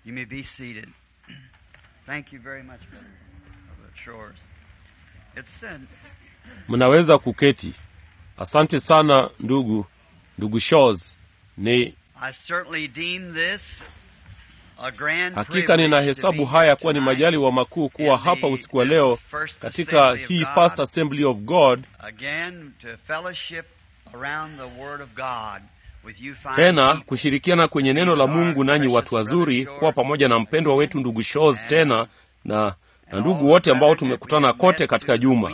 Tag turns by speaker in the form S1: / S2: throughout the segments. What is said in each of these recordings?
S1: You may be seated. Thank you very much, Brother Brother Shores. It's uh,
S2: mnaweza kuketi asante sana ndugu ndugu Shaws. ni
S1: I certainly deem this a grand
S2: hakika
S1: privilege
S2: ninahesabu
S1: to be
S2: haya kuwa ni
S1: tonight
S2: majaliwa makuu kuwa
S1: in the-
S2: hapa usiku wa leo
S1: this first
S2: katika
S1: assembly of
S2: hii
S1: God.
S2: first assembly of god
S1: again to fellowship around the Word of God with you fine
S2: tena
S1: people.
S2: kushirikiana kwenye neno la mungu nanyi watu wazuri kuwa pamoja na mpendwa wetu ndugu Shaws tena na na ndugu wote ambao tumekutana kote katika juma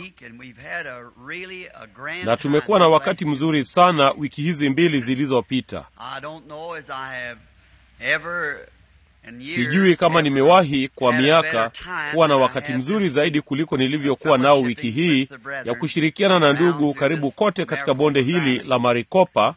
S2: na tumekuwa na wakati mzuri sana wiki hizi mbili zilizopita sijui kama nimewahi kwa miaka kuwa na wakati mzuri zaidi kuliko nilivyokuwa nao wiki hii ya kushirikiana na ndugu karibu kote katika bonde hili la marikopa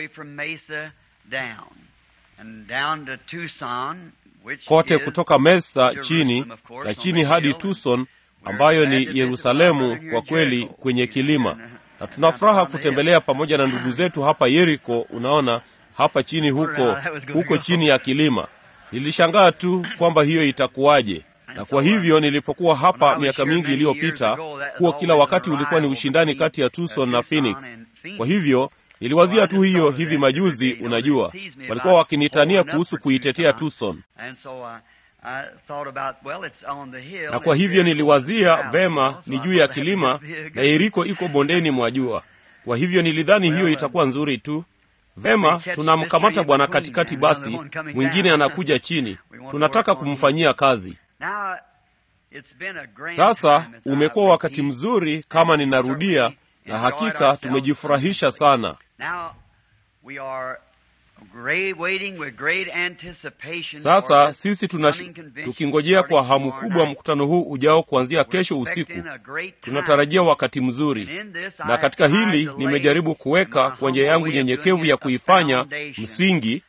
S2: kote kutoka mesa chini na chini hadi tucson ambayo ni yerusalemu kwa kweli kwenye kilima na tuna furaha kutembelea pamoja na ndugu zetu hapa yeriko unaona hapa chini huko huko chini ya kilima nilishangaa tu kwamba hiyo itakuwaje na kwa hivyo nilipokuwa hapa miaka mingi iliyopita huo kila wakati ulikuwa ni ushindani kati ya tucson na phoenix kwa hivyo niliwazia tu hiyo hivi majuzi unajua walikuwa wakinitania kuhusu kuitetea tucson na kwa hivyo niliwazia vema ni juu ya kilima na yeriko iko bondeni mwa jua kwa hivyo nilidhani hiyo itakuwa nzuri tu vema tunamkamata bwana katikati basi mwingine anakuja chini tunataka kumfanyia kazi sasa umekuwa wakati mzuri kama ninarudia na hakika tumejifurahisha sana sasa sisi tuna tukingojea kwa hamu kubwa mkutano huu ujao kuanzia kesho usiku tunatarajia wakati mzuri na katika hili nimejaribu kuweka kwa njia yangu nyenyekevu ya kuifanya msingi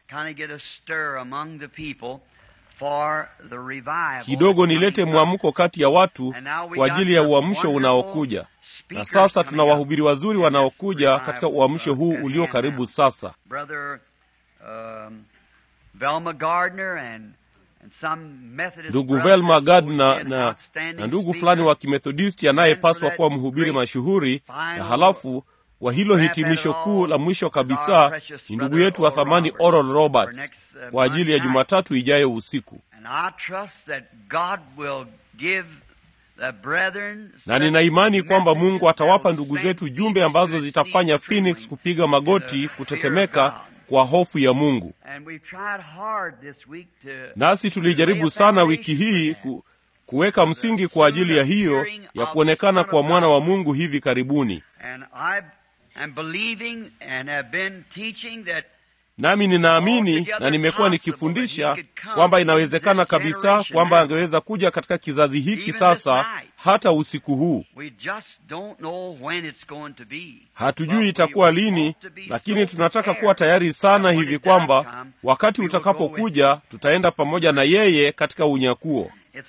S2: kidogo nilete mwamko kati ya watu kwa ajili ya uamsho unaokuja na sasa tuna wahubiri wazuri wanaokuja katika uamsho huu ulio karibu sasa ndugu velma gardner na, na ndugu fulani wa kimethodisti anayepaswa kuwa mhubiri mashuhuri na halafu wa hilo hitimisho kuu la mwisho kabisa ni ndugu yetu wa thamani oral roberts kwa ajili ya jumatatu ijayo usiku na nina imani kwamba mungu atawapa ndugu zetu jumbe ambazo zitafanya phoenix kupiga magoti kutetemeka kwa hofu ya mungu nasi tulijaribu sana wiki hii ku, kuweka msingi kwa ajili ya hiyo ya kuonekana kwa mwana wa mungu hivi karibuni nami ninaamini na nimekuwa nikifundisha kwamba inawezekana kabisa kwamba angeweza kuja katika kizazi hiki sasa hata usiku huu hatujui itakuwa lini lakini tunataka kuwa tayari sana hivi kwamba wakati utakapokuja tutaenda pamoja na yeye katika unyakuo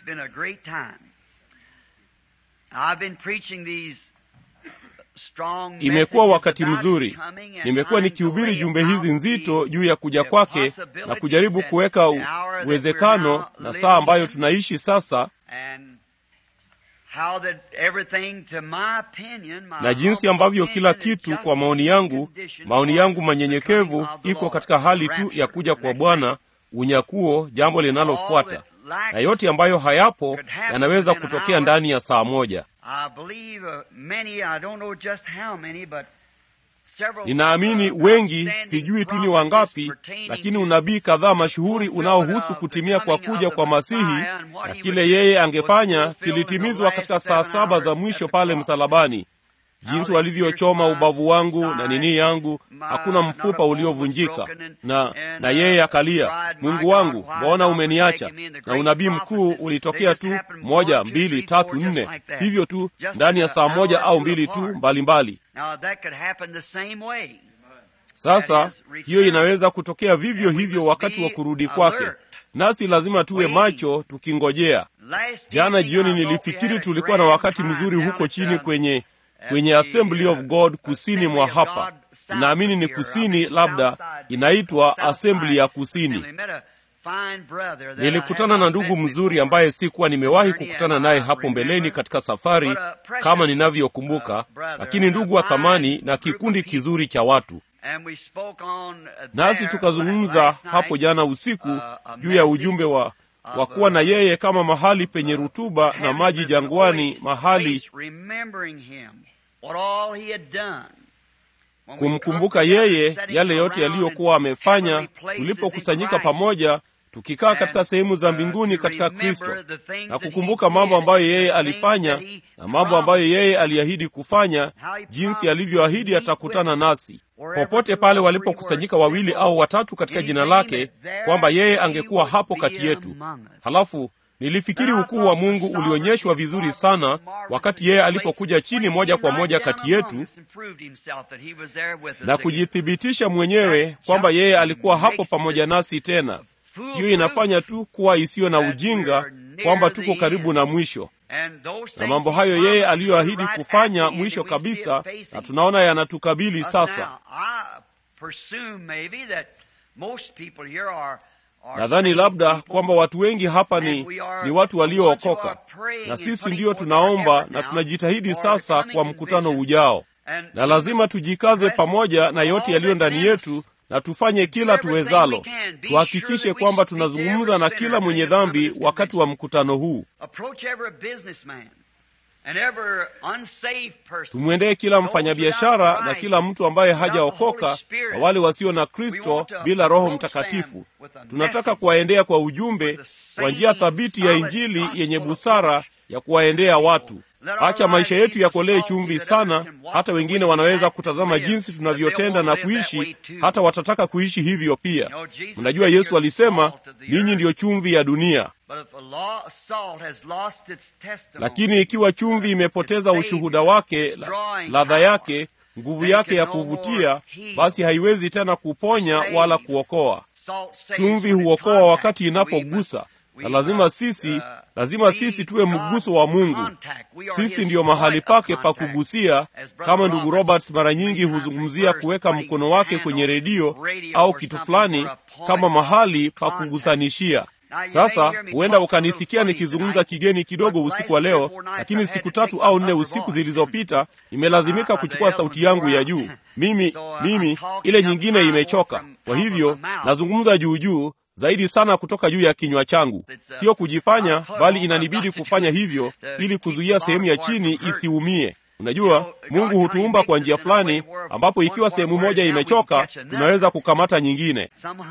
S2: imekuwa wakati mzuri nimekuwa nikihubiri jumbe hizi nzito juu ya kuja kwake na kujaribu kuweka uwezekano na saa ambayo tunaishi sasa na jinsi ambavyo kila kitu kwa maoni yangu maoni yangu manyenyekevu iko katika hali tu ya kuja kwa bwana unyakuo jambo linalofuata na yote ambayo hayapo yanaweza kutokea ndani ya saa moja ninaamini wengi sijui tu ni wangapi lakini unabii kadhaa mashuhuri unaohusu kutimia kwa kuja kwa masihi na kile yeye angefanya kilitimizwa katika saa saba za mwisho pale msalabani jinsi walivyochoma ubavu wangu na nini yangu hakuna mfupa uliovunjika na na yeye akalia mungu wangu mbona umeniacha na unabii mkuu ulitokea tu moja mbili tatu nne hivyo tu ndani ya saa moja au mbili tu mbalimbali mbali. sasa hiyo inaweza kutokea vivyo hivyo wakati wa kurudi kwake nasi lazima tuwe macho tukingojea jana jioni nilifikiri tulikuwa na wakati mzuri huko chini kwenye kwenye assembly of god kusini mwa hapa naamini ni kusini labda inaitwa assembly ya kusini Nilikutana na ndugu mzuri ambaye sikuwa nimewahi kukutana naye hapo mbeleni katika safari kama ninavyokumbuka, lakini ndugu wa thamani na kikundi kizuri cha watu. Nasi tukazungumza hapo jana usiku juu ya ujumbe wa wa kuwa na yeye kama mahali penye rutuba na maji jangwani, mahali kumkumbuka yeye yale yote yaliyokuwa amefanya, tulipokusanyika pamoja tukikaa katika sehemu za mbinguni katika Kristo na kukumbuka mambo ambayo yeye alifanya na mambo ambayo yeye aliahidi kufanya, jinsi alivyoahidi atakutana nasi popote pale walipokusanyika wawili au watatu katika jina lake, kwamba yeye angekuwa hapo kati yetu. Halafu nilifikiri ukuu wa Mungu ulionyeshwa vizuri sana wakati yeye alipokuja chini moja kwa moja kati yetu na kujithibitisha mwenyewe kwamba yeye alikuwa hapo pamoja nasi tena. Hiyo inafanya tu kuwa isiyo na ujinga kwamba tuko karibu na mwisho, na mambo hayo yeye aliyoahidi kufanya mwisho kabisa, na tunaona yanatukabili sasa. Nadhani labda kwamba watu wengi hapa ni, ni watu waliookoka, na sisi ndiyo tunaomba na tunajitahidi sasa kwa mkutano ujao, na lazima tujikaze pamoja na yote yaliyo ndani yetu na tufanye kila tuwezalo, tuhakikishe kwamba tunazungumza na kila mwenye dhambi wakati wa mkutano huu. Tumwendee kila mfanyabiashara na kila mtu ambaye hajaokoka na wale wasio na Kristo bila Roho Mtakatifu. Tunataka kuwaendea kwa ujumbe, kwa njia thabiti ya Injili yenye busara ya kuwaendea watu. Acha maisha yetu yakolee chumvi sana, hata wengine wanaweza kutazama jinsi tunavyotenda na kuishi, hata watataka kuishi hivyo pia. Mnajua Yesu alisema, ninyi ndiyo chumvi ya dunia. Lakini ikiwa chumvi imepoteza ushuhuda wake, ladha yake, nguvu yake ya kuvutia, basi haiwezi tena kuponya wala kuokoa. Chumvi huokoa wakati inapogusa na lazima sisi lazima sisi tuwe mguso wa Mungu. Sisi ndiyo mahali pake pa kugusia, kama ndugu Roberts mara nyingi huzungumzia kuweka mkono wake kwenye redio au kitu fulani kama mahali pa kugusanishia. Sasa huenda ukanisikia nikizungumza kigeni kidogo usiku wa leo, lakini siku tatu au nne usiku zilizopita nimelazimika kuchukua sauti yangu ya juu. Mimi mimi ile nyingine imechoka, kwa hivyo nazungumza juu juu zaidi sana kutoka juu ya kinywa changu. Sio kujifanya, bali inanibidi kufanya hivyo ili kuzuia sehemu ya chini isiumie. Unajua, Mungu hutuumba kwa njia fulani ambapo ikiwa sehemu moja imechoka, tunaweza kukamata nyingine.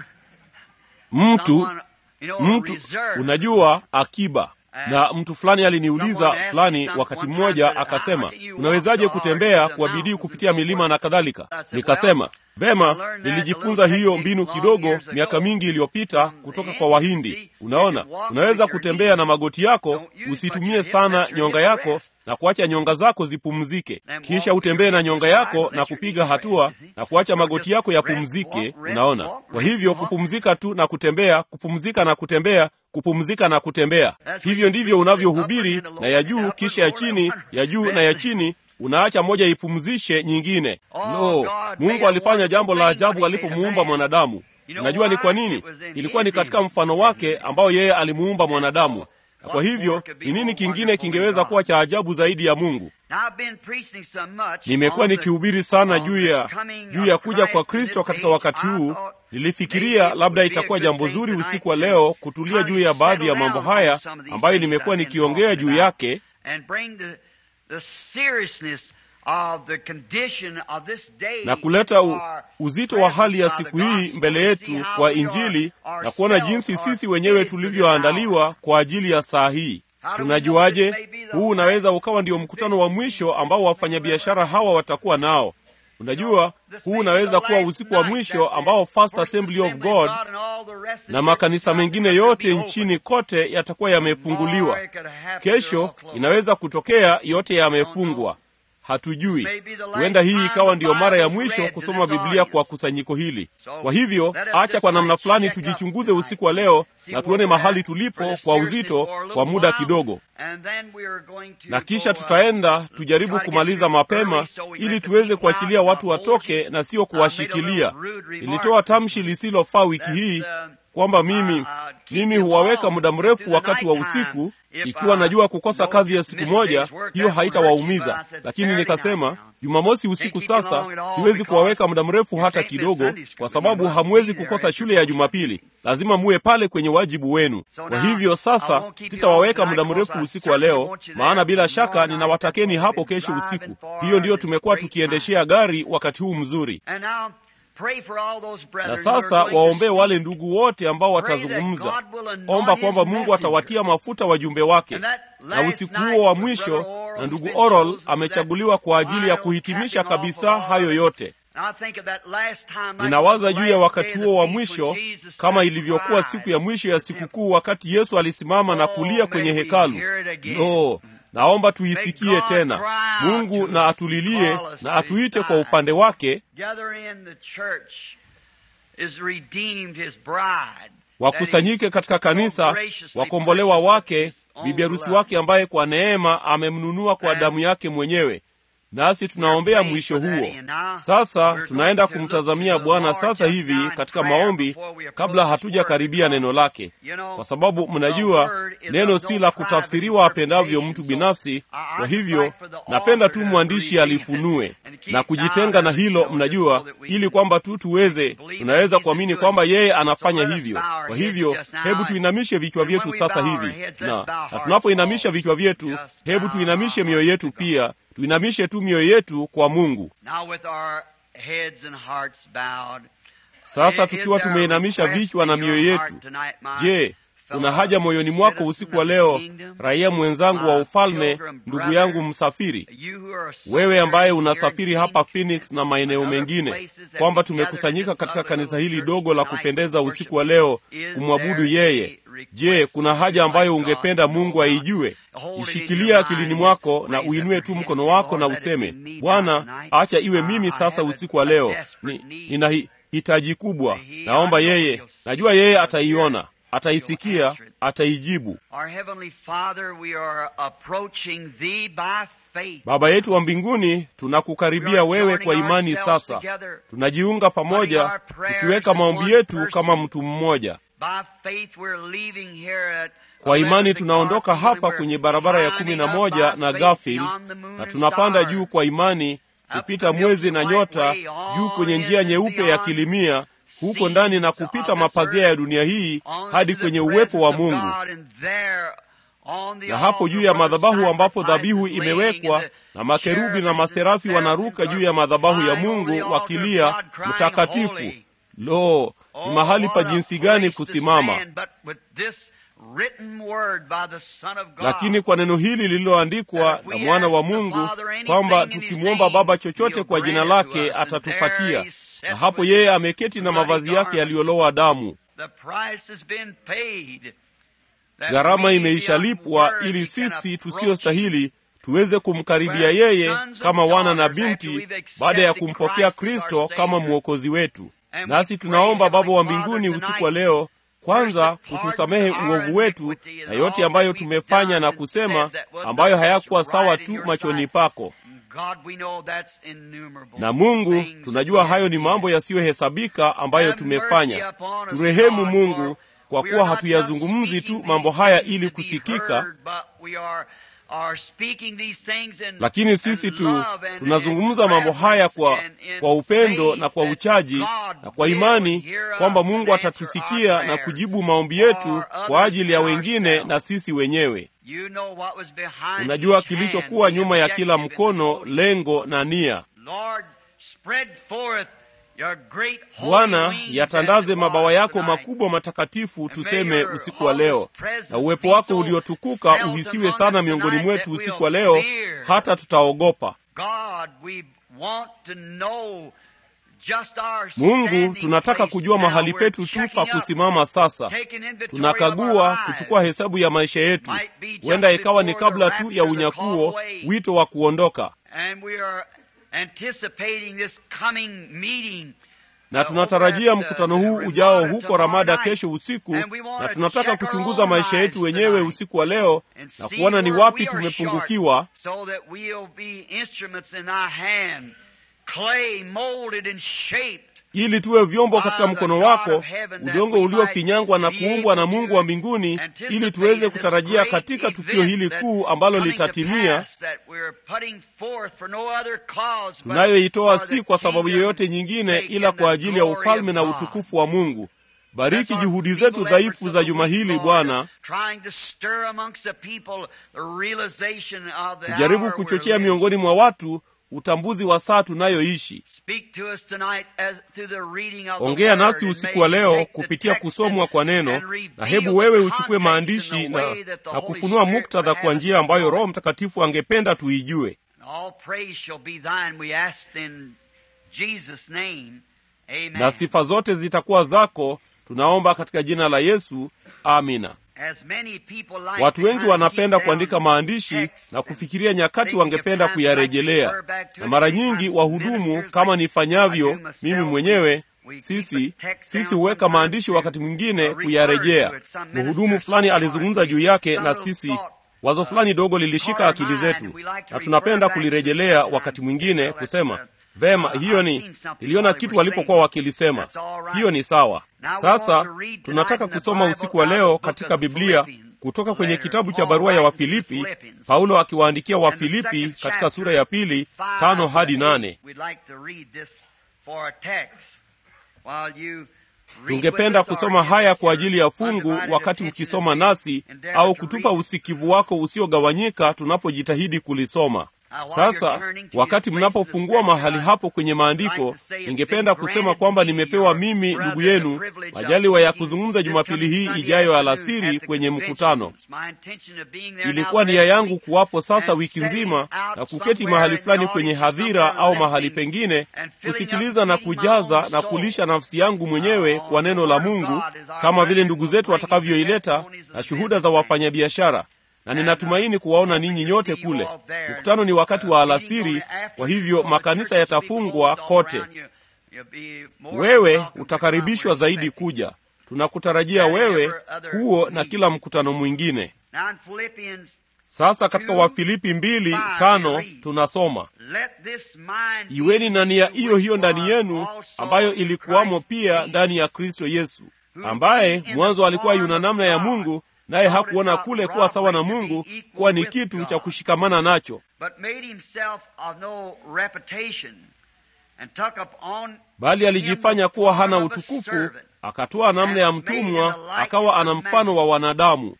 S2: Mtu mtu, unajua, akiba na mtu fulani aliniuliza fulani wakati mmoja, akasema unawezaje kutembea kwa bidii kupitia milima na kadhalika? Nikasema vema, nilijifunza hiyo mbinu kidogo miaka mingi iliyopita kutoka kwa Wahindi. Unaona, unaweza kutembea na magoti yako, usitumie sana nyonga yako na kuacha nyonga zako zipumzike, kisha utembee na nyonga yako na kupiga hatua na kuacha magoti yako yapumzike. Unaona, kwa hivyo kupumzika tu na kutembea, kupumzika na kutembea, kupumzika na kutembea. Hivyo ndivyo unavyohubiri, na ya juu kisha ya chini, ya juu na ya chini unaacha moja ipumzishe nyingine. No, Mungu alifanya jambo la ajabu alipomuumba mwanadamu. Unajua ni kwa nini? Ilikuwa ni katika mfano wake ambao yeye alimuumba mwanadamu, na kwa hivyo ni nini kingine kingeweza kuwa cha ajabu zaidi ya Mungu? Nimekuwa nikihubiri sana juu ya juu ya kuja kwa Kristo katika wakati huu. Nilifikiria labda itakuwa jambo zuri usiku wa leo kutulia juu ya baadhi ya mambo haya ambayo nimekuwa nikiongea juu yake na kuleta u, uzito wa hali ya siku hii mbele yetu kwa Injili na kuona jinsi sisi wenyewe tulivyoandaliwa kwa ajili ya saa hii. Tunajuaje? Huu unaweza ukawa ndio mkutano wa mwisho ambao wafanyabiashara hawa watakuwa nao. Unajua, huu unaweza kuwa usiku wa mwisho ambao First Assembly of God na makanisa mengine yote nchini kote yatakuwa yamefunguliwa. Kesho inaweza kutokea yote yamefungwa. Hatujui, huenda hii ikawa ndiyo mara ya mwisho kusoma Biblia kwa kusanyiko hili. Kwa hivyo, acha kwa namna fulani tujichunguze usiku wa leo na tuone mahali tulipo kwa uzito kwa muda kidogo, na kisha tutaenda tujaribu kumaliza mapema ili tuweze kuachilia watu watoke na sio kuwashikilia. Nilitoa tamshi lisilofaa wiki hii kwamba mimi mimi huwaweka muda mrefu wakati wa usiku ikiwa najua kukosa kazi ya siku moja hiyo haitawaumiza lakini nikasema jumamosi usiku sasa siwezi kuwaweka muda mrefu hata kidogo kwa sababu hamwezi kukosa shule ya jumapili lazima muwe pale kwenye wajibu wenu kwa hivyo sasa sitawaweka muda mrefu usiku wa leo maana bila shaka ninawatakeni hapo kesho usiku hiyo ndiyo tumekuwa tukiendeshea gari wakati huu mzuri na sasa waombee wale ndugu wote ambao watazungumza omba kwamba mungu atawatia mafuta wajumbe wake na usiku huo wa mwisho na ndugu oral amechaguliwa kwa ajili ya kuhitimisha kabisa hayo yote ninawaza juu ya wakati huo wa mwisho kama ilivyokuwa siku ya mwisho ya sikukuu wakati yesu alisimama na kulia kwenye hekalu no naomba tuisikie tena mungu na atulilie na atuite kwa upande wake wakusanyike katika kanisa wakombolewa wake bibi harusi wake ambaye kwa neema amemnunua kwa damu yake mwenyewe nasi tunaombea mwisho huo sasa tunaenda kumtazamia bwana sasa hivi katika maombi kabla hatujakaribia neno lake kwa sababu mnajua neno si la kutafsiriwa apendavyo mtu binafsi kwa hivyo napenda tu mwandishi alifunue na kujitenga na hilo mnajua ili kwamba tu tuweze tunaweza kuamini kwamba yeye anafanya hivyo kwa hivyo hebu tuinamishe vichwa vyetu sasa hivi na, na tunapoinamisha vichwa vyetu hebu tuinamishe mioyo yetu pia tuinamishe tu mioyo yetu kwa mungu sasa tukiwa tumeinamisha vichwa na mioyo yetu je kuna haja moyoni mwako usiku wa leo raia mwenzangu wa ufalme ndugu yangu msafiri wewe ambaye unasafiri hapa phoenix na maeneo mengine kwamba tumekusanyika katika kanisa hili dogo la kupendeza usiku wa leo kumwabudu yeye je kuna haja ambayo ungependa mungu aijue ishikilia akilini mwako na uinue tu mkono wako na useme bwana acha iwe mimi sasa usiku wa leo ni, nina hi, hitaji kubwa naomba yeye najua yeye ataiona ataisikia ataijibu baba yetu wa mbinguni tunakukaribia wewe kwa imani sasa tunajiunga pamoja tukiweka maombi yetu kama mtu mmoja kwa imani tunaondoka hapa kwenye barabara ya kumi na moja na garfield na tunapanda juu kwa imani kupita mwezi na nyota juu kwenye njia nyeupe ya kilimia huko ndani na kupita mapazia ya dunia hii hadi kwenye uwepo wa mungu na hapo juu ya madhabahu ambapo dhabihu imewekwa na makerubi na maserafi wanaruka juu ya madhabahu ya mungu wakilia mtakatifu lo ni mahali pa jinsi gani kusimama lakini kwa neno hili lililoandikwa na mwana wa mungu kwamba tukimwomba baba chochote kwa jina lake atatupatia na hapo yeye ameketi na mavazi yake yaliyolowa damu gharama imeishalipwa ili sisi tusiyostahili tuweze kumkaribia yeye kama wana na binti baada ya kumpokea kristo kama mwokozi wetu nasi tunaomba baba wa mbinguni usiku wa leo kwanza kutusamehe uovu wetu na yote ambayo tumefanya na kusema ambayo hayakuwa sawa tu machoni pako na mungu tunajua hayo ni mambo yasiyohesabika ambayo tumefanya turehemu mungu kwa kuwa hatuyazungumzi tu mambo haya ili kusikika lakini sisi tu tunazungumza mambo haya kwa, kwa upendo na kwa uchaji na kwa imani kwamba mungu atatusikia na kujibu maombi yetu kwa ajili ya wengine na sisi wenyewe unajua kilichokuwa nyuma ya kila mkono lengo na nia bwana yatandaze mabawa yako makubwa matakatifu tuseme usiku wa leo na uwepo wako uliotukuka uhisiwe sana miongoni mwetu usiku wa leo hata tutaogopa mungu tunataka kujua mahali petu tu pa kusimama sasa tunakagua kuchukua hesabu ya maisha yetu huenda ikawa ni kabla tu ya unyakuo wito wa kuondoka na tunatarajia mkutano huu ujao huko ramada kesho usiku na tunataka kuchunguza maisha yetu wenyewe usiku wa leo na kuona ni wapi tumepungukiwa ili tuwe vyombo katika mkono wako, udongo uliofinyangwa na kuumbwa na Mungu wa mbinguni, ili tuweze kutarajia katika tukio hili kuu ambalo litatimia, tunayoitoa si kwa sababu yoyote nyingine, ila kwa ajili ya ufalme na utukufu wa Mungu. Bariki juhudi zetu dhaifu za juma hili Bwana, kujaribu kuchochea miongoni mwa watu utambuzi wa saa tunayoishi. Ongea nasi usiku wa leo kupitia kusomwa kwa neno, na hebu wewe uchukue maandishi na, na kufunua muktadha kwa njia ambayo Roho Mtakatifu angependa tuijue. Na sifa zote zitakuwa zako, tunaomba katika jina la Yesu, amina. Watu wengi wanapenda kuandika maandishi na kufikiria nyakati wangependa kuyarejelea, na mara nyingi wahudumu, kama nifanyavyo mimi mwenyewe, sisi sisi huweka maandishi wakati mwingine kuyarejea. Mhudumu fulani alizungumza juu yake, na sisi wazo fulani dogo lilishika akili zetu, na tunapenda kulirejelea wakati mwingine, kusema Vema, hiyo ni niliona kitu walipokuwa wakilisema. Hiyo ni sawa. Sasa tunataka kusoma usiku wa leo katika Biblia kutoka kwenye kitabu cha barua ya Wafilipi, Paulo akiwaandikia Wafilipi katika sura ya pili tano hadi nane. Tungependa kusoma haya kwa ajili ya fungu wakati ukisoma nasi, au kutupa usikivu wako usiogawanyika tunapojitahidi kulisoma. Sasa wakati mnapofungua mahali hapo kwenye maandiko, ningependa kusema kwamba nimepewa mimi ndugu yenu majaliwa ya kuzungumza Jumapili hii ijayo alasiri kwenye mkutano. Ilikuwa nia yangu kuwapo sasa wiki nzima na kuketi mahali fulani kwenye hadhira au mahali pengine, kusikiliza na kujaza na kulisha nafsi yangu mwenyewe kwa neno la Mungu, kama vile ndugu zetu watakavyoileta na shuhuda za wafanyabiashara na ninatumaini kuwaona ninyi nyote kule. Mkutano ni wakati wa alasiri, kwa hivyo makanisa yatafungwa kote. Wewe utakaribishwa zaidi kuja. Tunakutarajia wewe, huo na kila mkutano mwingine. Sasa katika Wafilipi mbili tano tunasoma iweni na nia hiyo hiyo ndani yenu, ambayo ilikuwamo pia ndani ya Kristo Yesu, ambaye mwanzo alikuwa yuna namna ya Mungu naye hakuona kule kuwa sawa na Mungu kuwa ni kitu cha kushikamana nacho, bali alijifanya kuwa hana utukufu, akatoa namna ya mtumwa, akawa ana mfano wa wanadamu.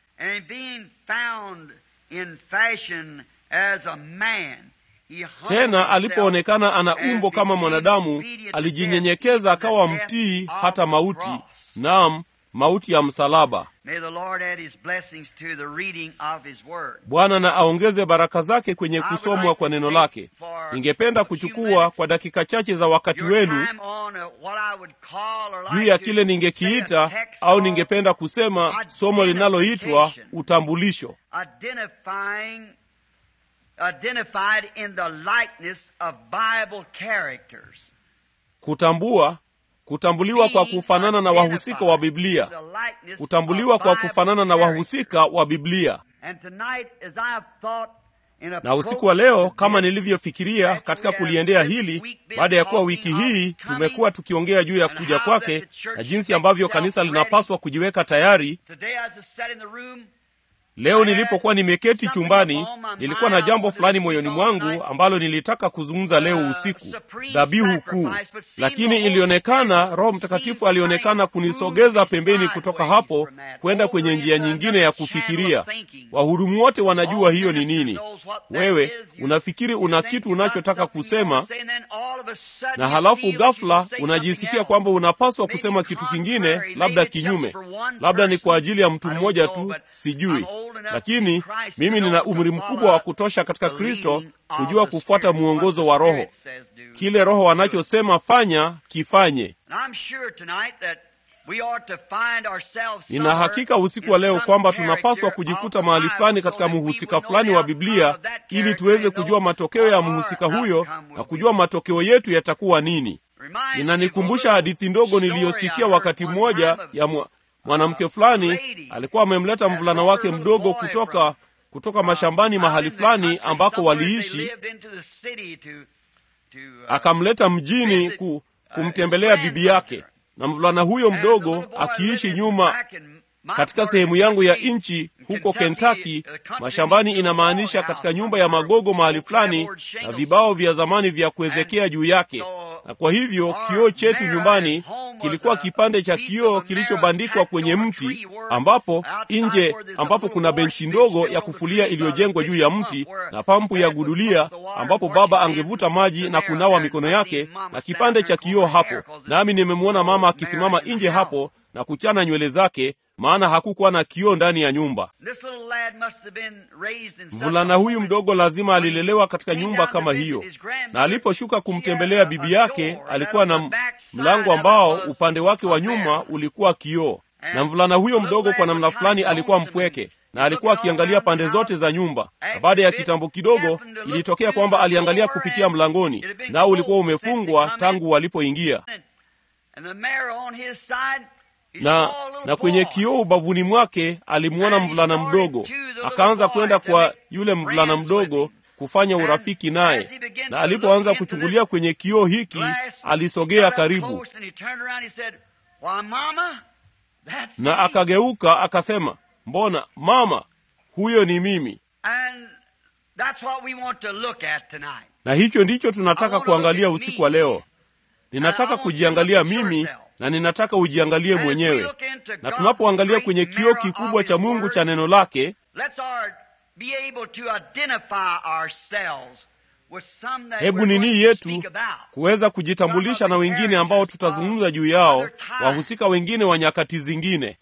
S2: Tena alipoonekana ana umbo kama mwanadamu, alijinyenyekeza akawa mtii hata mauti, naam mauti ya msalaba. Bwana na aongeze baraka zake kwenye kusomwa kwa neno lake. Ningependa kuchukua kwa dakika chache za wakati wenu juu ya kile ningekiita au ningependa kusema somo linaloitwa utambulisho, kutambua kutambuliwa kwa kufanana na wahusika wa Biblia, kutambuliwa kwa kufanana na wahusika wa Biblia. Na usiku wa leo, kama nilivyofikiria katika kuliendea hili, baada ya kuwa wiki hii tumekuwa tukiongea juu ya kuja kwake na jinsi ambavyo kanisa linapaswa kujiweka tayari. Leo nilipokuwa nimeketi chumbani, nilikuwa na jambo fulani moyoni mwangu ambalo nilitaka kuzungumza leo usiku, dhabihu kuu. Lakini ilionekana Roho Mtakatifu alionekana kunisogeza pembeni kutoka hapo kwenda kwenye njia nyingine ya kufikiria. Wahudumu wote wanajua hiyo ni nini. Wewe unafikiri una kitu unachotaka kusema, na halafu ghafla unajisikia kwamba unapaswa kusema kitu kingine, labda kinyume. Labda ni kwa ajili ya mtu mmoja tu, sijui lakini mimi nina umri mkubwa wa kutosha katika Kristo kujua kufuata mwongozo wa Roho. Kile Roho anachosema fanya, kifanye. Nina hakika usiku wa leo kwamba tunapaswa kujikuta mahali fulani katika mhusika fulani wa Biblia ili tuweze kujua matokeo ya mhusika huyo na kujua matokeo yetu yatakuwa nini. Inanikumbusha hadithi ndogo niliyosikia wakati mmoja ya mwa mwanamke fulani alikuwa amemleta mvulana wake mdogo kutoka kutoka mashambani mahali fulani ambako waliishi, akamleta mjini ku, kumtembelea bibi yake, na mvulana huyo mdogo akiishi nyuma katika sehemu yangu ya nchi huko Kentucky, mashambani, inamaanisha katika nyumba ya magogo mahali fulani, na vibao vya zamani vya kuwezekea juu yake. Na kwa hivyo kioo chetu nyumbani kilikuwa kipande cha kioo kilichobandikwa kwenye mti, ambapo nje, ambapo kuna benchi ndogo ya kufulia iliyojengwa juu ya mti na pampu ya gudulia, ambapo baba angevuta maji na kunawa mikono yake, na kipande cha kioo hapo. Nami nimemwona mama akisimama nje hapo na kuchana nywele zake maana hakukuwa na kioo ndani ya nyumba. Mvulana huyu mdogo lazima alilelewa katika nyumba kama hiyo, na aliposhuka kumtembelea bibi yake alikuwa na mlango ambao upande wake wa nyuma ulikuwa kioo, na mvulana huyo mdogo kwa namna fulani alikuwa mpweke na alikuwa akiangalia pande zote za nyumba, na baada ya kitambo kidogo ilitokea kwamba aliangalia kupitia mlangoni, nao ulikuwa umefungwa tangu walipoingia na na kwenye kioo ubavuni mwake alimwona mvulana mdogo. Akaanza kwenda kwa yule mvulana mdogo kufanya urafiki naye, na alipoanza kuchungulia kwenye kioo hiki, alisogea karibu na akageuka akasema, mbona mama, huyo ni mimi. Na hicho ndicho tunataka kuangalia usiku wa leo. Ninataka kujiangalia mimi na ninataka ujiangalie mwenyewe. Na tunapoangalia kwenye kioo kikubwa cha Mungu cha neno lake, hebu ni nia yetu kuweza kujitambulisha na wengine ambao tutazungumza juu yao, wahusika wengine wa nyakati zingine.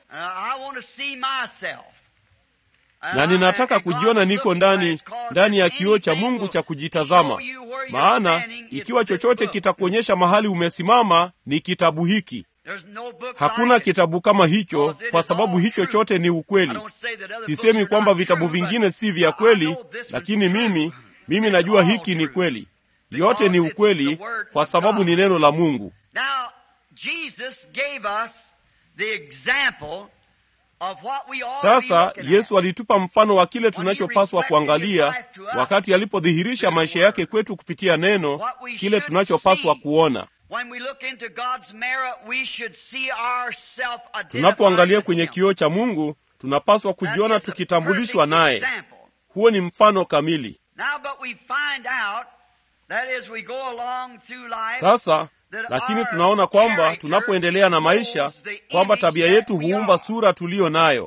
S2: Na ninataka kujiona niko ndani ndani ya kioo cha Mungu cha kujitazama, maana ikiwa chochote kitakuonyesha mahali umesimama ni kitabu hiki. Hakuna kitabu kama hicho, kwa sababu hicho chote ni ukweli. Sisemi kwamba vitabu vingine si vya kweli, lakini mimi mimi najua hiki ni kweli. Yote ni ukweli, kwa sababu ni neno la Mungu. Sasa Yesu alitupa mfano wa kile tunachopaswa kuangalia wakati alipodhihirisha maisha yake kwetu kupitia neno, kile tunachopaswa kuona. Tunapoangalia kwenye kioo cha Mungu, tunapaswa kujiona tukitambulishwa naye. Huo ni mfano kamili. Sasa lakini tunaona kwamba tunapoendelea na maisha kwamba tabia yetu huumba sura tuliyo nayo.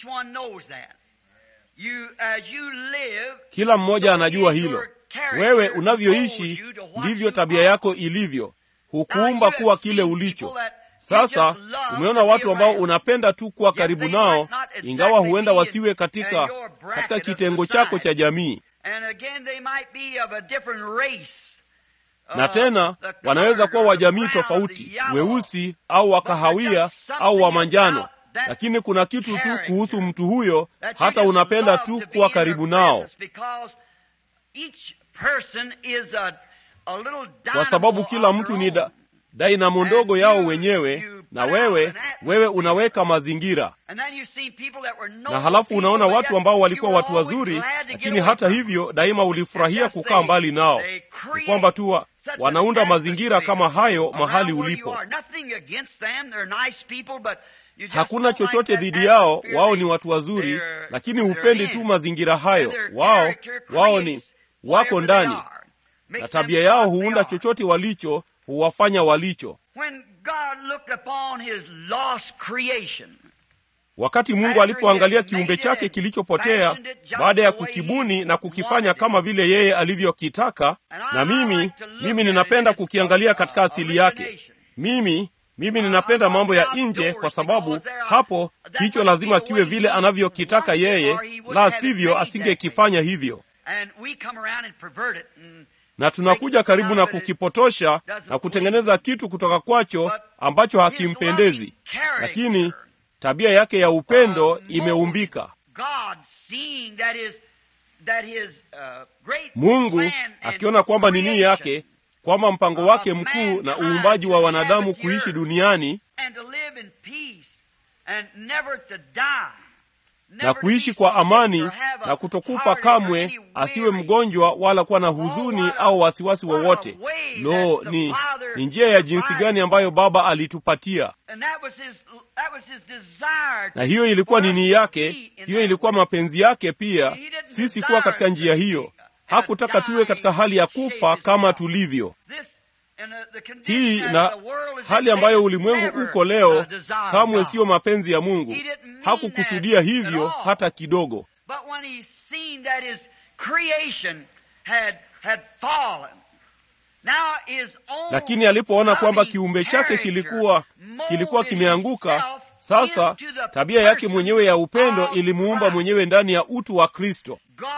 S2: Kila mmoja anajua hilo. Wewe unavyoishi ndivyo tabia yako ilivyo, hukuumba kuwa kile ulicho. Sasa umeona watu ambao unapenda tu kuwa karibu nao, ingawa huenda wasiwe katika katika kitengo chako cha jamii na tena wanaweza kuwa wa jamii tofauti, weusi au wa kahawia au wa manjano, lakini kuna kitu tu kuhusu mtu huyo, hata unapenda tu kuwa karibu nao, kwa sababu kila mtu ni da, dainamo ndogo yao wenyewe, na wewe wewe unaweka mazingira. Na halafu unaona watu ambao walikuwa watu wazuri, lakini hata hivyo daima ulifurahia kukaa mbali nao, ni kwamba tu wanaunda mazingira kama hayo mahali ulipo. Hakuna chochote dhidi yao, wao ni watu wazuri, lakini hupendi tu mazingira hayo. Wao wao ni wako ndani, na tabia yao huunda chochote walicho, huwafanya walicho. Wakati Mungu alipoangalia kiumbe chake kilichopotea, baada ya kukibuni na kukifanya kama vile yeye alivyokitaka, na mimi mimi ninapenda kukiangalia katika asili yake. Mimi mimi ninapenda mambo ya nje, kwa sababu hapo hicho lazima kiwe vile anavyokitaka yeye, la sivyo asingekifanya hivyo. Na tunakuja karibu na kukipotosha na kutengeneza kitu kutoka kwacho ambacho hakimpendezi, lakini tabia yake ya upendo imeumbika. Mungu akiona kwamba ni nia yake, kwamba mpango wake mkuu na uumbaji wa wanadamu kuishi duniani na kuishi kwa amani na kutokufa kamwe, asiwe mgonjwa wala kuwa na huzuni au wasiwasi wowote. Lo, ni ni njia ya jinsi gani ambayo baba alitupatia na hiyo ilikuwa nini yake hiyo ilikuwa mapenzi yake pia sisi kuwa katika njia hiyo hakutaka tuwe katika hali ya kufa kama tulivyo hii na hali ambayo ulimwengu uko leo kamwe siyo mapenzi ya mungu hakukusudia hivyo hata kidogo lakini alipoona kwamba kiumbe chake kilikuwa kilikuwa kimeanguka sasa tabia yake mwenyewe ya upendo ilimuumba mwenyewe ndani ya utu wa kristo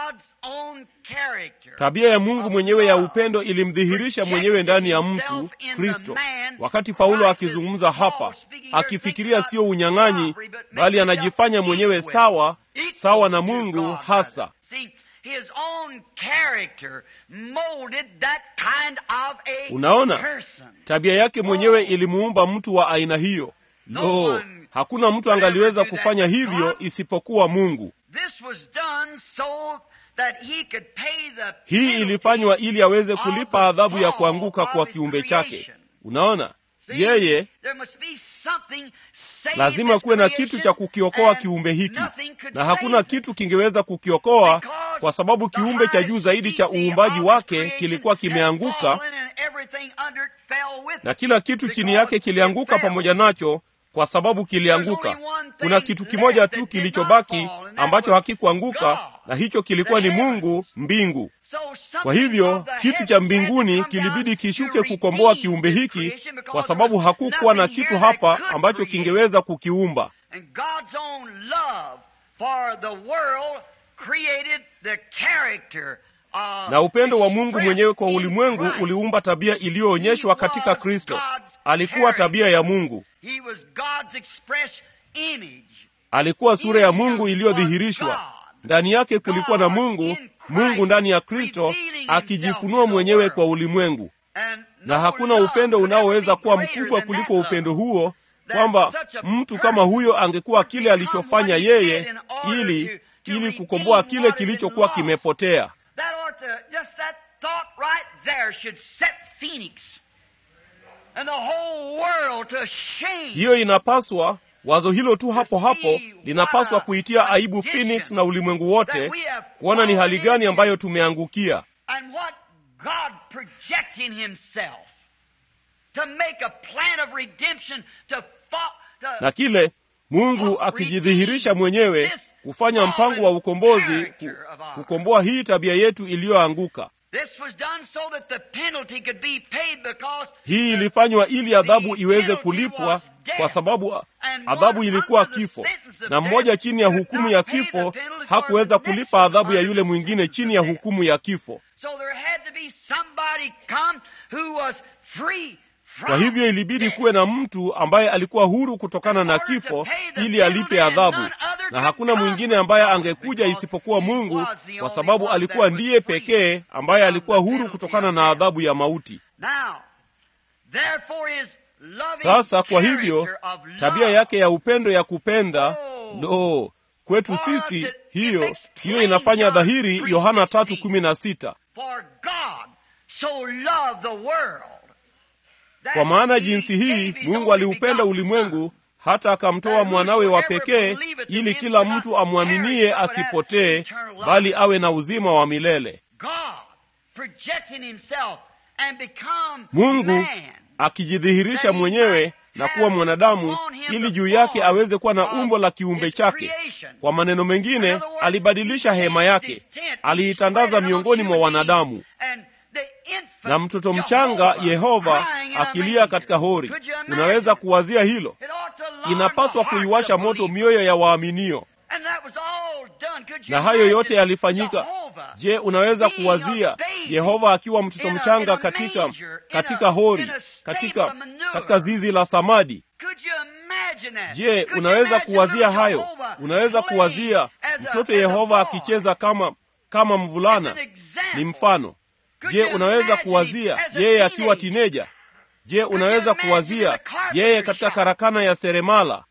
S2: tabia ya mungu mwenyewe ya upendo ilimdhihirisha mwenyewe ndani ya mtu kristo wakati paulo akizungumza hapa akifikiria sio unyang'anyi bali anajifanya mwenyewe sawa sawa na mungu hasa
S3: his own character molded that kind of a
S2: unaona
S3: person.
S2: tabia yake mwenyewe ilimuumba mtu wa aina hiyo lo hakuna mtu angaliweza kufanya hivyo isipokuwa mungu
S3: This was done so that he could pay the
S2: hii
S3: penalty
S2: ilifanywa ili aweze
S3: of
S2: kulipa
S3: the
S2: adhabu ya
S3: fall
S2: kuanguka
S3: of
S2: kwa
S3: his
S2: kiumbe chake
S3: creation.
S2: unaona
S3: See,
S2: yeye
S3: there must be something saved
S2: lazima
S3: this
S2: kuwe na
S3: creation,
S2: kitu cha kukiokoa
S3: and
S2: kiumbe hiki
S3: nothing could
S2: na hakuna
S3: save it.
S2: kitu kingeweza kukiokoa
S3: Because
S2: kwa sababu
S3: the
S2: kiumbe cha juu
S3: highest
S2: zaidi cha
S3: species
S2: uumbaji
S3: of
S2: wake
S3: creation
S2: kilikuwa
S3: had
S2: kimeanguka
S3: fallen and everything under it fell with
S2: na
S3: it.
S2: kila kitu chini
S3: Because
S2: yake
S3: it
S2: kilianguka
S3: fell.
S2: pamoja nacho kwa sababu kilianguka kuna kitu kimoja tu kilichobaki ambacho hakikuanguka na hicho kilikuwa ni mungu mbingu
S3: So something
S2: kwa hivyo
S3: of the
S2: kitu cha
S3: heavens had to
S2: mbinguni
S3: come
S2: kilibidi
S3: down
S2: kishuke
S3: to
S2: kukomboa
S3: redeem
S2: kiumbe
S3: this
S2: hiki
S3: creation because
S2: kwa sababu
S3: there was
S2: hakukuwa na
S3: nothing
S2: kitu
S3: here that
S2: hapa
S3: could
S2: ambacho
S3: create.
S2: kingeweza kukiumba
S3: And God's own love for the world created the character of
S2: na upendo wa mungu
S3: expressed
S2: mwenyewe kwa
S3: in
S2: ulimwengu
S3: Christ.
S2: uliumba tabia iliyoonyeshwa katika kristo alikuwa tabia ya mungu
S3: He was God's express image.
S2: alikuwa sura ya mungu iliyodhihirishwa ndani yake kulikuwa na mungu mungu ndani ya kristo akijifunua mwenyewe kwa ulimwengu
S3: And
S2: na
S3: no
S2: hakuna
S3: love
S2: upendo
S3: could ever
S2: unaoweza
S3: be
S2: kuwa
S3: greater
S2: mkubwa
S3: than
S2: kuliko
S3: that love.
S2: upendo huo
S3: That
S2: kwamba
S3: such a
S2: mtu
S3: person
S2: kama huyo angekuwa kile
S3: would become
S2: alichofanya
S3: what he did
S2: yeye
S3: in order
S2: ili
S3: to- to
S2: ili
S3: redeem
S2: kukomboa
S3: what
S2: kile
S3: had been
S2: kilichokuwa
S3: lost.
S2: kimepotea
S3: That ought to, just that thought right there should set Phoenix and the whole world to shame.
S2: hiyo inapaswa wazo hilo tu hapo hapo linapaswa kuitia aibu phoenix na ulimwengu wote kuona ni hali gani ambayo tumeangukia
S3: And what God projecting Himself to make a plan of redemption to, fo- to
S2: na kile mungu akijidhihirisha mwenyewe kufanya mpango wa ukombozi ku, kukomboa hii tabia yetu iliyoanguka
S3: This was done so that the penalty could be paid because
S2: hii
S3: the-
S2: ilifanywa ili adhabu
S3: the
S2: iweze
S3: penalty
S2: kulipwa
S3: was death.
S2: kwa sababu a-
S3: And
S2: adhabu
S3: one
S2: ilikuwa
S3: under the
S2: kifo
S3: sentence of
S2: na
S3: death
S2: mmoja chini ya
S3: could
S2: hukumu
S3: not
S2: ya
S3: pay the
S2: kifo
S3: penalty for
S2: hakuweza
S3: the next
S2: kulipa
S3: one
S2: adhabu ya
S3: under
S2: yule
S3: the
S2: mwingine
S3: sentence
S2: chini
S3: of
S2: ya
S3: death.
S2: hukumu ya kifo
S3: So there had to be somebody come who was free from
S2: kwa hivyo ilibidi
S3: death.
S2: kuwe na mtu ambaye alikuwa huru kutokana na kifo ili alipe adhabu na hakuna mwingine ambaye angekuja isipokuwa mungu kwa sababu alikuwa ndiye pekee ambaye alikuwa huru kutokana na adhabu ya mauti
S3: Now, therefore his loving
S2: sasa kwa hivyo
S3: character of love
S2: tabia yake ya upendo ya kupenda
S3: Oh.
S2: lo kwetu
S3: For us
S2: sisi
S3: it- it
S2: hiyo
S3: makes
S2: hiyo
S3: plain
S2: inafanya
S3: John
S2: dhahiri yohana
S3: 3:16.
S2: tatu kumi na sita
S3: For God so loved the world. that
S2: kwa maana
S3: he
S2: jinsi
S3: gave
S2: hii
S3: his
S2: mungu
S3: only
S2: aliupenda
S3: begotten
S2: ulimwengu
S3: Son,
S2: hata akamtoa mwanawe wa pekee ili kila mtu amwaminie asipotee bali awe na uzima wa milele
S3: God projecting himself and become
S2: mungu
S3: man.
S2: akijidhihirisha mwenyewe na kuwa mwanadamu ili juu yake aweze kuwa na umbo la kiumbe chake kwa maneno mengine alibadilisha hema yake aliitandaza miongoni mwa wanadamu na mtoto mchanga yehova akilia katika hori unaweza kuwazia hilo inapaswa kuiwasha moto mioyo ya waaminio na hayo yote yalifanyika je unaweza kuwazia yehova akiwa mtoto mchanga katika katika hori katika katika zizi la samadi je unaweza kuwazia hayo unaweza kuwazia mtoto yehova akicheza kama kama mvulana ni mfano je unaweza kuwazia yeye akiwa tineja je unaweza kuwazia yeye katika karakana ya seremala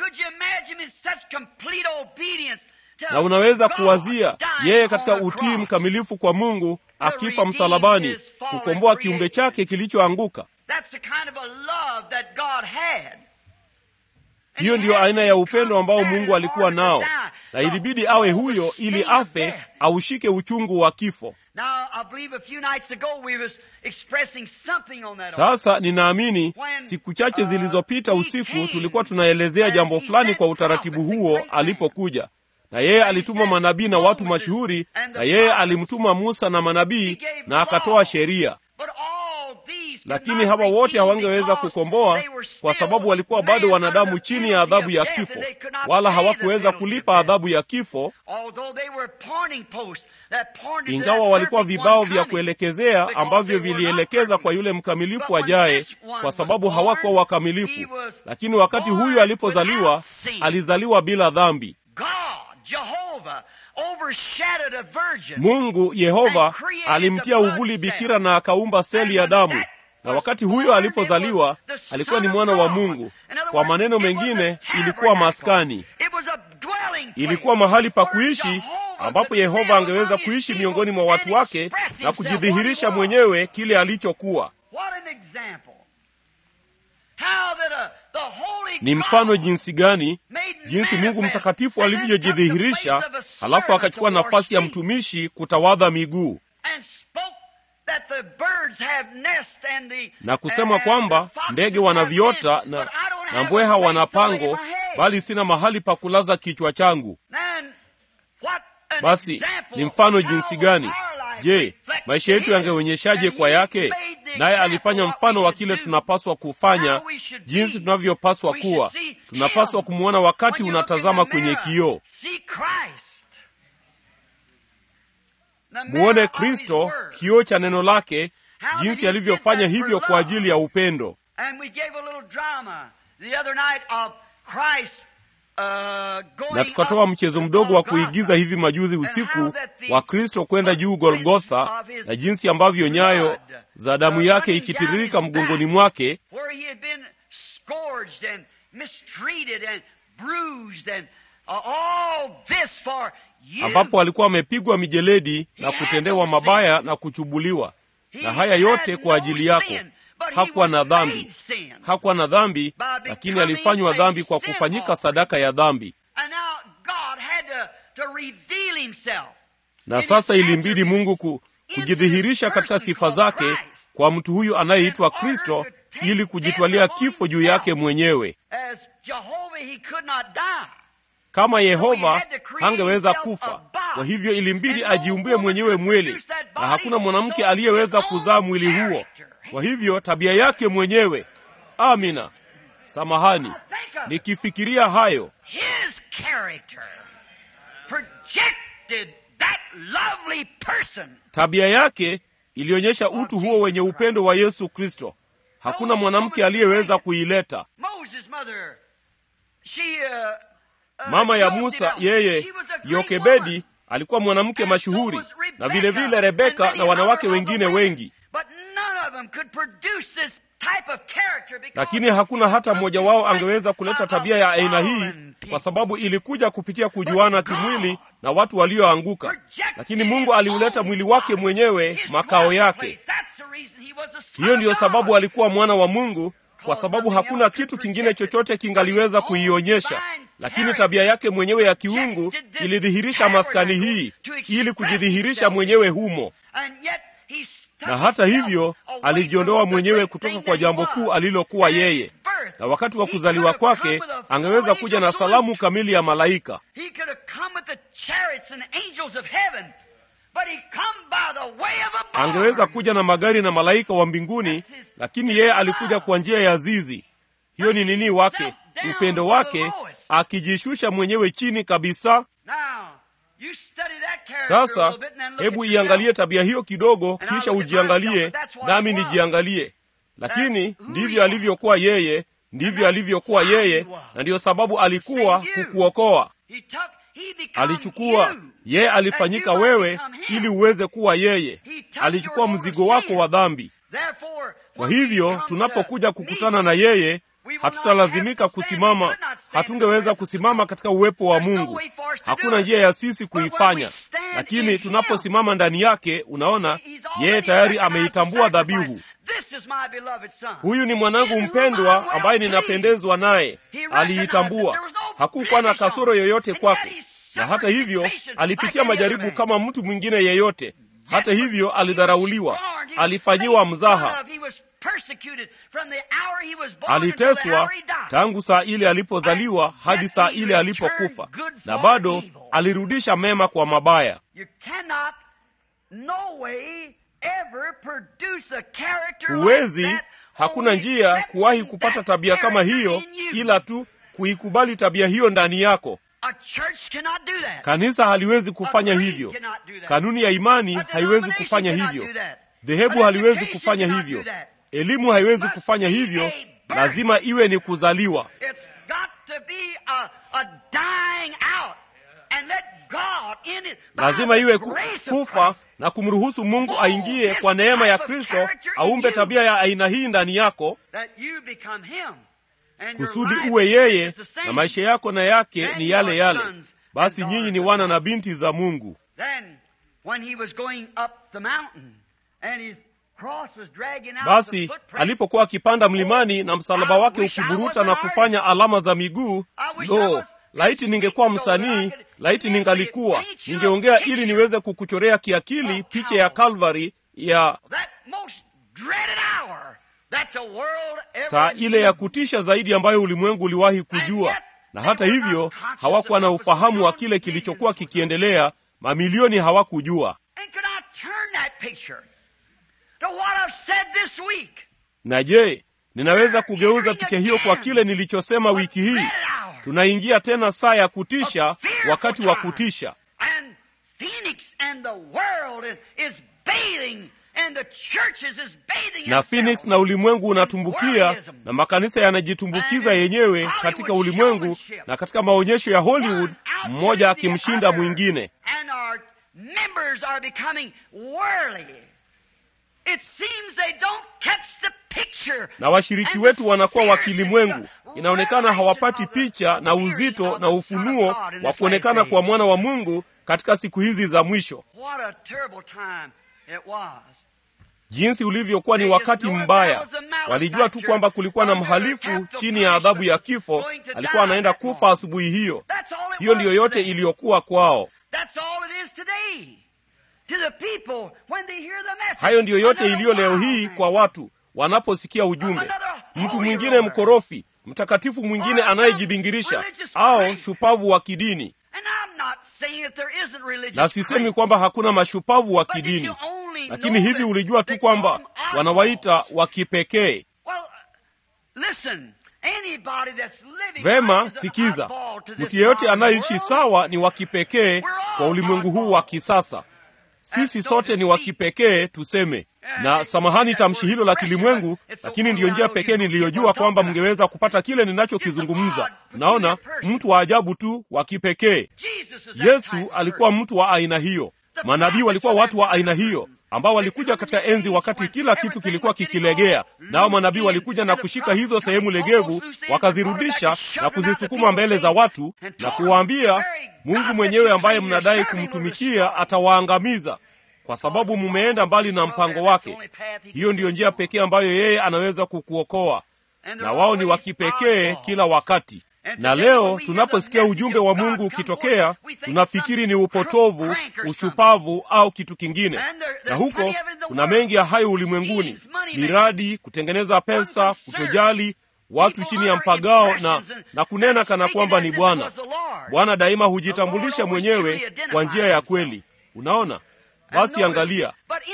S2: na unaweza kuwazia yeye katika utii mkamilifu kwa mungu akifa msalabani kukomboa kiumbe chake kilichoanguka
S3: that's the kind of a love that God had.
S2: hiyo ndiyo aina ya upendo ambao mungu alikuwa nao na ilibidi awe huyo ili afe aushike uchungu wa kifo
S3: Now, I believe a few nights ago we was expressing something on that.
S2: sasa ninaamini siku chache zilizopita usiku tulikuwa tunaelezea jambo fulani kwa utaratibu huo alipokuja na yeye alituma manabii na watu mashuhuri na yeye alimtuma musa na manabii na akatoa sheria
S3: But all these could
S2: lakini
S3: not
S2: hawa wote
S3: redeem
S2: hawangeweza
S3: because
S2: kukomboa
S3: they were
S2: kwa
S3: still
S2: sababu walikuwa bado
S3: men
S2: wanadamu
S3: under the
S2: chini ya adhabu ya
S3: penalty of
S2: kifo
S3: death, and they could not
S2: wala
S3: pay the
S2: hawakuweza
S3: penalty of
S2: kulipa
S3: death.
S2: adhabu ya kifo
S3: Although they were pointing posts that pointed to
S2: ingawa
S3: that
S2: walikuwa
S3: perfect
S2: vibao
S3: one
S2: vya
S3: coming,
S2: kuelekezea
S3: because
S2: ambavyo
S3: they were not
S2: vilielekeza
S3: perfect.
S2: kwa yule mkamilifu
S3: But when
S2: ajaye
S3: this one
S2: kwa
S3: was
S2: sababu
S3: born,
S2: hawakuwa
S3: he
S2: wakamilifu
S3: was
S2: lakini wakati
S3: born
S2: huyu alipozaliwa
S3: without sin.
S2: alizaliwa bila dhambi
S3: God, Jehovah, overshadowed a virgin.
S2: mungu yehova alimtia uvuli bikira na akaumba seli ya damu na wakati huyo alipozaliwa alikuwa ni mwana wa mungu kwa maneno mengine ilikuwa maskani ilikuwa mahali pa kuishi ambapo yehova angeweza kuishi miongoni mwa watu wake na kujidhihirisha mwenyewe kile alichokuwa ni mfano jinsi gani jinsi mungu mtakatifu alivyojidhihirisha halafu akachukua nafasi ya mtumishi kutawadha miguu na kusema kwamba ndege wana viota na, na mbweha wana pango bali sina mahali pa kulaza kichwa changu basi ni mfano jinsi gani je maisha yetu yangeonyeshaje kwa yake naye alifanya mfano wa kile tunapaswa kufanya jinsi tunavyopaswa kuwa tunapaswa kumwona wakati unatazama kwenye kioo muone kristo kioo cha neno lake jinsi alivyofanya hivyo kwa ajili ya upendo na tukatoa mchezo mdogo wa kuigiza hivi majuzi usiku wa kristo kwenda juu golgotha na jinsi ambavyo nyayo za damu yake ikitiririka mgongoni mwake ambapo alikuwa amepigwa mijeledi na kutendewa mabaya na kuchubuliwa na haya yote kwa ajili yako hakuwa na dhambi hakuwa na dhambi lakini alifanywa dhambi kwa kufanyika sadaka ya dhambi na sasa ilimbidi mungu ku, kujidhihirisha katika sifa zake kwa mtu huyu anayeitwa kristo ili kujitwalia kifo juu yake mwenyewe kama yehova hangeweza kufa kwa hivyo ilimbidi ajiumbie mwenyewe mwili na hakuna mwanamke aliyeweza kuzaa mwili huo kwa hivyo tabia yake mwenyewe amina samahani nikifikiria hayo tabia yake ilionyesha utu huo wenye upendo wa yesu kristo hakuna mwanamke aliyeweza kuileta mama ya musa yeye yokebedi alikuwa mwanamke mashuhuri na vile vile rebeka na wanawake wengine wengi lakini hakuna hata mmoja wao angeweza kuleta tabia ya aina hii kwa sababu ilikuja kupitia kujuana kimwili na watu walioanguka lakini mungu aliuleta mwili wake mwenyewe makao yake hiyo ndiyo sababu alikuwa mwana wa mungu kwa sababu hakuna kitu kingine chochote kingaliweza kuionyesha lakini tabia yake mwenyewe ya kiungu ilidhihirisha maskani hii ili kujidhihirisha mwenyewe humo na hata hivyo alijiondoa mwenyewe kutoka kwa jambo kuu alilokuwa yeye na wakati wa kuzaliwa kwake angeweza kuja na salamu kamili ya malaika angeweza kuja na magari na malaika wa mbinguni lakini yeye alikuja kwa njia ya zizi hiyo ni nini wake upendo wake akijishusha mwenyewe chini kabisa sasa hebu iangalie tabia hiyo kidogo kisha ujiangalie nami nijiangalie lakini ndivyo alivyokuwa yeye ndivyo alivyokuwa yeye na ndiyo sababu alikuwa kukuokoa alichukua yeye alifanyika wewe ili uweze kuwa yeye alichukua mzigo wako wa dhambi kwa hivyo tunapokuja kukutana na yeye hatutalazimika kusimama hatungeweza kusimama katika uwepo wa mungu hakuna njia ya sisi kuifanya lakini tunaposimama ndani yake unaona yeye tayari ameitambua dhabihu huyu ni mwanangu mpendwa ambaye ninapendezwa naye. Aliitambua, hakukuwa na kasoro yoyote kwake, na hata hivyo alipitia majaribu kama mtu mwingine yeyote. Hata hivyo alidharauliwa, alifanyiwa mzaha, aliteswa tangu saa ile alipozaliwa hadi saa ile alipokufa, na bado alirudisha mema kwa mabaya. Huwezi, hakuna njia kuwahi kupata tabia kama hiyo, ila tu kuikubali tabia hiyo ndani yako. Kanisa haliwezi kufanya hivyo, kanuni ya imani haiwezi kufanya hivyo, dhehebu haliwezi kufanya hivyo, elimu haiwezi kufanya hivyo. Lazima iwe ni kuzaliwa. Lazima iwe ku, kufa na kumruhusu Mungu aingie kwa neema ya Kristo, aumbe tabia ya aina hii ndani yako, kusudi uwe yeye na maisha yako na yake ni yale yale. Basi nyinyi ni wana na binti za Mungu. Basi alipokuwa akipanda mlimani na msalaba wake ukiburuta na kufanya alama za miguu, lo, laiti ningekuwa msanii, laiti ningalikuwa ningeongea ili niweze kukuchorea kiakili picha ya Kalvari ya saa ile ya kutisha zaidi ambayo ulimwengu uliwahi kujua, na hata hivyo hawakuwa na ufahamu wa kile kilichokuwa kikiendelea. Mamilioni hawakujua. Na je, ninaweza kugeuza picha hiyo kwa kile nilichosema wiki hii? Tunaingia tena saa ya kutisha, wakati wa kutisha, na Phoenix na ulimwengu unatumbukia, na makanisa yanajitumbukiza yenyewe katika ulimwengu na katika maonyesho ya Hollywood, mmoja akimshinda mwingine. Na washiriki wetu wanakuwa wa kilimwengu. Inaonekana hawapati picha na uzito na ufunuo wa kuonekana kwa mwana wa Mungu katika siku hizi za mwisho. Jinsi ulivyokuwa ni wakati mbaya. Walijua tu kwamba kulikuwa na mhalifu chini ya adhabu ya kifo, alikuwa anaenda kufa asubuhi hiyo. Hiyo ndiyo yote iliyokuwa kwao. Hayo ndiyo yote iliyo leo hii kwa watu wanaposikia ujumbe. Mtu mwingine mkorofi, mtakatifu mwingine anayejibingirisha, au shupavu wa kidini. Na sisemi kwamba hakuna mashupavu wa kidini, lakini hivi ulijua tu kwamba wanawaita wa kipekee? Vema, sikiza, mtu yeyote anayeishi sawa ni wa kipekee kwa ulimwengu huu wa kisasa. Sisi sote ni wa kipekee tuseme, na samahani tamshi hilo la kilimwengu, lakini ndiyo njia pekee niliyojua kwamba mngeweza kupata kile ninachokizungumza. Naona mtu wa ajabu tu wa kipekee. Yesu alikuwa mtu wa aina hiyo. Manabii walikuwa watu wa aina hiyo ambao walikuja katika enzi wakati kila kitu kilikuwa kikilegea, nao manabii walikuja na kushika hizo sehemu legevu, wakazirudisha na kuzisukuma mbele za watu na kuwaambia, Mungu mwenyewe ambaye mnadai kumtumikia atawaangamiza kwa sababu mumeenda mbali na mpango wake. Hiyo ndiyo njia pekee ambayo yeye anaweza kukuokoa, na wao ni wa kipekee kila wakati. Na leo tunaposikia ujumbe wa Mungu ukitokea, tunafikiri ni upotovu, ushupavu au kitu kingine. Na huko kuna mengi ya hayo ulimwenguni: miradi, kutengeneza pesa, kutojali watu chini ya mpagao na, na kunena kana kwamba ni Bwana. Bwana daima hujitambulisha mwenyewe kwa njia ya kweli. Unaona? Basi angalia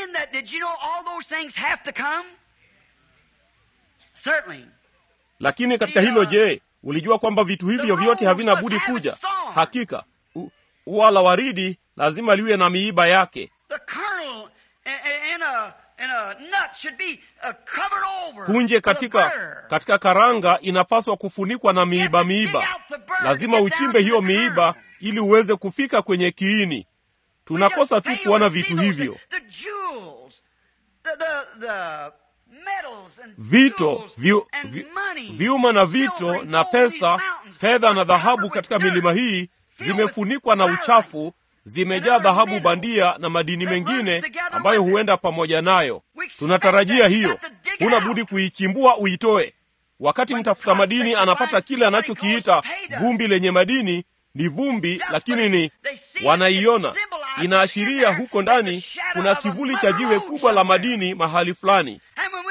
S2: lakini katika hilo, je, ulijua kwamba vitu hivyo vyote havina budi kuja? Hakika ua la waridi lazima liwe na miiba yake. Punje katika katika karanga inapaswa kufunikwa na miiba miiba. Lazima uchimbe hiyo miiba ili uweze kufika kwenye kiini. Tunakosa tu kuona vitu hivyo, vito vyu, vyu, vyuma na vito na pesa, fedha na dhahabu katika milima hii zimefunikwa na uchafu, zimejaa dhahabu bandia na madini mengine ambayo huenda pamoja nayo. Tunatarajia hiyo, huna budi kuichimbua uitoe. Wakati mtafuta madini anapata kile anachokiita vumbi lenye madini, ni vumbi, lakini ni wanaiona, inaashiria huko ndani kuna kivuli cha jiwe kubwa la madini mahali fulani.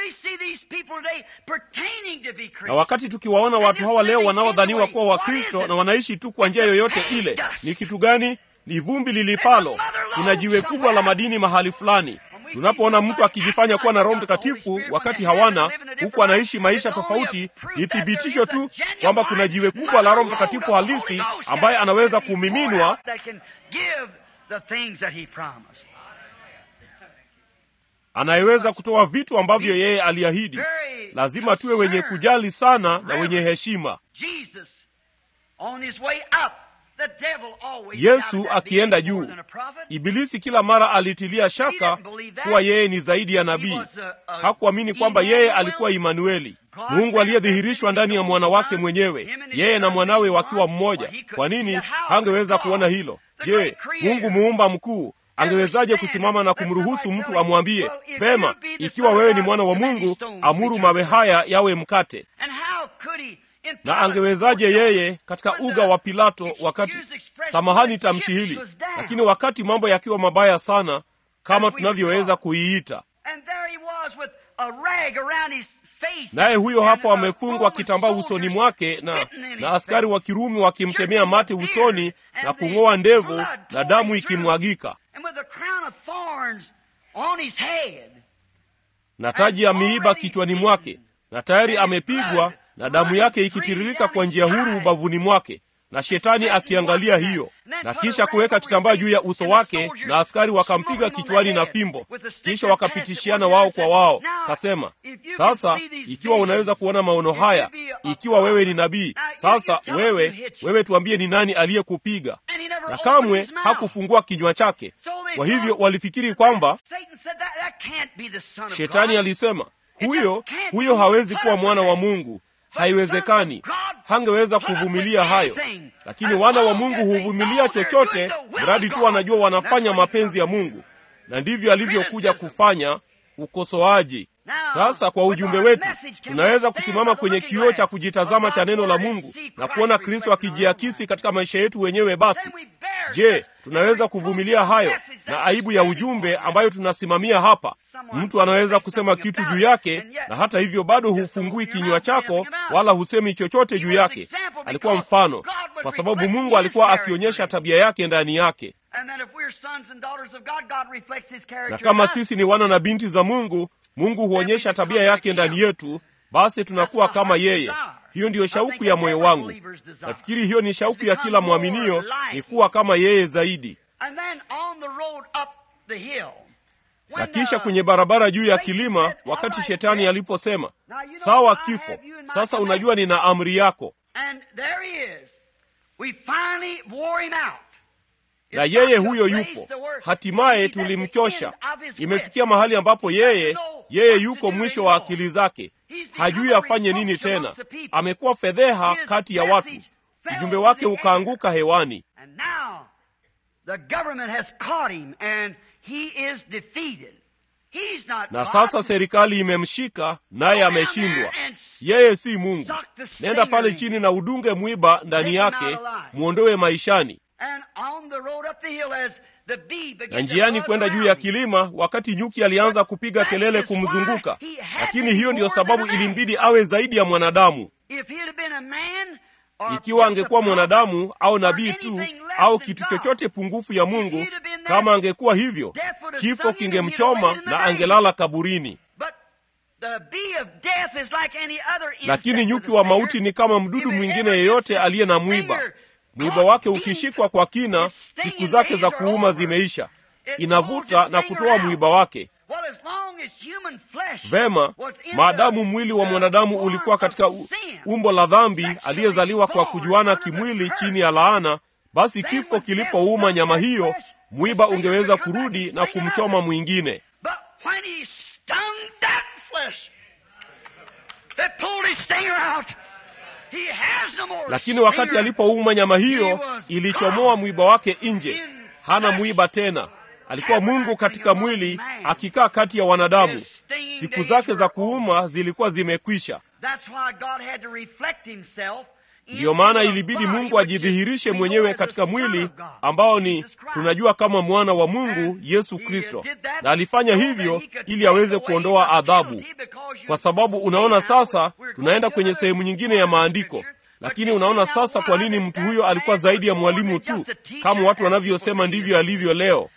S2: Na wakati tukiwaona watu hawa leo wanaodhaniwa kuwa Wakristo na wanaishi tu kwa njia yoyote ile, ni kitu gani? Ni vumbi lilipalo. Kuna jiwe kubwa la madini mahali fulani. Tunapoona mtu akijifanya kuwa na Roho Mtakatifu wakati hawana, huku anaishi maisha tofauti, ni thibitisho tu kwamba kuna jiwe kubwa la Roho Mtakatifu halisi ambaye anaweza kumiminwa anayeweza kutoa vitu ambavyo yeye aliahidi. Lazima tuwe wenye kujali sana na wenye heshima. Yesu akienda juu, Ibilisi kila mara alitilia shaka kuwa yeye ni zaidi ya nabii. Hakuamini kwamba yeye alikuwa Imanueli, Mungu aliyedhihirishwa ndani ya mwana wake mwenyewe, yeye na mwanawe wakiwa mmoja. Kwa nini hangeweza kuona hilo? Je, Mungu muumba mkuu angewezaje kusimama na kumruhusu mtu amwambie, vema, ikiwa wewe ni mwana wa Mungu, amuru mawe haya yawe mkate? na angewezaje yeye katika uga wa Pilato wakati, samahani tamshi hili, lakini wakati mambo yakiwa mabaya sana kama tunavyoweza kuiita, naye huyo hapo amefungwa kitambaa usoni mwake na, na askari wa Kirumi wakimtemea mate usoni na kung'oa ndevu na damu ikimwagika na taji ya miiba kichwani mwake na tayari amepigwa na damu yake ikitiririka kwa njia huru ubavuni mwake, na shetani akiangalia hiyo, na kisha kuweka kitambaa juu ya uso wake, na askari wakampiga kichwani na fimbo, kisha wakapitishiana wao kwa wao. Kasema, sasa ikiwa unaweza kuona maono haya, ikiwa wewe ni nabii, sasa wewe wewe, tuambie ni nani aliyekupiga? Na kamwe hakufungua kinywa chake. Kwa hivyo walifikiri kwamba shetani alisema, huyo huyo hawezi kuwa mwana wa Mungu Haiwezekani, hangeweza kuvumilia hayo. Lakini wana wa Mungu huvumilia chochote, mradi tu wanajua wanafanya mapenzi ya Mungu, na ndivyo alivyokuja kufanya ukosoaji. Sasa kwa ujumbe wetu, tunaweza kusimama kwenye kioo cha kujitazama cha neno la Mungu na kuona Kristo akijiakisi katika maisha yetu wenyewe. Basi je, tunaweza kuvumilia hayo na aibu ya ujumbe ambayo tunasimamia hapa? Mtu anaweza kusema kitu juu yake, na hata hivyo bado hufungui kinywa chako wala husemi chochote juu yake. Alikuwa mfano, kwa sababu Mungu alikuwa akionyesha tabia yake ndani yake. Na kama sisi ni wana na binti za Mungu, Mungu huonyesha tabia yake ndani yetu, basi tunakuwa kama yeye. Hiyo ndiyo shauku ya moyo wangu. Nafikiri hiyo ni shauku ya kila mwaminio, ni kuwa kama yeye zaidi. Na kisha kwenye barabara juu ya kilima, wakati shetani aliposema, sawa, kifo sasa, unajua nina amri yako, na yeye huyo yupo. Hatimaye tulimchosha. Imefikia mahali ambapo yeye yeye yuko mwisho wa akili zake, hajui afanye nini tena. Amekuwa fedheha kati ya watu, ujumbe wake ukaanguka hewani. Na sasa serikali imemshika naye ameshindwa. Yeye si Mungu. Nenda pale chini na udunge mwiba ndani yake, mwondoe maishani. Na njiani kwenda juu ya kilima, wakati nyuki alianza kupiga kelele kumzunguka, lakini hiyo ndiyo sababu ilimbidi awe zaidi ya mwanadamu. Ikiwa angekuwa mwanadamu au nabii tu au kitu chochote pungufu ya Mungu, kama angekuwa hivyo, kifo kingemchoma na angelala kaburini. Lakini nyuki wa mauti ni kama mdudu mwingine yeyote aliye na mwiba. Mwiba wake ukishikwa kwa kina, siku zake za kuuma zimeisha. Inavuta na kutoa mwiba wake. Vema, maadamu mwili wa mwanadamu ulikuwa katika umbo la dhambi, aliyezaliwa kwa kujuana kimwili chini ya laana, basi kifo kilipouma nyama hiyo, mwiba ungeweza kurudi na kumchoma mwingine. Lakini wakati alipouma nyama hiyo, ilichomoa mwiba wake nje. Hana mwiba tena. Alikuwa Mungu katika mwili akikaa kati ya wanadamu. siku zake za kuuma zilikuwa zimekwisha. Ndiyo maana ilibidi Mungu ajidhihirishe mwenyewe katika mwili ambao ni tunajua kama mwana wa Mungu Yesu Kristo, na alifanya hivyo ili aweze kuondoa adhabu. Kwa sababu unaona, sasa tunaenda kwenye sehemu nyingine ya maandiko, lakini unaona sasa kwa nini mtu huyo alikuwa zaidi ya mwalimu tu, kama watu wanavyosema ndivyo alivyo leo.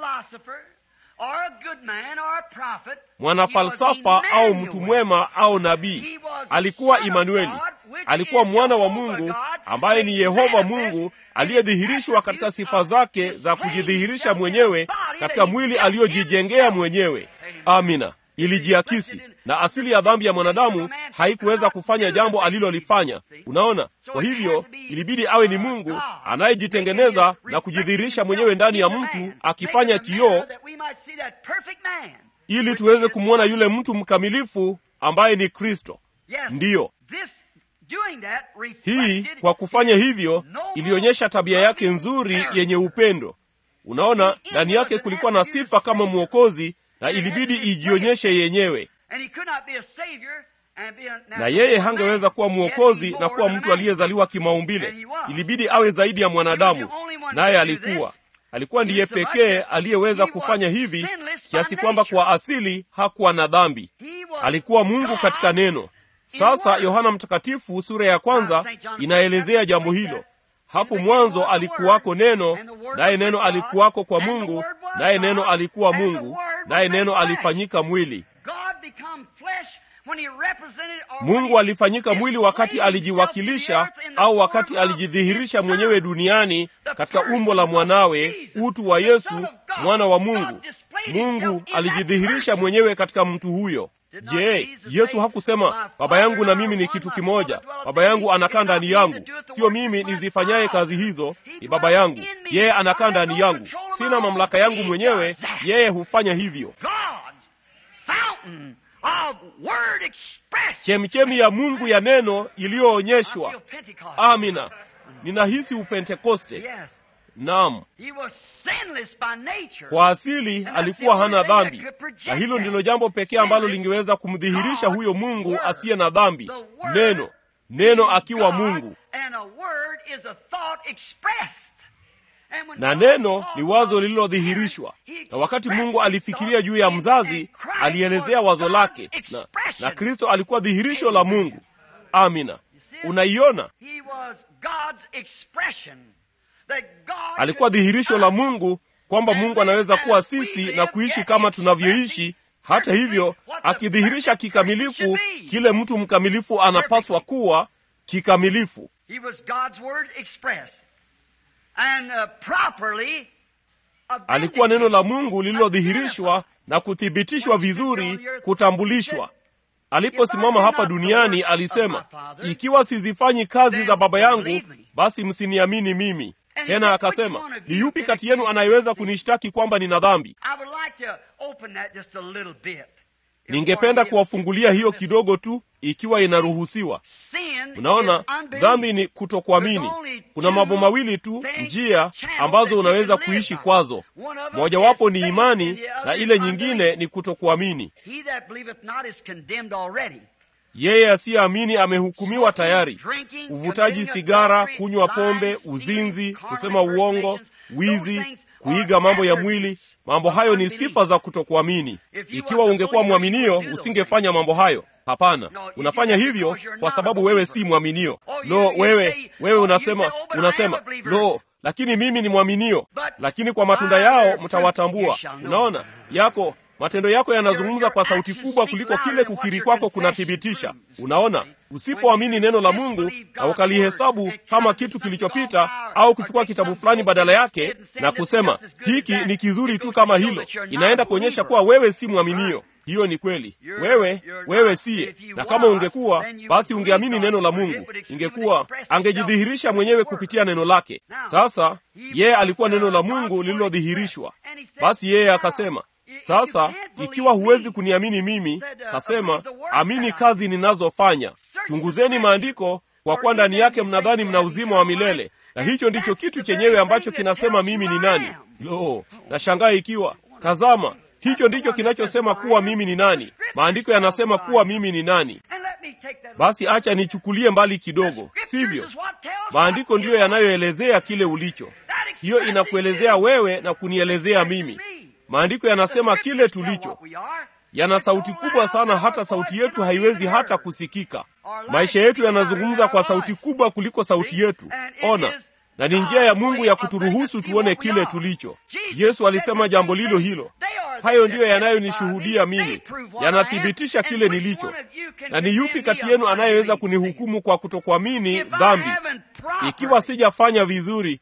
S2: Mwanafalsafa au mtu mwema au nabii, alikuwa Imanueli, alikuwa mwana wa Mungu ambaye ni Yehova Mungu aliyedhihirishwa katika sifa zake za kujidhihirisha mwenyewe katika mwili aliyojijengea mwenyewe. Amina. Ilijiakisi na asili ya dhambi ya mwanadamu haikuweza kufanya jambo alilolifanya. Unaona, kwa hivyo ilibidi awe ni Mungu anayejitengeneza na kujidhihirisha mwenyewe ndani ya mtu, akifanya kioo ili tuweze kumwona yule mtu mkamilifu ambaye ni Kristo. Ndiyo, hii kwa kufanya hivyo ilionyesha tabia yake nzuri yenye upendo. Unaona, ndani yake kulikuwa na sifa kama mwokozi na ilibidi ijionyeshe yenyewe, na yeye hangeweza kuwa mwokozi na kuwa mtu aliyezaliwa kimaumbile. Ilibidi awe zaidi ya mwanadamu, naye alikuwa alikuwa ndiye pekee aliyeweza kufanya hivi, kiasi kwamba kwa asili hakuwa na dhambi. Alikuwa Mungu katika neno. Sasa Yohana Mtakatifu sura ya kwanza inaelezea jambo hilo. Hapo mwanzo alikuwako neno, naye neno alikuwako kwa Mungu, naye neno alikuwa Mungu, naye neno alifanyika mwili. Mungu alifanyika mwili wakati alijiwakilisha au wakati alijidhihirisha mwenyewe duniani katika umbo la mwanawe, utu wa Yesu, mwana wa Mungu. Mungu alijidhihirisha mwenyewe katika mtu huyo. Je, Yesu hakusema baba yangu na mimi ni kitu kimoja? Baba yangu anakaa ndani yangu, sio mimi nizifanyaye kazi hizo, ni baba yangu. Yeye anakaa ndani yangu, sina mamlaka yangu mwenyewe, yeye hufanya hivyo. Chemchemi ya Mungu ya neno iliyoonyeshwa. Amina, ninahisi Upentekoste. Naam, kwa asili alikuwa hana dhambi, na hilo ndilo jambo pekee ambalo lingeweza kumdhihirisha huyo Mungu asiye na dhambi, neno, neno akiwa Mungu. Na neno ni wazo lililodhihirishwa. Na wakati Mungu alifikiria juu ya mzazi, alielezea wazo lake, na, na Kristo alikuwa dhihirisho la Mungu. Amina, unaiona alikuwa dhihirisho la Mungu kwamba Mungu anaweza kuwa sisi na kuishi kama tunavyoishi, hata hivyo akidhihirisha kikamilifu kile mtu mkamilifu anapaswa kuwa kikamilifu. Alikuwa neno la Mungu lililodhihirishwa na kuthibitishwa vizuri, kutambulishwa. Aliposimama hapa duniani alisema, ikiwa sizifanyi kazi za Baba yangu, basi msiniamini mimi. Tena akasema, ni yupi kati yenu anayeweza kunishtaki kwamba nina dhambi? Ningependa kuwafungulia hiyo kidogo tu, ikiwa inaruhusiwa. Mnaona, dhambi ni kutokuamini. Kuna mambo mawili tu, njia ambazo unaweza kuishi kwazo. Mojawapo ni imani na ile nyingine ni kutokuamini. Yeye asiyeamini amehukumiwa tayari. Uvutaji sigara, kunywa pombe, uzinzi, kusema uongo, wizi, kuiga mambo ya mwili, mambo hayo ni sifa za kutokuamini. Ikiwa ungekuwa mwaminio, usingefanya mambo hayo. Hapana, unafanya hivyo kwa sababu wewe si mwaminio. Lo, wewe wewe unasema unasema lo, lakini mimi ni mwaminio. Lakini kwa matunda yao mtawatambua. Unaona, yako matendo yako yanazungumza kwa sauti kubwa kuliko kile kukiri kwako kunathibitisha. Unaona, usipoamini neno la Mungu na ukalihesabu kama kitu kilichopita, au kuchukua kitabu fulani badala yake na kusema hiki ni kizuri tu kama hilo, inaenda kuonyesha kuwa wewe si mwaminio. Hiyo ni kweli, wewe wewe siye. Na kama ungekuwa, basi ungeamini neno la Mungu, ingekuwa angejidhihirisha mwenyewe kupitia neno lake. Sasa yeye alikuwa neno la Mungu lililodhihirishwa. Basi yeye akasema sasa ikiwa huwezi kuniamini mimi, kasema amini kazi ninazofanya. Chunguzeni maandiko, kwa kuwa ndani yake mnadhani mna uzima wa milele, na hicho ndicho kitu chenyewe ambacho kinasema mimi ni nani. Lo, nashangaa ikiwa, tazama, hicho ndicho kinachosema kuwa mimi ni nani. maandiko yanasema kuwa mimi ni nani basi acha nichukulie mbali kidogo sivyo maandiko ndiyo yanayoelezea kile ulicho hiyo inakuelezea wewe na kunielezea mimi maandiko yanasema kile tulicho yana sauti kubwa sana hata sauti yetu haiwezi hata kusikika maisha yetu yanazungumza kwa sauti kubwa kuliko sauti yetu ona na ni njia ya mungu ya kuturuhusu tuone kile tulicho yesu alisema jambo lilo hilo hayo ndiyo yanayonishuhudia mimi yanathibitisha kile nilicho na ni yupi kati yenu anayeweza kunihukumu kwa kutokuamini dhambi ikiwa sijafanya vizuri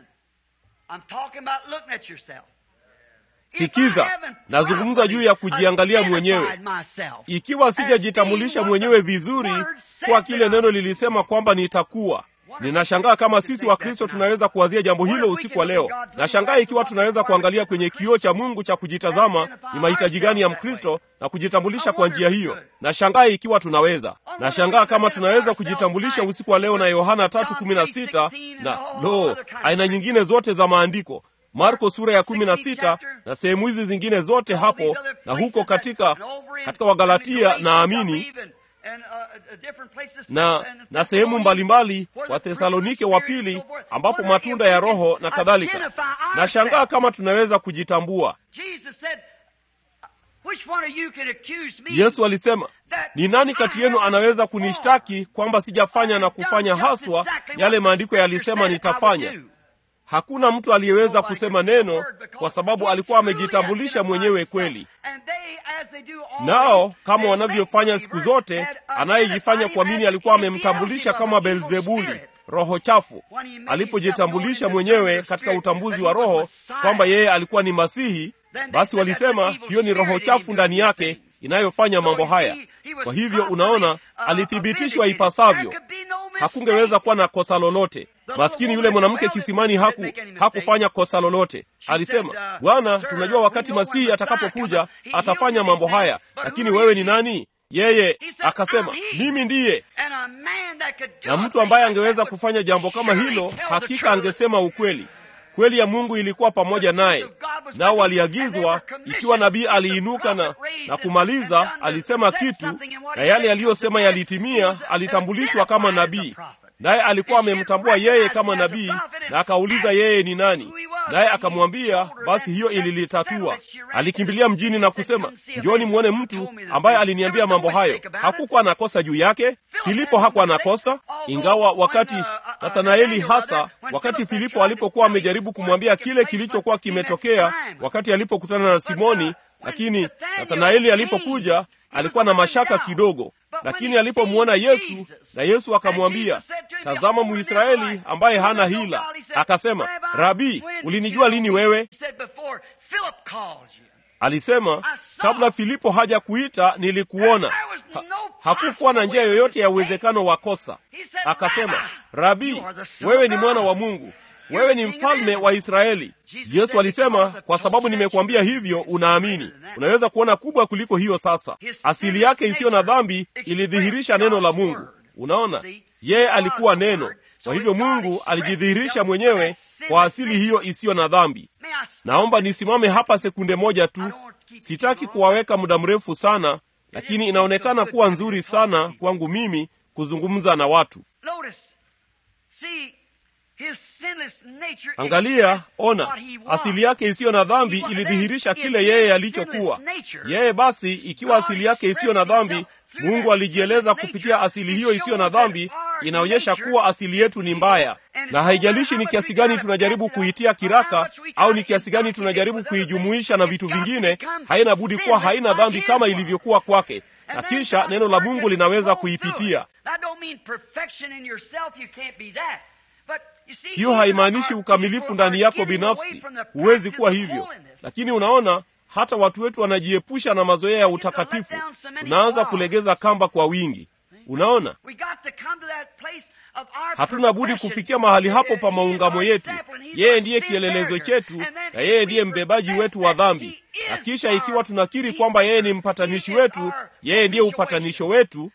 S2: sikiza nazungumza juu ya kujiangalia mwenyewe ikiwa sijajitambulisha mwenyewe vizuri kwa kile neno lilisema kwamba nitakuwa ninashangaa kama sisi wakristo tunaweza kuwazia jambo hilo usiku wa leo nashangaa ikiwa tunaweza kuangalia kwenye kioo cha mungu cha kujitazama ni mahitaji gani ya mkristo na kujitambulisha kwa njia hiyo nashangaa ikiwa tunaweza nashangaa kama tunaweza kujitambulisha usiku wa leo na yohana 316 na lo aina nyingine zote za maandiko marko sura ya kumi na sita na sehemu hizi zingine zote hapo na huko katika katika wagalatia na amini na na sehemu mbalimbali wa thesalonike wa pili ambapo matunda ya roho na kadhalika nashangaa kama tunaweza kujitambua yesu alisema ni nani kati yenu anaweza kunishtaki kwamba sijafanya na kufanya haswa yale maandiko yalisema nitafanya hakuna mtu aliyeweza kusema neno kwa sababu alikuwa amejitambulisha mwenyewe kweli nao kama wanavyofanya siku zote anayejifanya kuamini alikuwa amemtambulisha kama belzebuli roho chafu alipojitambulisha mwenyewe katika utambuzi wa roho kwamba yeye alikuwa ni masihi basi walisema hiyo ni roho chafu ndani yake inayofanya mambo haya kwa hivyo unaona alithibitishwa ipasavyo hakungeweza kuwa na kosa lolote maskini yule mwanamke kisimani haku hakufanya kosa lolote alisema bwana tunajua wakati masihi atakapokuja atafanya mambo haya lakini wewe ni nani yeye akasema mimi ndiye na mtu ambaye angeweza kufanya jambo kama hilo hakika angesema ukweli kweli ya mungu ilikuwa pamoja naye nao waliagizwa ikiwa nabii aliinuka na, na kumaliza alisema kitu na yale aliyosema yalitimia alitambulishwa kama nabii naye alikuwa amemtambua yeye kama nabii na akauliza yeye ni nani naye akamwambia basi hiyo ililitatua alikimbilia mjini na kusema njoni mwone mtu ambaye aliniambia mambo hayo hakukuwa na kosa juu yake filipo hakuwa na kosa ingawa wakati nathanaeli hasa wakati filipo alipokuwa amejaribu kumwambia kile kilichokuwa kimetokea wakati alipokutana na simoni lakini nathanaeli alipokuja alikuwa na mashaka kidogo lakini alipomwona yesu na yesu akamwambia tazama muisraeli ambaye hana hila akasema rabii ulinijua lini wewe alisema kabla filipo haja kuita nilikuona ha, hakukuwa na njia yoyote ya uwezekano wa kosa akasema rabii wewe ni mwana wa mungu wewe ni mfalme wa israeli yesu alisema kwa sababu nimekuambia hivyo unaamini unaweza kuona kubwa kuliko hiyo sasa asili yake isiyo na dhambi ilidhihirisha neno la mungu unaona yeye alikuwa neno kwa hivyo mungu alijidhihirisha mwenyewe kwa asili hiyo isiyo na dhambi naomba nisimame hapa sekunde moja tu sitaki kuwaweka muda mrefu sana lakini inaonekana kuwa nzuri sana kwangu mimi kuzungumza na watu angalia ona asili yake isiyo na dhambi ilidhihirisha kile yeye alichokuwa yeye basi ikiwa asili yake isiyo na dhambi mungu alijieleza kupitia asili hiyo isiyo na dhambi inaonyesha kuwa asili yetu ni mbaya na haijalishi ni kiasi gani tunajaribu kuitia kiraka au ni kiasi gani tunajaribu kuijumuisha na vitu vingine haina budi kuwa haina dhambi kama ilivyokuwa kwake na kisha neno la mungu linaweza kuipitia hiyo haimaanishi ukamilifu ndani yako binafsi huwezi kuwa hivyo lakini unaona hata watu wetu wanajiepusha na mazoea ya utakatifu tunaanza kulegeza kamba kwa wingi unaona hatuna budi kufikia mahali hapo pa maungamo yetu yeye ndiye kielelezo chetu na yeye ndiye mbebaji wetu wa dhambi na kisha ikiwa tunakiri kwamba yeye ni mpatanishi wetu yeye ndiye upatanisho wetu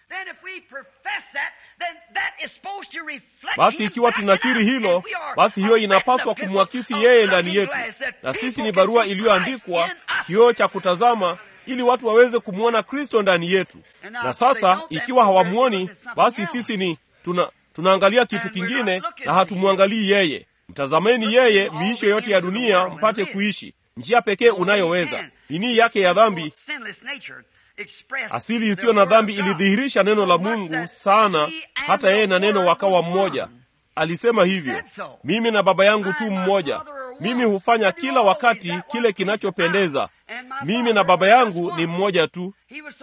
S2: basi ikiwa tunakiri hilo basi hiyo inapaswa kumwakisi yeye ndani yetu na sisi ni barua iliyoandikwa kioo cha kutazama ili watu waweze kumwona kristo ndani yetu na sasa ikiwa hawamwoni basi sisi ni tuna tunaangalia kitu kingine na hatumwangalii yeye mtazameni yeye miisho yote ya dunia mpate kuishi njia pekee unayoweza nini yake ya dhambi asili isiyo na dhambi ilidhihirisha neno la mungu sana hata yeye na neno wakawa mmoja alisema hivyo mimi na baba yangu tu mmoja mimi hufanya kila wakati kile kinachopendeza mimi na baba yangu ni mmoja tu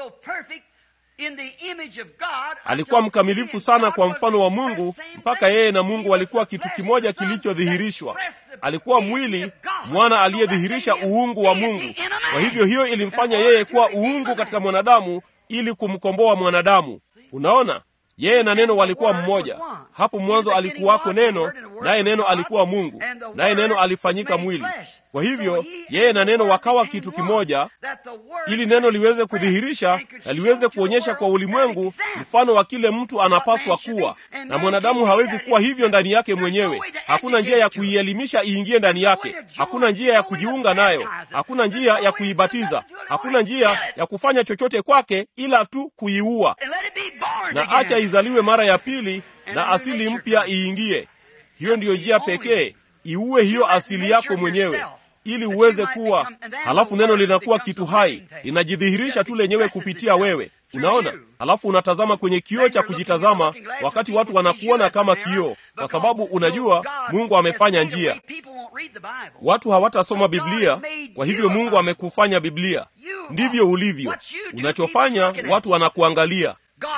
S2: alikuwa mkamilifu sana kwa mfano wa mungu mpaka yeye na mungu walikuwa kitu kimoja kilichodhihirishwa alikuwa mwili mwana aliyedhihirisha uungu wa mungu kwa hivyo hiyo ilimfanya yeye kuwa uungu katika mwanadamu ili kumkomboa mwanadamu unaona yeye na neno walikuwa mmoja hapo mwanzo alikuwako neno naye neno alikuwa mungu naye neno alifanyika mwili kwa hivyo yeye na neno wakawa kitu kimoja ili neno liweze kudhihirisha na liweze kuonyesha kwa ulimwengu mfano wa kile mtu anapaswa kuwa na mwanadamu hawezi kuwa hivyo ndani yake mwenyewe hakuna njia ya kuielimisha iingie ndani yake hakuna njia ya kujiunga nayo hakuna njia ya kuibatiza hakuna njia ya kufanya chochote kwake ila tu kuiua na acha izaliwe mara ya pili na asili mpya iingie hiyo ndiyo njia pekee iue hiyo asili yako mwenyewe ili uweze kuwa halafu neno linakuwa kitu hai linajidhihirisha tu lenyewe kupitia wewe unaona halafu unatazama kwenye kioo cha kujitazama wakati watu wanakuona kama kioo kwa sababu unajua mungu amefanya njia watu hawatasoma biblia kwa hivyo mungu amekufanya biblia ndivyo ulivyo unachofanya watu wanakuangalia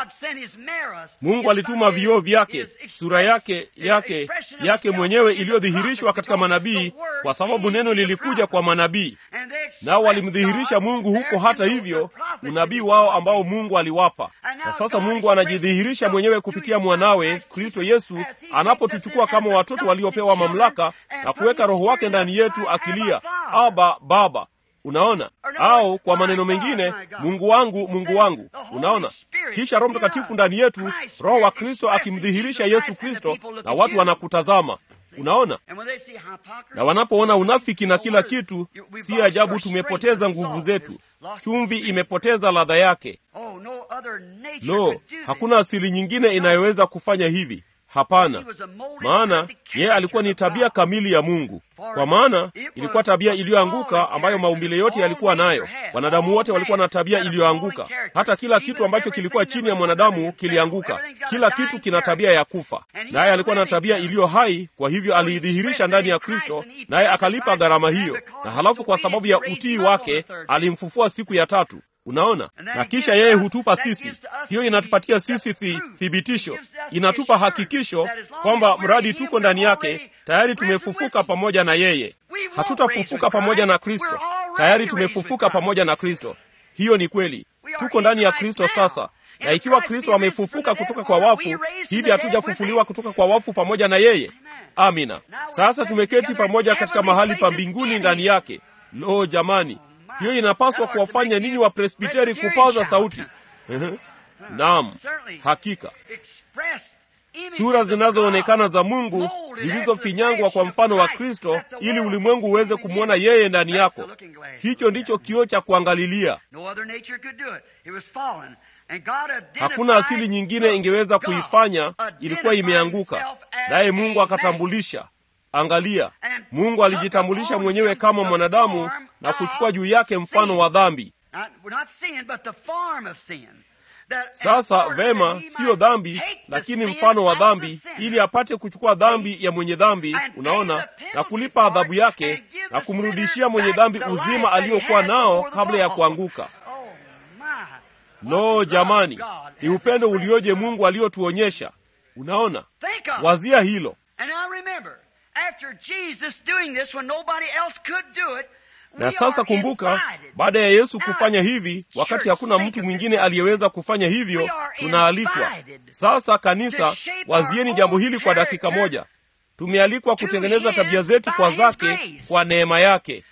S2: mungu alituma vioo vyake sura yake yake yake mwenyewe iliyodhihirishwa katika manabii kwa sababu neno lilikuja kwa manabii nao walimdhihirisha mungu huko hata hivyo unabii wao ambao mungu aliwapa na sasa mungu anajidhihirisha mwenyewe kupitia mwanawe kristo yesu anapotuchukua kama watoto waliopewa mamlaka na kuweka roho wake ndani yetu akilia aba baba unaona au kwa maneno mengine mungu wangu mungu wangu unaona kisha roho mtakatifu ndani yetu roho wa kristo akimdhihirisha yesu kristo na watu wanakutazama unaona na wanapoona unafiki na kila kitu si ajabu tumepoteza nguvu zetu chumvi imepoteza ladha yake lo hakuna asili nyingine inayoweza kufanya hivi hapana maana yeye alikuwa ni tabia kamili ya mungu kwa maana ilikuwa tabia iliyoanguka ambayo maumbile yote yalikuwa nayo wanadamu wote walikuwa na tabia iliyoanguka hata kila kitu ambacho kilikuwa chini ya mwanadamu kilianguka kila kitu kina tabia ya kufa naye alikuwa na tabia iliyo hai kwa hivyo aliidhihirisha ndani ya kristo naye akalipa gharama hiyo na halafu kwa sababu ya utii wake alimfufua siku ya tatu unaona na kisha yeye hutupa sisi hiyo inatupatia sisi thi, thibitisho inatupa hakikisho kwamba mradi tuko ndani yake tayari tumefufuka pamoja na yeye hatutafufuka pamoja na kristo tayari tumefufuka pamoja na kristo hiyo ni kweli tuko ndani ya kristo sasa na ikiwa kristo amefufuka kutoka kwa wafu hivi hatujafufuliwa kutoka kwa wafu pamoja na yeye amina sasa tumeketi pamoja katika mahali pa mbinguni ndani yake lo jamani hiyo inapaswa kuwafanya ninyi wa presbiteri kupaza sauti naam hakika sura zinazoonekana za mungu zilizofinyangwa kwa mfano wa kristo ili ulimwengu uweze kumwona yeye ndani yako hicho ndicho kioo cha kuangalilia hakuna asili nyingine ingeweza kuifanya ilikuwa imeanguka naye mungu akatambulisha angalia mungu alijitambulisha mwenyewe kama mwanadamu na kuchukua juu yake mfano wa dhambi sasa vema siyo dhambi lakini mfano wa dhambi ili apate kuchukua dhambi ya mwenye dhambi unaona na kulipa adhabu yake na kumrudishia mwenye dhambi uzima aliyokuwa nao kabla ya kuanguka lo jamani ni upendo ulioje mungu aliotuonyesha unaona wazia hilo na sasa kumbuka baada ya yesu kufanya hivi wakati hakuna mtu mwingine aliyeweza kufanya hivyo tunaalikwa sasa kanisa wazieni jambo hili kwa dakika moja tumealikwa kutengeneza tabia zetu kwa zake kwa neema yake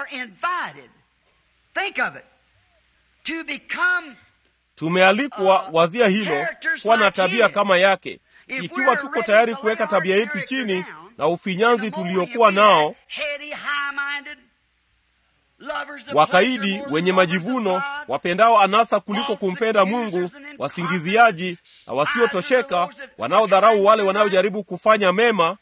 S2: tumealikwa wazia hilo kuwa na tabia kama yake ikiwa tuko tayari kuweka tabia yetu chini na ufinyanzi tuliokuwa nao wakaidi, wenye majivuno, wapendao anasa kuliko kumpenda Mungu, wasingiziaji na wasiotosheka, wanaodharau wale wanaojaribu kufanya mema,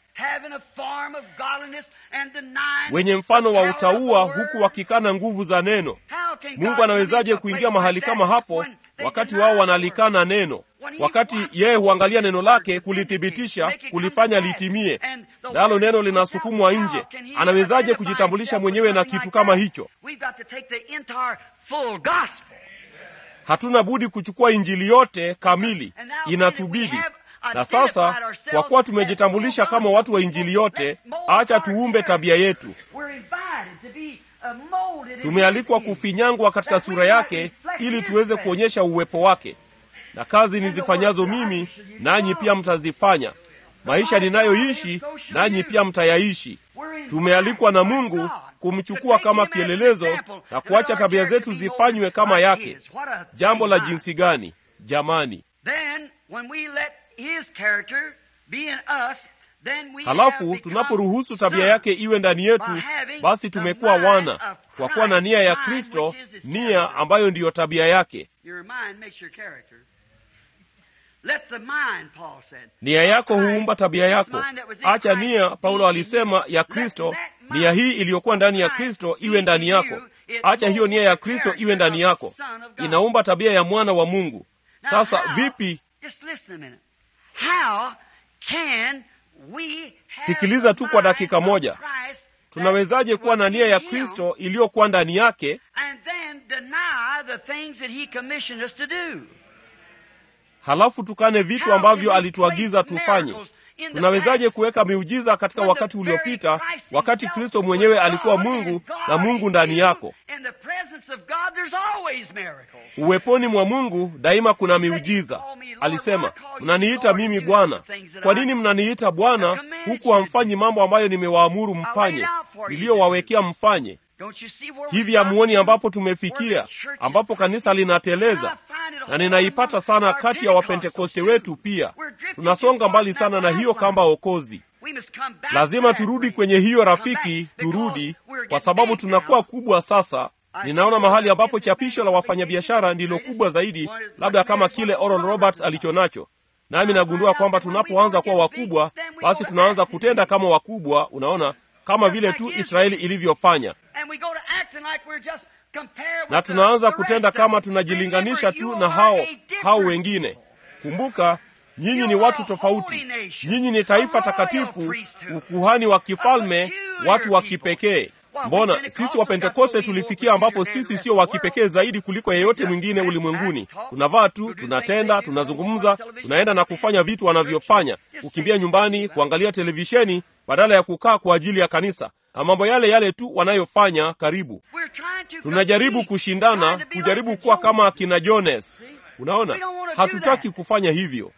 S2: wenye mfano wa utauwa, huku wakikana nguvu za neno. Mungu anawezaje kuingia mahali kama hapo wakati wao wanalikana neno, wakati yeye huangalia neno lake kulithibitisha, kulifanya litimie, nalo neno linasukumwa nje? Anawezaje kujitambulisha mwenyewe na kitu kama hicho? Hatuna budi kuchukua injili yote kamili, inatubidi. Na sasa kwa kuwa tumejitambulisha kama watu wa injili yote, acha tuumbe tabia yetu. Tumealikwa kufinyangwa katika sura yake ili tuweze kuonyesha uwepo wake. Na kazi nizifanyazo mimi, nanyi pia mtazifanya. Maisha ninayoishi, nanyi pia mtayaishi. Tumealikwa na Mungu kumchukua kama kielelezo na kuacha tabia zetu zifanywe kama yake. Jambo la jinsi gani jamani! Halafu tunaporuhusu tabia yake iwe ndani yetu, basi tumekuwa wana, kwa kuwa na nia ya Kristo, nia ambayo ndiyo tabia yake. Nia yako huumba tabia yako. Acha nia, Paulo alisema, ya Kristo, nia hii iliyokuwa ndani ya Kristo iwe ndani yako. Acha hiyo nia ya Kristo iwe ndani yako, inaumba tabia ya mwana wa Mungu. Sasa vipi? Sikiliza tu kwa dakika moja. Tunawezaje kuwa na nia ya Kristo iliyokuwa ndani yake halafu tukane vitu ambavyo alituagiza tufanye? Tunawezaje kuweka miujiza katika wakati uliopita, wakati Kristo mwenyewe alikuwa Mungu na Mungu ndani yako? Uweponi mwa Mungu daima kuna miujiza. Alisema, mnaniita mimi Bwana. Kwa nini mnaniita Bwana huku hamfanyi mambo ambayo nimewaamuru mfanye, niliyowawekea mfanye? Hivi hamuoni ambapo tumefikia, ambapo kanisa linateleza? Na ninaipata sana kati ya Wapentekoste wetu pia. Tunasonga mbali sana na hiyo kamba okozi. Lazima turudi kwenye hiyo rafiki, turudi kwa sababu tunakuwa kubwa sasa. Ninaona mahali ambapo chapisho la wafanyabiashara ndilo kubwa zaidi, labda kama kile Oral Roberts alicho nacho. Nami nagundua kwamba tunapoanza kuwa wakubwa, basi tunaanza kutenda kama wakubwa. Unaona, kama vile tu Israeli ilivyofanya, na tunaanza kutenda kama tunajilinganisha tu na hao hao wengine. Kumbuka, nyinyi ni watu tofauti. Nyinyi ni taifa takatifu, ukuhani wa kifalme, watu wa kipekee. Mbona sisi Wapentekoste tulifikia ambapo sisi sio wa kipekee zaidi kuliko yeyote mwingine ulimwenguni? Tunavaa tu, tunatenda, tunazungumza, tunaenda na kufanya vitu wanavyofanya, kukimbia nyumbani, kuangalia televisheni badala ya kukaa kwa ajili ya kanisa, na mambo yale yale tu wanayofanya. Karibu tunajaribu kushindana, kujaribu kuwa kama akina Jones. Unaona, hatutaki kufanya hivyo.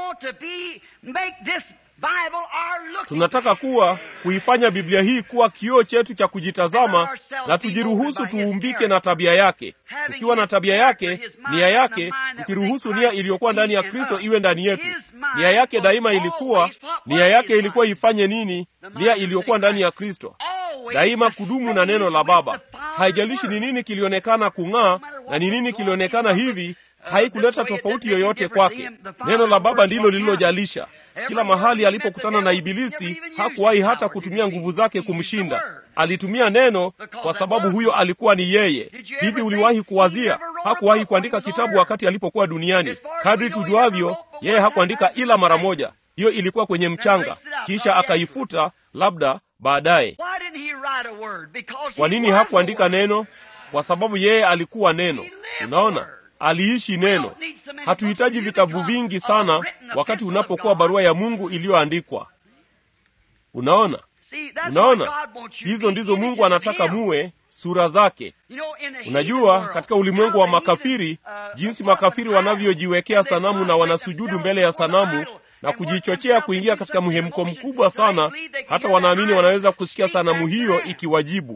S2: Tunataka kuwa kuifanya Biblia hii kuwa kioo chetu cha kujitazama, na tujiruhusu tuumbike na tabia yake. Tukiwa na tabia yake, nia yake, tukiruhusu nia iliyokuwa ndani ya Kristo iwe ndani yetu. Nia yake daima ilikuwa, nia yake ilikuwa ifanye nini? Nia iliyokuwa ndani ya Kristo daima kudumu na neno la Baba. Haijalishi ni nini kilionekana kung'aa na ni nini kilionekana hivi, haikuleta tofauti yoyote kwake. Neno la Baba ndilo lililojalisha. Kila mahali alipokutana na Ibilisi hakuwahi hata kutumia nguvu zake kumshinda. Alitumia neno, kwa sababu huyo alikuwa ni yeye. Hivi uliwahi kuwadhia hakuwahi kuandika kitabu wakati alipokuwa duniani? Kadri tujuavyo, yeye hakuandika ila mara moja. Hiyo ilikuwa kwenye mchanga, kisha akaifuta, labda baadaye. Kwa nini hakuandika neno? Kwa sababu yeye alikuwa neno. Unaona, aliishi neno. Hatuhitaji vitabu vingi sana wakati unapokuwa barua ya Mungu iliyoandikwa. Unaona, unaona, hizo ndizo Mungu anataka muwe, sura zake. Unajua, katika ulimwengu wa makafiri, jinsi makafiri wanavyojiwekea sanamu na wanasujudu mbele ya sanamu na kujichochea kuingia katika mhemko mkubwa sana, hata wanaamini wanaweza kusikia sanamu hiyo ikiwajibu.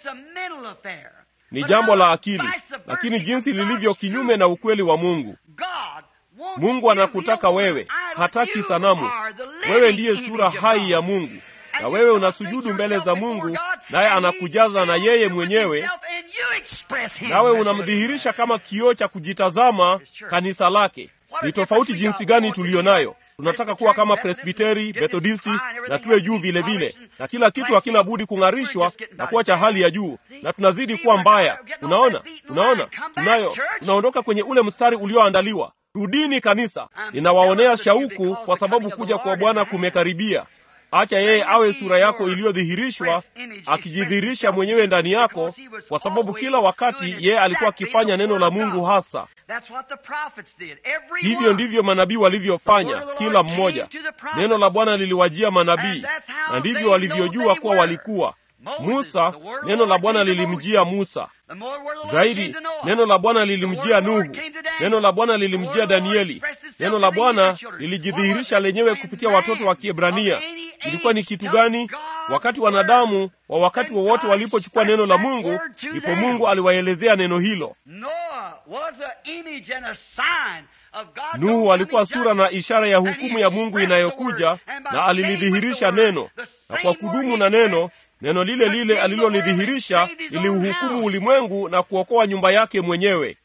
S2: Ni jambo la akili, lakini jinsi lilivyo kinyume na ukweli wa Mungu. Mungu anakutaka wewe, hataki sanamu. Wewe ndiye sura hai ya Mungu, na wewe unasujudu mbele za Mungu, naye anakujaza na yeye mwenyewe, nawe unamdhihirisha kama kioo cha kujitazama kanisa lake. Ni tofauti jinsi gani tuliyo nayo. Tunataka kuwa kama Presbiteri, Methodisti na tuwe juu vile vile, na kila kitu hakina budi kung'arishwa na kuwa cha hali ya juu, na tunazidi kuwa mbaya. Unaona, unaona, tunayo tunaondoka kwenye ule mstari ulioandaliwa. Rudini kanisa. Ninawaonea shauku kwa sababu kuja kwa Bwana kumekaribia. Acha yeye awe sura yako iliyodhihirishwa, akijidhihirisha mwenyewe ndani yako, kwa sababu kila wakati yeye alikuwa akifanya neno la Mungu hasa. Hivyo ndivyo manabii walivyofanya, kila mmoja. Neno la Bwana liliwajia manabii, na ndivyo walivyojua kuwa walikuwa. Musa, neno la Bwana lilimjia Musa zaidi. Neno la Bwana lilimjia Nuhu, neno la Bwana lilimjia Danieli. Neno la Bwana lilijidhihirisha lenyewe kupitia watoto wa Kiebrania. Ilikuwa ni kitu gani? Wakati wanadamu wa wakati wowote wa walipochukua neno la Mungu, ndipo Mungu aliwaelezea neno hilo. Nuhu alikuwa sura na ishara ya hukumu ya Mungu inayokuja, na alilidhihirisha neno, na kwa kudumu na neno neno lile lile alilolidhihirisha liliuhukumu ulimwengu na kuokoa nyumba yake mwenyewe.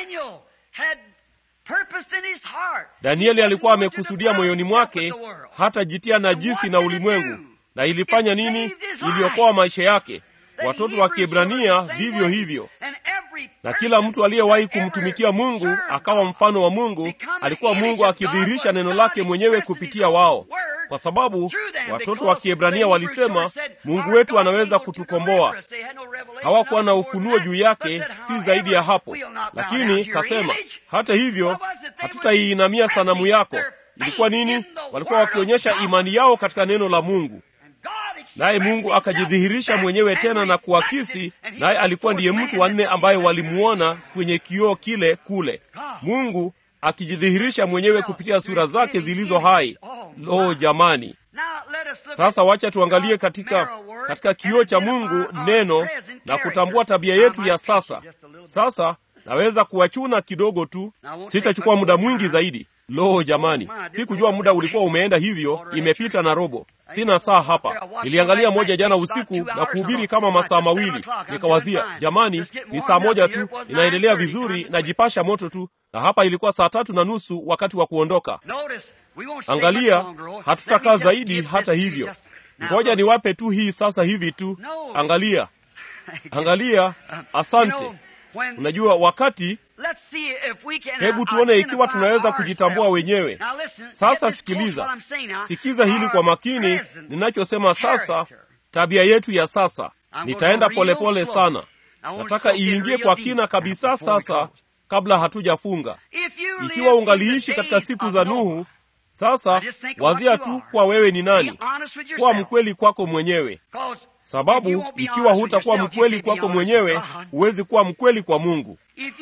S2: Danieli alikuwa amekusudia moyoni mwake hata jitia najisi na ulimwengu, na ilifanya nini? Iliokoa maisha yake. Watoto wa Kiebrania vivyo hivyo, na kila mtu aliyewahi kumtumikia Mungu akawa mfano wa Mungu. Alikuwa Mungu akidhihirisha neno lake mwenyewe kupitia wao, kwa sababu watoto wa Kiebrania walisema Mungu wetu anaweza kutukomboa. Hawakuwa na ufunuo juu yake, si zaidi ya hapo. Lakini kasema, hata hivyo, hatutaiinamia sanamu yako. Ilikuwa nini? Walikuwa wakionyesha imani yao katika neno la Mungu, naye Mungu akajidhihirisha mwenyewe tena na kuakisi, naye alikuwa ndiye mtu wa nne ambaye walimuona kwenye kioo kile kule, Mungu akijidhihirisha mwenyewe kupitia sura zake zilizo hai. Lo, jamani! Sasa wacha tuangalie katika katika kioo cha Mungu neno na kutambua tabia yetu ya sasa. Sasa naweza kuwachuna kidogo tu, sitachukua muda mwingi zaidi. Lo, jamani, sikujua muda ulikuwa umeenda hivyo, imepita na robo. Sina saa hapa. Niliangalia moja jana usiku na kuhubiri kama masaa mawili, nikawazia, jamani, ni saa moja tu, inaendelea vizuri, najipasha moto tu, na hapa ilikuwa saa tatu na nusu wakati wa kuondoka. Angalia, hatutakaa zaidi. Hata hivyo, ngoja niwape tu hii sasa hivi tu. Angalia, angalia. Asante. Unajua wakati Hebu tuone ikiwa tunaweza kujitambua wenyewe. Sasa sikiliza, sikiza hili kwa makini ninachosema sasa. Tabia yetu ya sasa, nitaenda polepole pole sana. Nataka iingie kwa kina kabisa sasa, kabla hatujafunga. Ikiwa ungaliishi katika siku za Nuhu, sasa wazia tu kuwa wewe ni nani, kuwa mkweli kwako mwenyewe, sababu ikiwa hutakuwa mkweli kwako mwenyewe, huwezi kuwa mkweli kwa Mungu.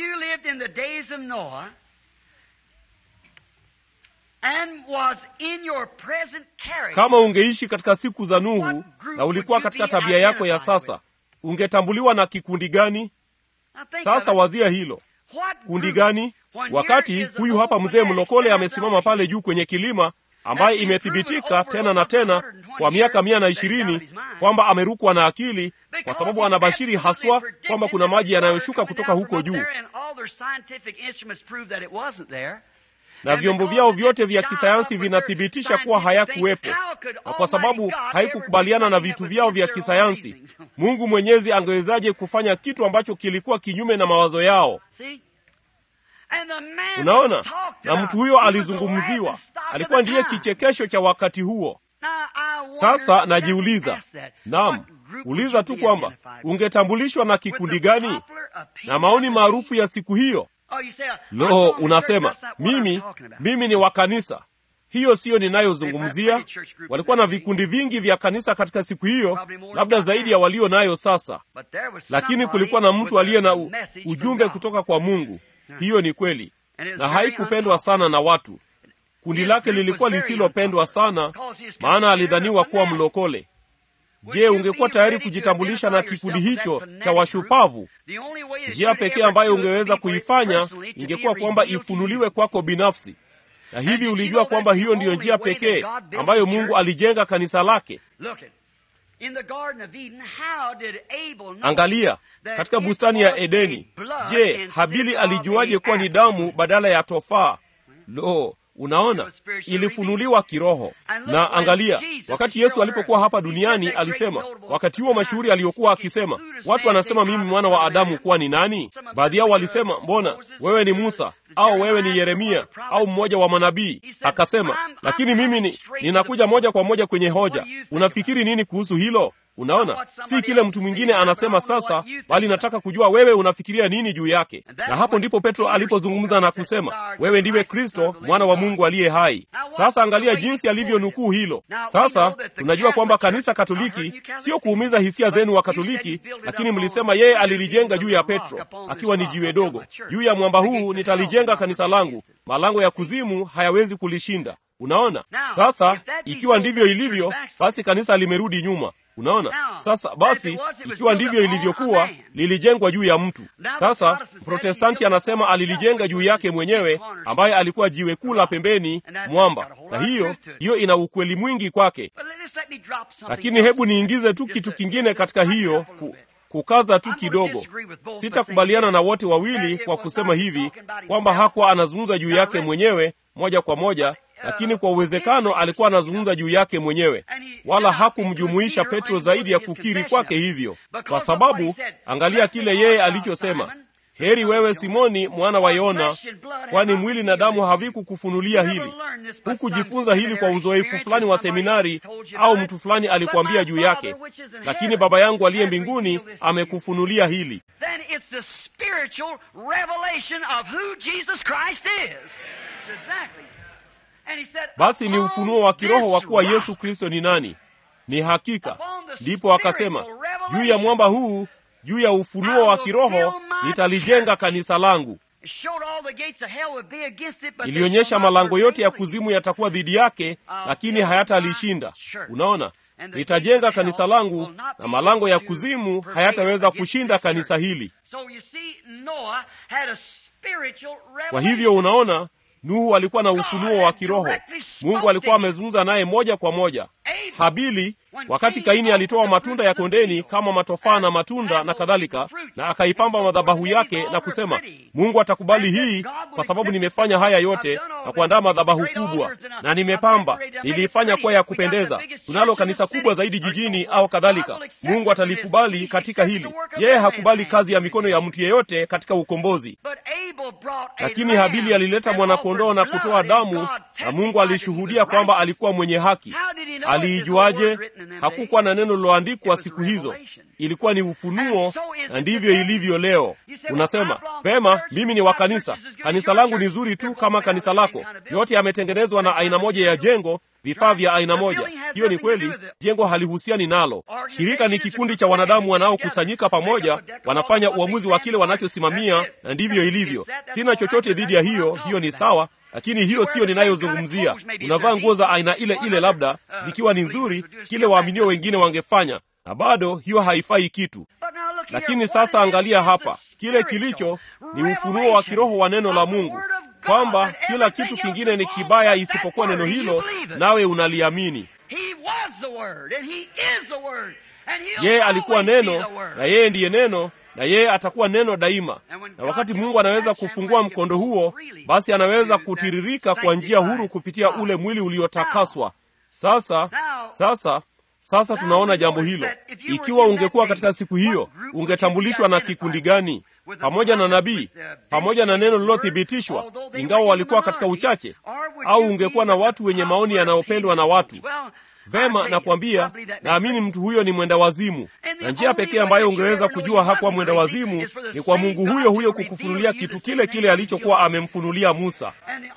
S2: Kama ungeishi katika siku za Nuhu na ulikuwa katika tabia yako ya sasa, ungetambuliwa na kikundi gani? Sasa wazia hilo, kundi gani? Wakati huyu hapa mzee mlokole amesimama pale juu kwenye kilima, ambaye imethibitika tena na tena kwa miaka mia na ishirini kwamba amerukwa na akili, kwa sababu anabashiri haswa kwamba kuna maji yanayoshuka kutoka huko juu, na vyombo vyao vyote vya kisayansi vinathibitisha kuwa hayakuwepo, na kwa sababu haikukubaliana na vitu vyao vya kisayansi, Mungu Mwenyezi angewezaje kufanya kitu ambacho kilikuwa kinyume na mawazo yao? Unaona, na mtu huyo alizungumziwa, alikuwa ndiye kichekesho cha wakati huo. Sasa najiuliza, naam, uliza tu kwamba ungetambulishwa na kikundi gani na maoni maarufu ya siku hiyo. Lo, unasema mimi mimi ni wa kanisa. Hiyo siyo ninayozungumzia. Walikuwa na vikundi vingi vya kanisa katika siku hiyo, labda zaidi ya walio nayo sasa, lakini kulikuwa na mtu aliye na u, ujumbe kutoka kwa Mungu. Hiyo ni kweli, na haikupendwa sana na watu. Kundi lake lilikuwa lisilopendwa sana, maana alidhaniwa kuwa mlokole. Je, ungekuwa tayari kujitambulisha na kikundi hicho cha washupavu? Njia pekee ambayo ungeweza kuifanya ingekuwa kwamba ifunuliwe kwako binafsi, na hivi ulijua kwamba hiyo ndiyo njia pekee ambayo Mungu alijenga kanisa lake. Angalia katika bustani ya Edeni. Je, Habili alijuaje kuwa ni damu badala ya tofaa? Lo, unaona, ilifunuliwa kiroho. Na angalia, wakati Yesu alipokuwa hapa duniani alisema, wakati huo mashuhuri aliyokuwa akisema, watu wanasema mimi mwana wa Adamu kuwa ni nani? Baadhi yao walisema, mbona wewe ni Musa au wewe ni Yeremia au mmoja wa manabii? Akasema, lakini mimi ni, ninakuja moja kwa moja kwenye hoja. Unafikiri nini kuhusu hilo? Unaona, si kile mtu mwingine anasema sasa, bali nataka kujua wewe unafikiria nini juu yake. Na hapo ndipo Petro alipozungumza na kusema, wewe ndiwe Kristo mwana wa Mungu aliye hai. Sasa angalia jinsi alivyonukuu hilo. Sasa tunajua kwamba kanisa Katoliki, sio kuumiza hisia zenu wa Katoliki, lakini mlisema yeye alilijenga juu ya Petro akiwa ni jiwe dogo. Juu ya mwamba huu nitalijenga kanisa langu, malango ya kuzimu hayawezi kulishinda. Unaona, sasa ikiwa ndivyo ilivyo, basi kanisa limerudi nyuma. Unaona, sasa basi, ikiwa ndivyo ilivyokuwa, lilijengwa juu ya mtu. Sasa Protestanti anasema alilijenga juu yake mwenyewe, ambaye alikuwa jiwe kuu la pembeni mwamba, na hiyo hiyo ina ukweli mwingi kwake. Lakini hebu niingize tu kitu kingine katika hiyo ku, kukaza tu kidogo. Sitakubaliana na wote wawili kwa kusema hivi kwamba hakuwa anazungumza juu yake mwenyewe moja kwa moja lakini kwa uwezekano alikuwa anazungumza juu yake mwenyewe, wala hakumjumuisha Petro zaidi ya kukiri kwake hivyo, kwa sababu angalia kile yeye alichosema: heri wewe Simoni mwana wa Yona, kwani mwili na damu havikukufunulia hili. Hukujifunza hili kwa uzoefu fulani wa seminari au mtu fulani alikwambia juu yake, lakini Baba yangu aliye mbinguni amekufunulia hili. Basi ni ufunuo wa kiroho wa kuwa Yesu Kristo ni nani. Ni hakika. Ndipo akasema, juu ya mwamba huu, juu ya ufunuo wa kiroho nitalijenga kanisa langu. Ilionyesha malango yote ya kuzimu yatakuwa dhidi yake, lakini hayatalishinda. Unaona, nitajenga kanisa langu na malango ya kuzimu hayataweza kushinda kanisa hili. Kwa hivyo unaona Nuhu alikuwa na ufunuo wa kiroho. Mungu alikuwa amezungumza naye moja kwa moja. Habili, wakati Kaini alitoa matunda ya kondeni kama matofaa na matunda na kadhalika, na akaipamba madhabahu yake na kusema, Mungu atakubali hii kwa sababu nimefanya haya yote na kuandaa madhabahu kubwa na nimepamba, niliifanya kuwa ya kupendeza, tunalo kanisa kubwa zaidi jijini au kadhalika. Mungu atalikubali katika hili. Yeye hakubali kazi ya mikono ya mtu yeyote katika ukombozi. Lakini Habili alileta mwanakondoo na kutoa damu, na Mungu alishuhudia kwamba alikuwa mwenye haki. Aliijuaje? Hakukuwa na neno liloandikwa siku hizo, ilikuwa ni ufunuo, na ndivyo ilivyo leo. Unasema vema, mimi ni wa kanisa, kanisa langu ni zuri tu kama kanisa lako, yote yametengenezwa na aina moja ya jengo vifaa vya aina moja. Hiyo ni kweli, jengo halihusiani nalo. Shirika ni kikundi cha wanadamu wanaokusanyika pamoja, wanafanya uamuzi wa kile wanachosimamia, na ndivyo ilivyo. Sina chochote dhidi ya hiyo, hiyo ni sawa, lakini hiyo siyo ninayozungumzia. Unavaa nguo za aina ile ile, labda zikiwa ni nzuri, kile waaminio wengine wangefanya, na bado hiyo haifai kitu. Lakini sasa angalia hapa, kile kilicho ni ufunuo wa kiroho wa neno la Mungu kwamba kila kitu kingine ni kibaya isipokuwa neno hilo, nawe unaliamini. Yeye alikuwa neno na yeye ndiye neno na yeye atakuwa neno daima. Na wakati Mungu anaweza kufungua mkondo huo, basi anaweza kutiririka kwa njia huru kupitia ule mwili uliotakaswa. Sasa sasa sasa tunaona jambo hilo. Ikiwa ungekuwa katika siku hiyo, ungetambulishwa na kikundi gani? Pamoja na nabii, pamoja na neno lililothibitishwa, ingawa walikuwa katika uchache, au ungekuwa na watu wenye maoni yanayopendwa na watu? Vema, nakwambia, naamini mtu huyo ni mwenda wazimu, na njia pekee ambayo ungeweza kujua hakuwa mwenda wazimu ni kwa Mungu huyo huyo kukufunulia kitu kile kile alichokuwa amemfunulia Musa.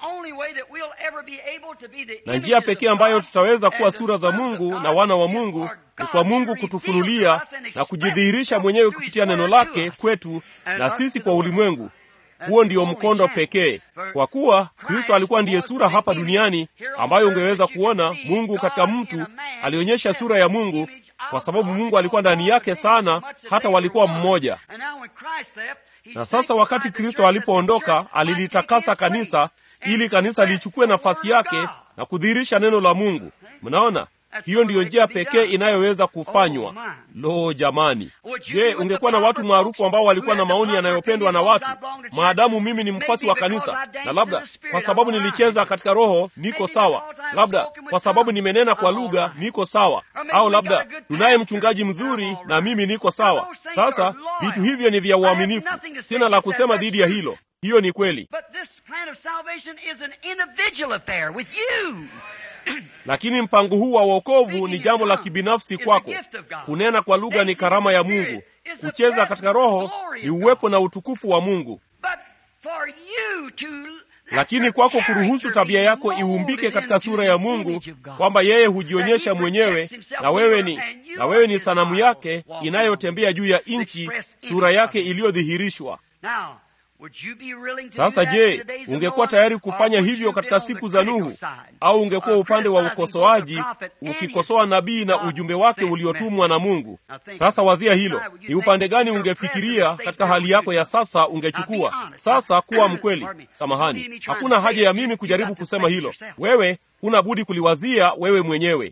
S2: Na njia pekee ambayo tutaweza kuwa sura za Mungu na wana wa Mungu ni kwa Mungu kutufunulia na kujidhihirisha mwenyewe kupitia neno lake kwetu na sisi kwa ulimwengu. Huo ndio mkondo pekee, kwa kuwa Kristo alikuwa ndiye sura hapa duniani ambayo ungeweza kuona. Mungu katika mtu alionyesha sura ya Mungu, kwa sababu Mungu alikuwa ndani yake sana, hata walikuwa mmoja. Na sasa wakati Kristo alipoondoka, alilitakasa kanisa ili kanisa lichukue nafasi yake na kudhihirisha neno la Mungu. Mnaona, hiyo ndiyo njia pekee inayoweza kufanywa. Lo, jamani! Je, ungekuwa na watu maarufu ambao walikuwa na maoni yanayopendwa na watu? Maadamu mimi ni mfuasi wa kanisa, na labda kwa sababu nilicheza katika Roho niko sawa, labda kwa sababu nimenena kwa lugha niko sawa, au labda tunaye mchungaji mzuri na mimi niko sawa. Sasa vitu hivyo ni vya uaminifu, sina la kusema dhidi ya hilo. Hiyo ni kweli, lakini mpango huu wa wokovu ni jambo la kibinafsi kwako. Kunena kwa lugha ni karama ya Mungu. Kucheza katika Roho ni uwepo na utukufu wa Mungu. Lakini kwako kuruhusu tabia yako iumbike katika sura ya Mungu, kwamba yeye hujionyesha mwenyewe na wewe ni na wewe ni sanamu yake inayotembea juu ya nchi, sura yake iliyodhihirishwa. Sasa je, ungekuwa tayari kufanya hivyo katika siku za Nuhu, au ungekuwa upande wa ukosoaji ukikosoa nabii na ujumbe wake uliotumwa na Mungu? Sasa wazia hilo, ni upande gani ungefikiria katika hali yako ya sasa ungechukua? Sasa kuwa mkweli. Samahani, hakuna haja ya mimi kujaribu kusema hilo. Wewe huna budi kuliwazia wewe mwenyewe.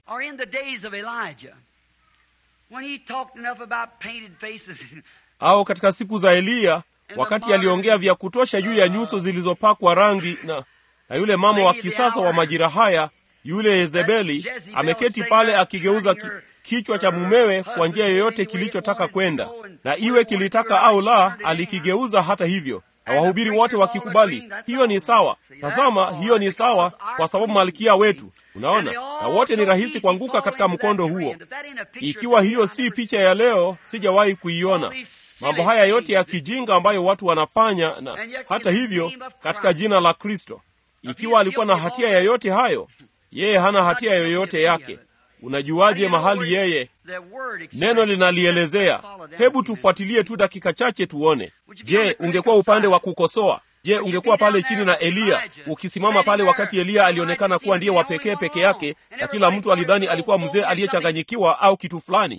S2: Au katika siku za Eliya wakati aliongea vya kutosha juu ya nyuso zilizopakwa rangi na, na yule mama wa kisasa wa majira haya, yule Yezebeli ameketi pale akigeuza ki, kichwa cha mumewe kwa njia yoyote kilichotaka kwenda, na iwe kilitaka au la, alikigeuza hata hivyo, na wahubiri wote wakikubali hiyo ni sawa. Tazama, hiyo ni sawa kwa sababu malkia wetu Unaona, na wote ni rahisi kuanguka katika mkondo huo. Ikiwa hiyo si picha ya leo, sijawahi kuiona mambo haya yote ya kijinga ambayo watu wanafanya, na hata hivyo katika jina la Kristo. Ikiwa alikuwa na hatia ya yote hayo, yeye hana hatia yoyote yake. Unajuaje mahali yeye? Neno linalielezea. Hebu tufuatilie tu dakika chache tuone. Je, ungekuwa upande wa kukosoa? Je, ungekuwa pale chini na Eliya ukisimama pale wakati Eliya alionekana kuwa ndiye wa pekee peke yake, na kila mtu alidhani alikuwa mzee aliyechanganyikiwa au kitu fulani,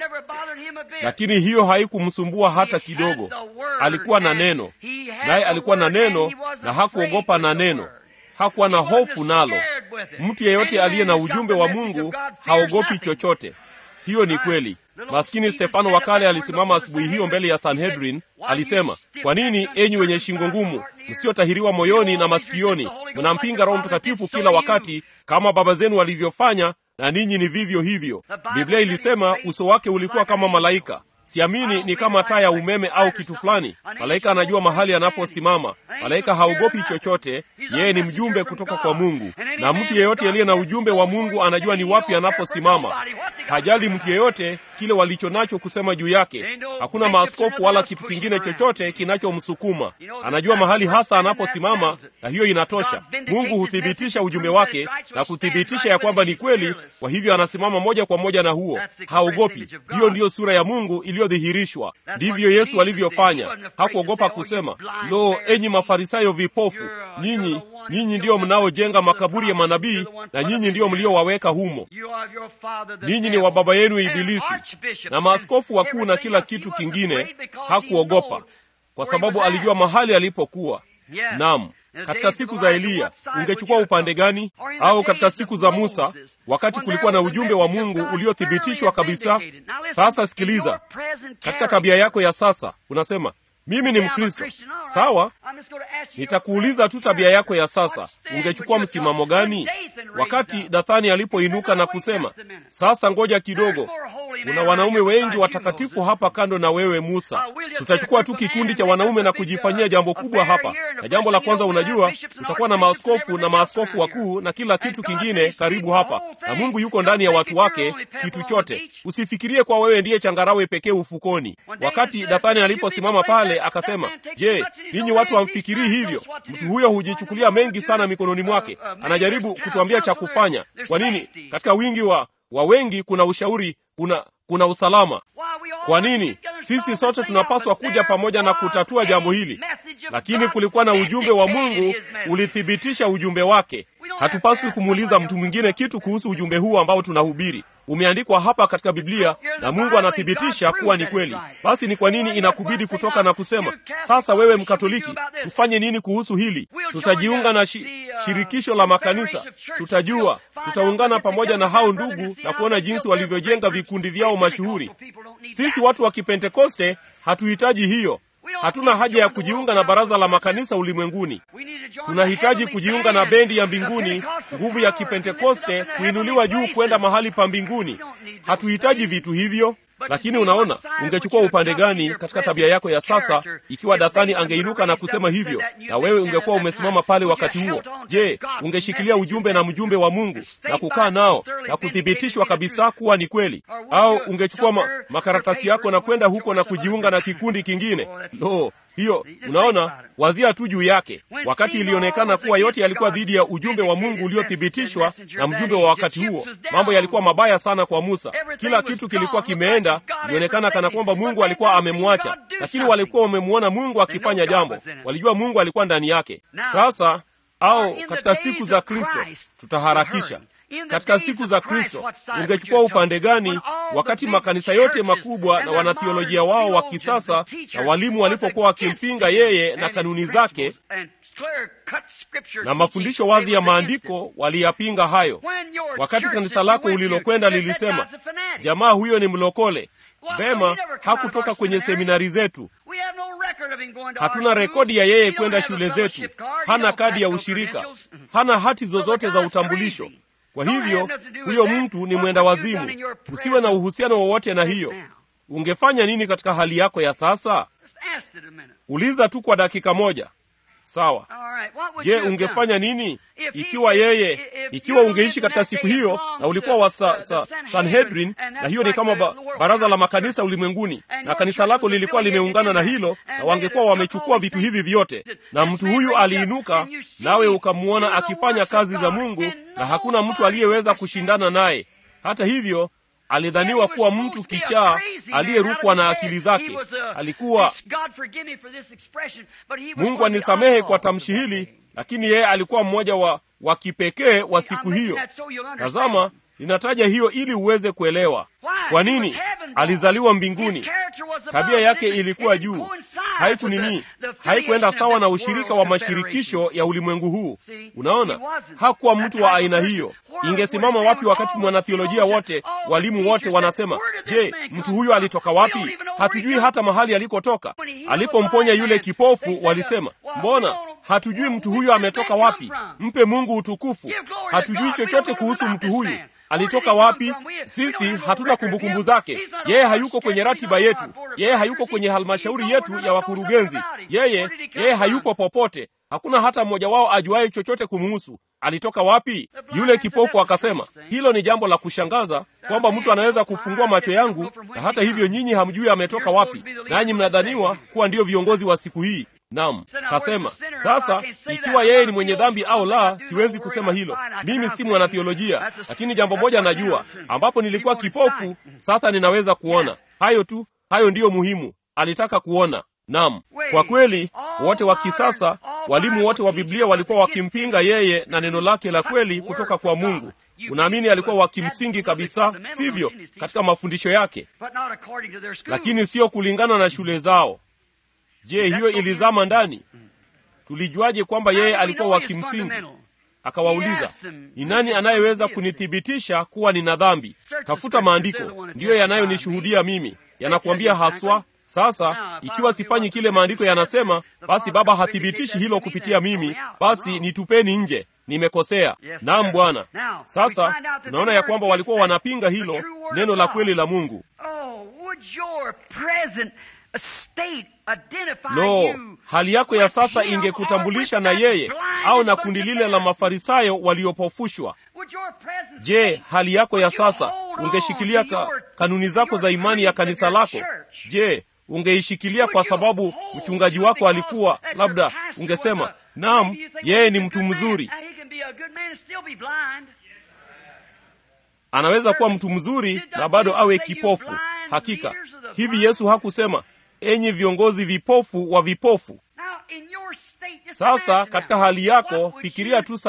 S2: lakini hiyo haikumsumbua hata kidogo. Alikuwa na neno, naye alikuwa na neno na hakuogopa na neno, hakuwa na hofu nalo. Mtu yeyote aliye na ujumbe wa Mungu haogopi chochote. Hiyo ni kweli. Maskini Stefano wa kale alisimama asubuhi hiyo mbele ya Sanhedrin, alisema, kwa nini enyi wenye shingo ngumu, msiotahiriwa moyoni na masikioni, mnampinga Roho Mtakatifu kila wakati, kama baba zenu walivyofanya, na ninyi ni vivyo hivyo. Biblia ilisema uso wake ulikuwa kama malaika. Siamini ni kama taa ya umeme au kitu fulani. Malaika anajua mahali anaposimama. Malaika haogopi chochote, yeye ni mjumbe kutoka kwa Mungu, na mtu yeyote aliye na ujumbe wa Mungu anajua ni wapi anaposimama. Hajali mtu yeyote kile walicho nacho kusema juu yake. Hakuna maaskofu wala kitu kingine chochote kinachomsukuma. Anajua mahali hasa anaposimama, na hiyo inatosha. Mungu huthibitisha ujumbe wake na kuthibitisha ya kwamba ni kweli, kwa hivyo anasimama moja kwa moja na huo, haogopi. Hiyo ndiyo sura ya Mungu iliyodhihirishwa. Ndivyo Yesu alivyofanya. Hakuogopa kusema, lo, enyi Mafarisayo vipofu, nyinyi nyinyi ndiyo mnaojenga makaburi ya manabii na nyinyi ndiyo mliowaweka humo. Ninyi ni wa baba yenu Ibilisi. Na maaskofu wakuu na kila kitu kingine. Hakuogopa kwa sababu alijua mahali alipokuwa. Naam, katika siku za Eliya ungechukua upande gani? Au katika siku za Musa, wakati kulikuwa na ujumbe wa Mungu uliothibitishwa kabisa? Sasa sikiliza, katika tabia yako ya sasa unasema mimi ni Mkristo. Sawa, nitakuuliza tu tabia yako ya sasa, ungechukua msimamo gani? Wakati Dathani alipoinuka na kusema, sasa ngoja kidogo, kuna wanaume wengi watakatifu hapa kando na wewe Musa, tutachukua tu kikundi cha wanaume na kujifanyia jambo kubwa hapa. Na jambo la kwanza, unajua, tutakuwa na maaskofu na maaskofu wakuu na kila kitu kingine karibu hapa, na Mungu yuko ndani ya watu wake, kitu chote. Usifikirie kwa wewe ndiye changarawe pekee ufukoni. Wakati Dathani aliposimama pale akasema, je, ninyi watu hamfikirii hivyo? Mtu huyo hujichukulia mengi sana mikononi mwake, anajaribu kutuambia cha kufanya. Kwa nini? Katika wingi wa wa wengi kuna ushauri, kuna kuna usalama. Kwa nini sisi sote tunapaswa kuja pamoja na kutatua jambo hili? Lakini kulikuwa na ujumbe wa Mungu ulithibitisha ujumbe wake. Hatupaswi kumuuliza mtu mwingine kitu kuhusu ujumbe huu ambao tunahubiri. Umeandikwa hapa katika Biblia na Mungu anathibitisha kuwa ni kweli. Basi ni kwa nini inakubidi kutoka na kusema, sasa wewe Mkatoliki, tufanye nini kuhusu hili? Tutajiunga na shi, shirikisho la makanisa, tutajua, tutaungana pamoja na hao ndugu na kuona jinsi walivyojenga vikundi vyao mashuhuri. Sisi watu wa Kipentekoste hatuhitaji hiyo. Hatuna haja ya kujiunga na baraza la makanisa ulimwenguni. Tunahitaji kujiunga na bendi ya mbinguni, nguvu ya Kipentekoste, kuinuliwa juu kwenda mahali pa mbinguni. Hatuhitaji vitu hivyo. Lakini unaona, ungechukua upande gani katika tabia yako ya sasa ikiwa Dathani angeinuka na kusema hivyo, na wewe ungekuwa umesimama pale wakati huo? Je, ungeshikilia ujumbe na mjumbe wa Mungu na kukaa nao na kuthibitishwa kabisa kuwa ni kweli, au ungechukua ma makaratasi yako na kwenda huko na kujiunga na kikundi kingine? No, hiyo unaona, wazia tu juu yake. Wakati ilionekana kuwa yote yalikuwa dhidi ya ujumbe wa Mungu uliothibitishwa na mjumbe wa wakati huo, mambo yalikuwa mabaya sana kwa Musa. Kila kitu kilikuwa kimeenda, ilionekana kana kwamba Mungu alikuwa amemwacha, lakini walikuwa wamemwona Mungu akifanya jambo, walijua Mungu alikuwa ndani yake. Sasa au katika siku za Kristo, tutaharakisha katika siku za Kristo ungechukua upande gani? Wakati makanisa yote makubwa na wanathiolojia wao wa kisasa na walimu walipokuwa wakimpinga yeye na kanuni zake na mafundisho wazi ya maandiko, waliyapinga hayo. Wakati kanisa lako ulilokwenda lilisema jamaa huyo ni mlokole, vema, hakutoka kwenye seminari zetu. Hatuna rekodi ya yeye kwenda shule zetu, hana kadi ya ushirika, hana hati zozote za utambulisho. Kwa hivyo huyo mtu ni mwenda wazimu. Usiwe na uhusiano wowote na hiyo. Ungefanya nini katika hali yako ya sasa? Uliza tu kwa dakika moja. Sawa. Je, ungefanya nini ikiwa yeye, ikiwa ungeishi katika siku hiyo na ulikuwa wa sa, sa, Sanhedrin, na hiyo ni kama ba, baraza la makanisa ulimwenguni, na kanisa lako lilikuwa limeungana na hilo, na wangekuwa wamechukua vitu hivi vyote, na mtu huyu aliinuka, nawe ukamwona akifanya kazi za Mungu, na hakuna mtu aliyeweza kushindana naye. Hata hivyo alidhaniwa kuwa mtu kichaa aliyerukwa na akili zake. Alikuwa, Mungu anisamehe kwa tamshi hili, lakini yeye alikuwa mmoja wa wa kipekee wa siku hiyo. Tazama, ninataja hiyo ili uweze kuelewa kwa nini alizaliwa mbinguni. Tabia yake ilikuwa juu, haiku nini, haikuenda sawa na ushirika wa mashirikisho ya ulimwengu huu. Unaona, hakuwa mtu wa aina hiyo. Ingesimama wapi wakati mwanathiolojia wote, walimu wote wanasema, je, mtu huyo alitoka wapi? Hatujui hata mahali alikotoka. Alipomponya yule kipofu, walisema, mbona hatujui mtu huyo ametoka wapi? Mpe Mungu utukufu. Hatujui chochote kuhusu mtu huyu alitoka wapi? Sisi hatuna kumbukumbu zake. Yeye hayuko kwenye ratiba yetu, yeye hayuko kwenye halmashauri yetu ya wakurugenzi, yeye yeye hayupo popote. Hakuna hata mmoja wao ajuaye chochote kumuhusu. Alitoka wapi? Yule kipofu akasema, hilo ni jambo la kushangaza kwamba mtu anaweza kufungua macho yangu, na hata hivyo nyinyi hamjui ametoka wapi, nanyi mnadhaniwa kuwa ndiyo viongozi wa siku hii. Naam, kasema sasa, ikiwa yeye ni mwenye dhambi au la, siwezi kusema hilo. Mimi si mwanathiolojia, lakini jambo moja najua, ambapo nilikuwa kipofu, sasa ninaweza kuona. Hayo tu, hayo ndiyo muhimu. Alitaka kuona. Naam, kwa kweli, wote wa kisasa, walimu wote wa Biblia walikuwa wakimpinga yeye na neno lake la kweli kutoka kwa Mungu. Unaamini alikuwa wa kimsingi kabisa, sivyo, katika mafundisho yake, lakini sio kulingana na shule zao. Je, hiyo ilizama ndani? Tulijuaje kwamba yeye alikuwa wa kimsingi? Akawauliza, ni nani anayeweza kunithibitisha kuwa nina dhambi? Tafuta maandiko, ndiyo yanayonishuhudia mimi, yanakuambia haswa. Sasa ikiwa sifanyi kile maandiko yanasema, basi Baba hathibitishi hilo kupitia mimi, basi nitupeni nje, nimekosea. Naam Bwana. Sasa tunaona ya kwamba walikuwa wanapinga hilo neno la kweli la Mungu. Lo, hali yako ya sasa ingekutambulisha na yeye au na kundi lile la Mafarisayo waliopofushwa. Je, hali yako ya sasa ungeshikilia ka, kanuni zako za imani ya kanisa lako? Je, ungeishikilia kwa sababu mchungaji wako alikuwa labda, ungesema naam, yeye ni mtu mzuri, anaweza kuwa mtu mzuri na bado awe kipofu. Hakika hivi Yesu hakusema enyi viongozi vipofu wa vipofu? Sasa katika hali yako, fikiria tu sasa,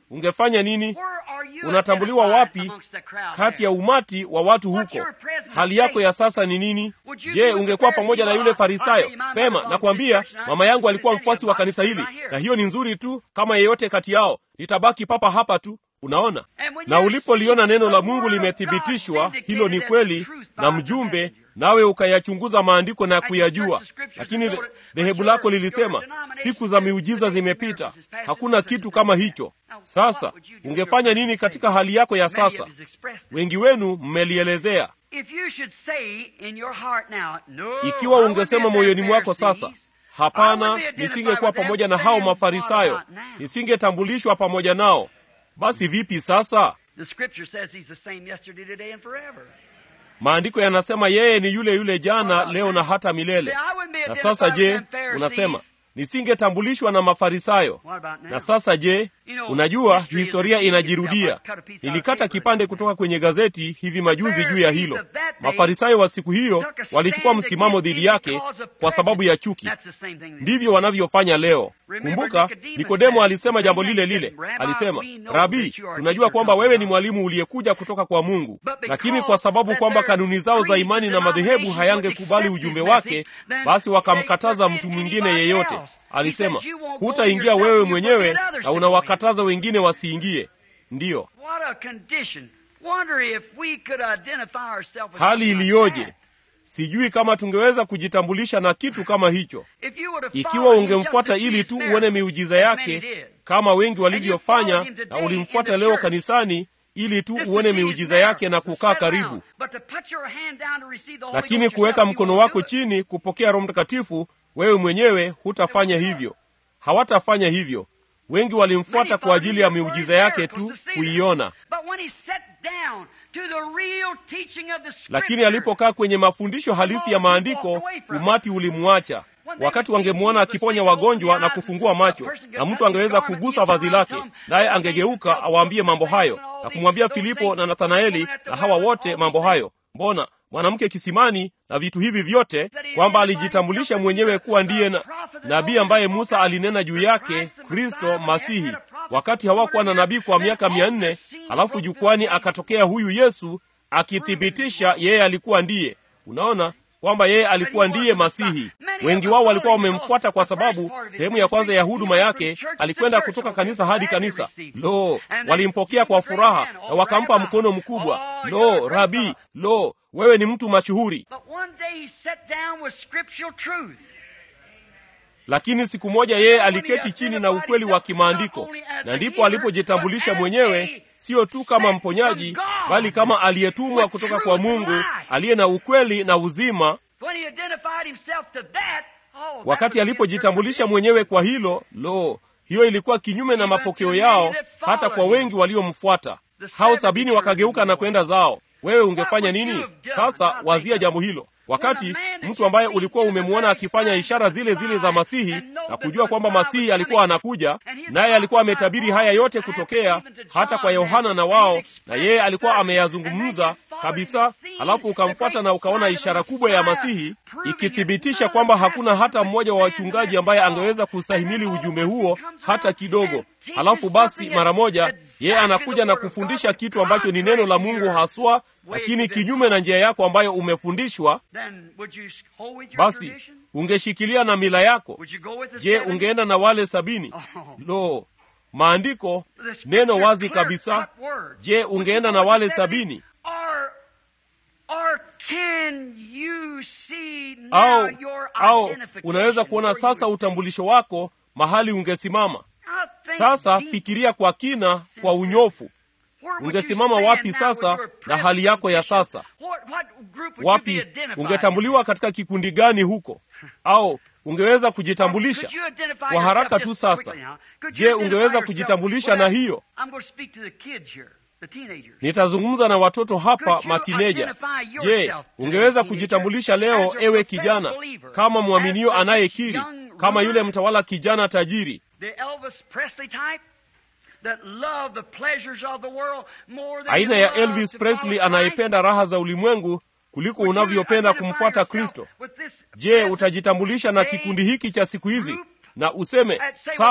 S2: ungefanya nini
S3: Where are you
S2: unatambuliwa
S3: identified
S2: wapi
S3: amongst the crowd
S2: kati ya
S3: there?
S2: umati wa watu
S3: What's
S2: huko
S3: your present
S2: hali yako
S3: state?
S2: ya sasa ni nini
S3: Would you
S2: je
S3: be with
S2: ungekuwa
S3: the
S2: pamoja na yule
S3: Pharisee?
S2: farisayo
S3: Oh, my
S2: pema
S3: mother
S2: nakwambia
S3: belongs to this church,
S2: mama yangu alikuwa
S3: and I
S2: mfuasi wa
S3: think
S2: kanisa
S3: about
S2: hili
S3: it right
S2: na
S3: here.
S2: hiyo ni nzuri tu kama yeyote kati yao nitabaki papa hapa tu unaona
S3: And when
S2: na
S3: you
S2: ulipoliona
S3: see
S2: neno
S3: the
S2: la mungu
S3: word of
S2: limethibitishwa
S3: God
S2: hilo ni
S3: vindicated as
S2: kweli
S3: the truth by
S2: na
S3: the
S2: mjumbe
S3: messenger.
S2: nawe ukayachunguza maandiko na
S3: And you
S2: kuyajua
S3: search the scriptures
S2: lakini
S3: and
S2: dhe-
S3: know it,
S2: dhehebu
S3: but
S2: lako
S3: your-
S2: lilisema
S3: your denomination
S2: siku za
S3: says
S2: miujiza
S3: the day of
S2: zimepita
S3: miracles is past,
S2: hakuna
S3: such
S2: kitu
S3: and
S2: kama
S3: such.
S2: hicho
S3: Now,
S2: sasa
S3: what would you do in your
S2: ungefanya
S3: present
S2: nini
S3: state?
S2: katika hali yako ya
S3: Many of
S2: sasa
S3: us expressed it.
S2: wengi wenu mmelielezea
S3: If you should say in your heart now, no,
S2: ikiwa
S3: I wouldn't
S2: ungesema
S3: be at
S2: moyoni
S3: that
S2: mwako
S3: Pharisees.
S2: sasa
S3: I
S2: hapana
S3: wouldn't be identified
S2: nisingekuwa
S3: with them,
S2: pamoja na
S3: then
S2: hao
S3: what
S2: mafarisayo
S3: about now?
S2: nisingetambulishwa pamoja nao basi vipi sasa
S3: The scripture says he's the same yesterday, today, and forever.
S2: maandiko yanasema yeye ni yule yule jana leo na hata milele
S3: See, I wouldn't be
S2: na
S3: identified
S2: sasa
S3: with
S2: je
S3: them Pharisees.
S2: unasema nisingetambulishwa na mafarisayo
S3: What about now?
S2: na sasa je
S3: You know,
S2: unajua
S3: history is
S2: historia
S3: repeating
S2: inajirudia
S3: itself. I cut a piece out of
S2: nilikata
S3: paper.
S2: kipande kutoka kwenye gazeti hivi majuzi juu ya hilo
S3: Pharisees of that day
S2: mafarisayo wa siku hiyo
S3: took a
S2: walichukua
S3: stand
S2: msimamo
S3: against
S2: dhidi
S3: him
S2: yake
S3: because of
S2: kwa sababu ya
S3: prejudice.
S2: chuki
S3: That's the same thing.
S2: ndivyo wanavyofanya leo
S3: Remember,
S2: kumbuka
S3: Nicodemus
S2: nikodemo
S3: said,
S2: alisema jambo lile
S3: Nicodemus
S2: lile
S3: said, "Rabbi,
S2: alisema
S3: we know
S2: rabii
S3: that you are a
S2: tunajua
S3: teacher
S2: kwamba
S3: from
S2: wewe ni
S3: God."
S2: mwalimu uliyekuja kutoka kwa mungu
S3: But because
S2: lakini kwa sababu
S3: that
S2: kwamba
S3: their
S2: kanuni zao za
S3: creeds
S2: imani
S3: and
S2: na madhehebu
S3: denominations would
S2: hayangekubali
S3: accept
S2: ujumbe
S3: his
S2: wake
S3: message, then
S2: basi wakamkataza
S3: they
S2: mtu
S3: forbid
S2: mwingine
S3: anybody
S2: yeyote
S3: else. He
S2: alisema
S3: said, "You won't go
S2: hutaingia
S3: yourself,
S2: wewe
S3: you
S2: mwenyewe
S3: forbid others
S2: na
S3: to go
S2: unawakataza wengine wasiingie ndiyo
S3: What a condition. Wonder if we could identify ourselves with
S2: hali
S3: something like
S2: iliyoje
S3: that.
S2: sijui kama tungeweza kujitambulisha na kitu kama hicho
S3: If you would have
S2: ikiwa
S3: followed him just
S2: ungemfuata
S3: to see
S2: ili
S3: his
S2: tu
S3: miracles,
S2: uone miujiza
S3: as many
S2: yake
S3: did.
S2: kama wengi
S3: followed
S2: walivyofanya
S3: him today
S2: na
S3: in
S2: ulimfuata
S3: the
S2: leo
S3: church.
S2: kanisani ili tu
S3: Just to
S2: uone
S3: see his
S2: miujiza yake na
S3: miracles,
S2: kukaa
S3: sit down.
S2: karibu
S3: But to put your hand down to receive the Holy
S2: lakini
S3: Ghost
S2: kuweka
S3: yourself, you
S2: mkono
S3: won't
S2: wako
S3: do it.
S2: chini kupokea roho mtakatifu wewe mwenyewe hutafanya hivyo hawatafanya hivyo wengi walimfuata
S3: Many
S2: kwa ajili ya
S3: followed him for
S2: miujiza
S3: his
S2: yake
S3: miracles
S2: tu
S3: to see them.
S2: kuiona
S3: But when he sat down to the real teaching of the
S2: lakini
S3: Scripture,
S2: alipokaa kwenye mafundisho halisi ya maandiko umati ulimwacha wakati wangemwona akiponya wagonjwa na kufungua macho na mtu angeweza kugusa vazi lake naye angegeuka awaambie mambo hayo na kumwambia filipo na nathanaeli na hawa wote mambo hayo mbona mwanamke kisimani na vitu hivi vyote kwamba alijitambulisha mwenyewe kuwa ndiye na, nabii ambaye musa alinena juu yake kristo masihi wakati hawakuwa na nabii kwa miaka mia nne halafu jukwani akatokea huyu yesu akithibitisha yeye alikuwa ndiye unaona kwamba yeye alikuwa ndiye masihi wengi wao walikuwa wamemfuata kwa sababu sehemu ya kwanza ya huduma yake alikwenda kutoka kanisa hadi kanisa lo walimpokea kwa furaha na wakampa mkono mkubwa lo rabii lo wewe ni mtu mashuhuri
S3: But one day he sat down with scriptural truth.
S2: lakini siku moja yeye aliketi chini na ukweli wa kimaandiko na ndipo alipojitambulisha mwenyewe sio tu kama mponyaji bali kama aliyetumwa kutoka kwa mungu aliye na ukweli na uzima
S3: When he identified himself to that, oh, that
S2: wakati
S3: was
S2: alipojitambulisha mwenyewe kwa hilo lo hiyo ilikuwa kinyume na mapokeo yao hata kwa wengi waliomfuata hao sabini wakageuka na kwenda zao wewe ungefanya nini sasa wazia jambo hilo wakati mtu ambaye ulikuwa umemwona akifanya ishara zile zile za masihi na kujua kwamba masihi alikuwa anakuja naye alikuwa ametabiri haya yote kutokea hata kwa yohana na wao na yeye alikuwa ameyazungumza kabisa halafu ukamfuata na ukaona ishara kubwa ya masihi ikithibitisha kwamba hakuna hata mmoja wa wachungaji ambaye angeweza kustahimili ujumbe huo hata kidogo halafu basi mara moja yeye anakuja na kufundisha kitu ambacho ni neno la mungu haswa lakini kinyume na njia yako ambayo umefundishwa
S3: Then would you hold with your
S2: basi
S3: tradition?
S2: ungeshikilia na mila yako
S3: Would you go with the
S2: je
S3: seventy?
S2: ungeenda na wale sabini
S3: Oh.
S2: lo maandiko
S3: The scripture
S2: neno wazi
S3: clear
S2: kabisa
S3: cut word.
S2: je
S3: Would you
S2: ungeenda
S3: go
S2: na
S3: with the
S2: wale
S3: 70?
S2: sabini
S3: Or, or can you see now
S2: au
S3: your
S2: au
S3: identification
S2: unaweza kuona
S3: where you
S2: sasa
S3: would
S2: utambulisho wako mahali ungesimama
S3: Now think
S2: sasa
S3: deep.
S2: fikiria kwa kina kwa unyofu
S3: Where would
S2: ungesimama
S3: you stand
S2: wapi
S3: now
S2: sasa
S3: with your
S2: na hali yako ya
S3: present
S2: sasa
S3: condition? What, what group would you be
S2: wapi
S3: identified
S2: ungetambuliwa katika kikundi gani huko au ungeweza kujitambulisha
S3: Could you identify
S2: kwa haraka
S3: yourself
S2: tu
S3: just
S2: sasa
S3: quickly now? Could you
S2: je
S3: identify
S2: ungeweza
S3: yourself
S2: kujitambulisha
S3: with
S2: na
S3: that?
S2: hiyo
S3: I'm going to speak to the kids here, the teenagers.
S2: nitazungumza na watoto hapa
S3: Could you
S2: matineja
S3: identify
S2: je
S3: yourself,
S2: ungeweza
S3: teenager,
S2: kujitambulisha
S3: as
S2: leo
S3: a
S2: ewe
S3: professed
S2: kijana
S3: believer,
S2: kama mwaminio
S3: as a
S2: anayekiri
S3: young
S2: kama yule
S3: ruler,
S2: mtawala kijana tajiri
S3: the Elvis Presley type that love the pleasures of the world more than
S2: aina
S3: you
S2: ya
S3: love
S2: elvis
S3: to
S2: presley
S3: follow Christ?
S2: anayependa raha za ulimwengu kuliko
S3: Would you
S2: unavyopenda
S3: identify
S2: kumfuata
S3: yourself
S2: kristo
S3: with this
S2: je
S3: present
S2: utajitambulisha na
S3: day
S2: kikundi hiki cha siku hizi
S3: group
S2: na useme
S3: and say,
S2: sawa
S3: well,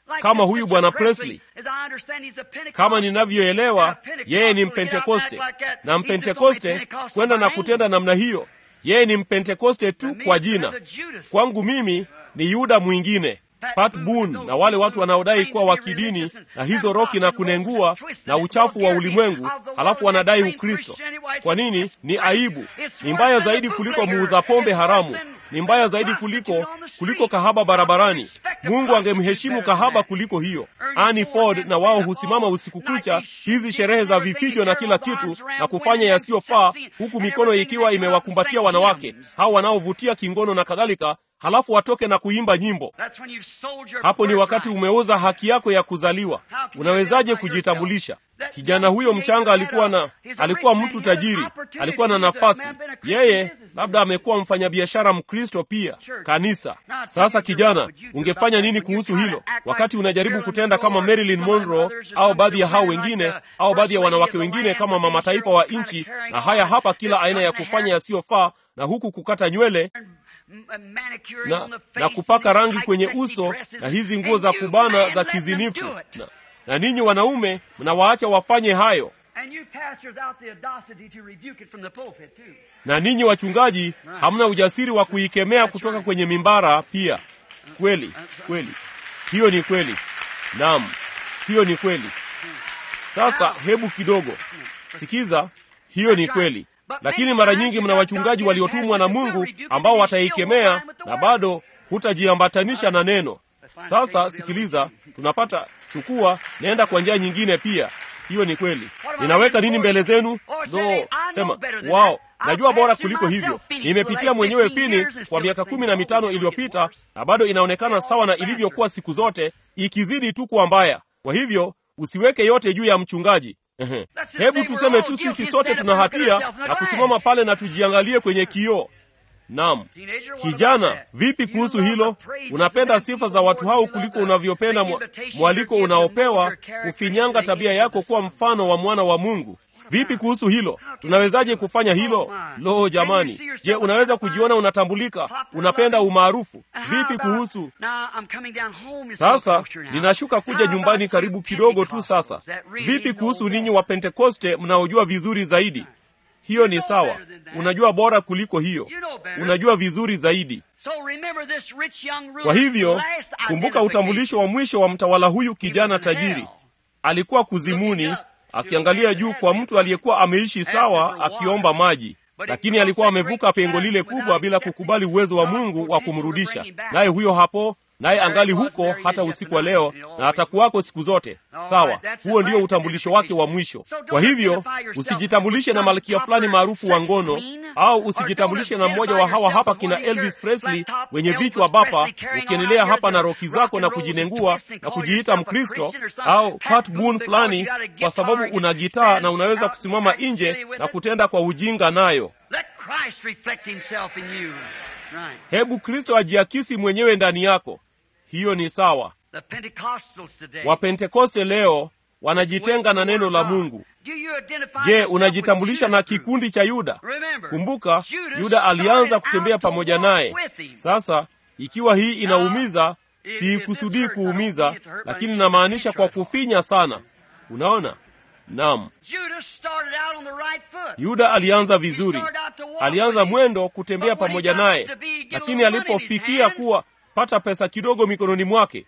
S2: kama huyu bwana Presley. Kama ninavyoelewa, yeye ni Mpentekoste, na Mpentekoste kwenda na kutenda namna hiyo, yeye ni Mpentekoste tu kwa jina. Kwangu mimi ni Yuda mwingine. Pat Boone na wale watu wanaodai kuwa wa kidini na hizo roki na kunengua na uchafu wa ulimwengu, halafu wanadai Ukristo. Kwa nini? Ni aibu. Ni mbaya zaidi kuliko muuza pombe haramu, ni mbaya zaidi kuliko kuliko kahaba barabarani. Mungu angemheshimu kahaba kuliko hiyo. Annie Ford na wao husimama usiku kucha, hizi sherehe za vifijo na kila kitu, na kufanya yasiyofaa, huku mikono ikiwa imewakumbatia wanawake hao wanaovutia kingono na kadhalika halafu watoke na kuimba nyimbo. Hapo ni wakati umeuza haki yako ya kuzaliwa. Unawezaje kujitambulisha? Kijana huyo mchanga alikuwa na alikuwa mtu tajiri, alikuwa na nafasi. Yeye labda amekuwa mfanyabiashara Mkristo pia, kanisa. Sasa kijana, ungefanya nini kuhusu hilo, wakati unajaribu kutenda kama Marilyn Monroe au baadhi ya hao wengine au baadhi ya wanawake wengine kama mama taifa wa nchi, na haya hapa kila aina ya kufanya yasiyofaa, na huku kukata nywele na, na kupaka rangi kwenye uso na hizi nguo za kubana za kizinifu na, na ninyi wanaume mnawaacha wafanye hayo, na ninyi wachungaji hamna ujasiri wa kuikemea kutoka kwenye mimbara pia. Kweli kweli, hiyo ni kweli. Naam, hiyo ni kweli. Sasa hebu kidogo sikiza, hiyo ni kweli lakini mara nyingi mna wachungaji waliotumwa na Mungu ambao wataikemea na bado hutajiambatanisha na neno. Sasa sikiliza, tunapata chukua, naenda kwa njia nyingine pia. Hiyo ni kweli. Ninaweka nini mbele zenu? No, sema wao, najua bora kuliko hivyo. Nimepitia mwenyewe Phoenix kwa miaka kumi na mitano iliyopita na bado inaonekana sawa na ilivyokuwa siku zote, ikizidi tu kuwa mbaya. Kwa hivyo usiweke yote juu ya mchungaji. Hebu tuseme tu sisi sote tuna hatia na kusimama pale na tujiangalie kwenye kioo. Naam, kijana, vipi kuhusu hilo? Unapenda sifa za watu hao kuliko unavyopenda mwaliko unaopewa kufinyanga tabia yako kuwa mfano wa mwana wa Mungu. Vipi kuhusu hilo? Tunawezaje kufanya hilo? Lo, jamani! Je, unaweza kujiona unatambulika, unapenda umaarufu? Vipi kuhusu sasa? Ninashuka kuja nyumbani karibu kidogo tu. Sasa vipi kuhusu ninyi wa Pentekoste mnaojua vizuri zaidi? Hiyo ni sawa, unajua bora kuliko hiyo, unajua vizuri zaidi. Kwa hivyo kumbuka utambulisho wa mwisho wa mtawala huyu kijana tajiri. Alikuwa kuzimuni akiangalia juu kwa mtu aliyekuwa ameishi sawa akiomba maji, lakini alikuwa amevuka pengo lile kubwa bila kukubali uwezo wa Mungu wa kumrudisha. Naye huyo hapo, naye angali huko hata usiku wa leo na atakuwako siku zote. Sawa, huo ndio utambulisho wake wa mwisho. Kwa hivyo usijitambulishe na malkia fulani maarufu wa ngono, au usijitambulishe na mmoja wa hawa hapa kina Elvis Presley wenye vichwa bapa, ukiendelea hapa na roki zako na kujinengua na kujiita Mkristo, au Pat Boone fulani, kwa sababu una gitaa na unaweza kusimama nje na kutenda kwa ujinga nayo. Hebu Kristo ajiakisi mwenyewe ndani yako. Hiyo ni sawa. Wapentekoste leo wanajitenga na neno la Mungu. Je, unajitambulisha na kikundi cha Yuda? Kumbuka, Yuda alianza kutembea pamoja naye. Sasa ikiwa hii inaumiza, siikusudii kuumiza, lakini namaanisha kwa kufinya sana. Unaona? Naam, Yuda alianza vizuri, alianza mwendo kutembea pamoja naye, lakini alipofikia kuwa pata pesa kidogo mikononi mwake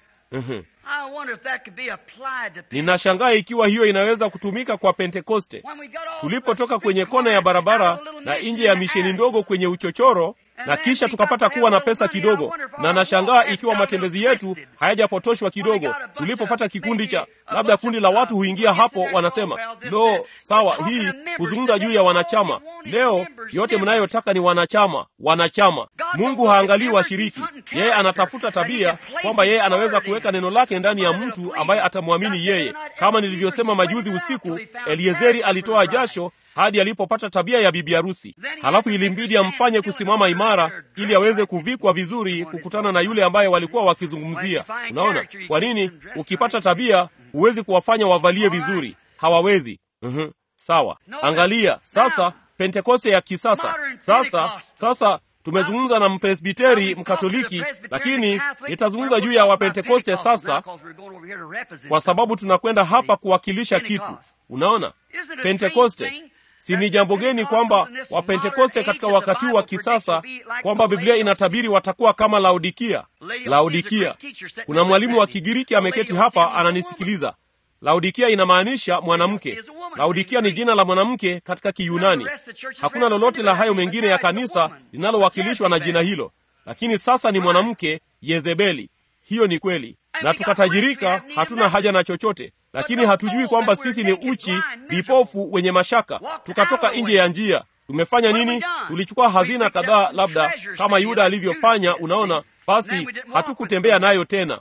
S2: Ninashangaa ikiwa hiyo inaweza kutumika kwa Pentekoste. Tulipotoka kwenye kona ya barabara na nje ya misheni ndogo kwenye uchochoro, na kisha tukapata kuwa na pesa kidogo, na nashangaa ikiwa matembezi yetu hayajapotoshwa kidogo. Tulipopata kikundi cha labda kundi la watu huingia hapo, wanasema lo, sawa, hii kuzungumza juu ya wanachama. Leo yote mnayotaka ni wanachama, wanachama. Mungu haangalii washiriki, yeye anatafuta tabia, kwamba yeye anaweza kuweka neno lake ndani ya mtu ambaye atamwamini yeye. Kama nilivyosema majuzi usiku, Eliezeri alitoa jasho hadi alipopata tabia ya bibi harusi. Halafu ilimbidi amfanye kusimama imara ili aweze kuvikwa vizuri kukutana na yule ambaye walikuwa wakizungumzia. Unaona kwa nini? Ukipata tabia huwezi kuwafanya wavalie vizuri, hawawezi. Uhum. Sawa, angalia sasa Pentekoste ya kisasa. Sasa sasa tumezungumza na mpresbiteri mkatoliki lakini nitazungumza juu ya wapentekoste sasa kwa sababu tunakwenda hapa kuwakilisha kitu unaona pentekoste si ni jambo geni kwamba wapentekoste katika wakati huu wa kisasa kwamba biblia inatabiri watakuwa kama laodikia laodikia kuna mwalimu wa kigiriki ameketi hapa ananisikiliza laodikia inamaanisha mwanamke laodikia ni jina la mwanamke katika kiyunani hakuna lolote la hayo mengine ya kanisa linalowakilishwa na jina hilo lakini sasa ni mwanamke yezebeli hiyo ni kweli na tukatajirika hatuna haja na chochote lakini hatujui kwamba sisi ni uchi vipofu wenye mashaka tukatoka nje ya njia tumefanya nini tulichukua hazina kadhaa labda kama yuda alivyofanya unaona basi hatukutembea nayo tena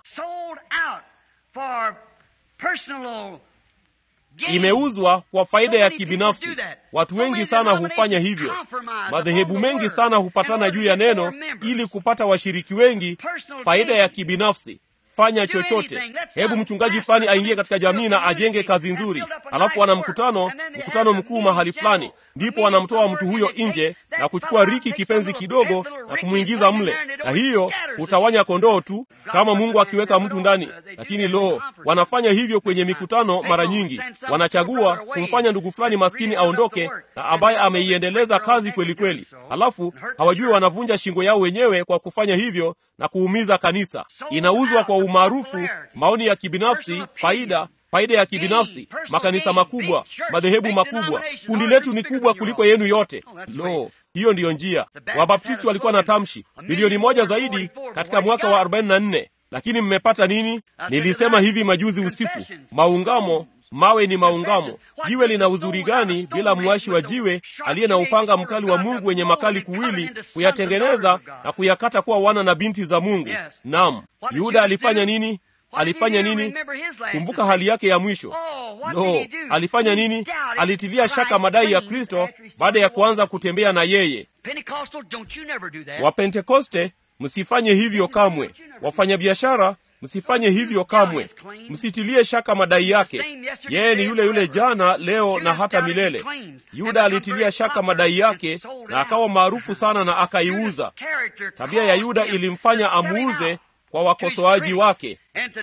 S2: imeuzwa kwa faida ya kibinafsi watu wengi sana hufanya hivyo madhehebu mengi sana hupatana juu ya neno ili kupata washiriki wengi faida ya kibinafsi fanya chochote hebu mchungaji fulani aingie katika jamii na ajenge kazi nzuri alafu wana mkutano mkutano mkuu mahali fulani ndipo wanamtoa mtu huyo nje na kuchukua riki kipenzi kidogo na kumwingiza mle na hiyo hutawanya kondoo tu kama mungu akiweka mtu ndani lakini lo wanafanya hivyo kwenye mikutano mara nyingi wanachagua kumfanya ndugu fulani maskini aondoke na ambaye ameiendeleza kazi kweli kweli alafu hawajui wanavunja shingo yao wenyewe kwa kufanya hivyo na kuumiza kanisa inauzwa kwa umaarufu maoni ya kibinafsi faida faida ya kibinafsi makanisa makubwa madhehebu makubwa kundi letu ni kubwa kuliko yenu yote lo hiyo ndiyo njia wabaptisti walikuwa na tamshi milioni moja zaidi katika mwaka wa 44 lakini mmepata nini nilisema hivi majuzi usiku maungamo mawe ni maungamo jiwe lina uzuri gani bila mwashi wa jiwe aliye na upanga mkali wa mungu wenye makali kuwili kuyatengeneza na kuyakata kuwa wana na binti za mungu nam yuda alifanya nini alifanya nini kumbuka hali yake ya mwisho no alifanya nini alitilia shaka madai ya kristo baada ya kuanza kutembea na yeye wapentekoste msifanye hivyo kamwe wafanyabiashara msifanye hivyo kamwe msitilie shaka madai yake yeye ni yule yule jana leo na hata milele yuda alitilia shaka madai yake na akawa maarufu sana na akaiuza tabia ya yuda ilimfanya amuuze kwa wakosoaji wake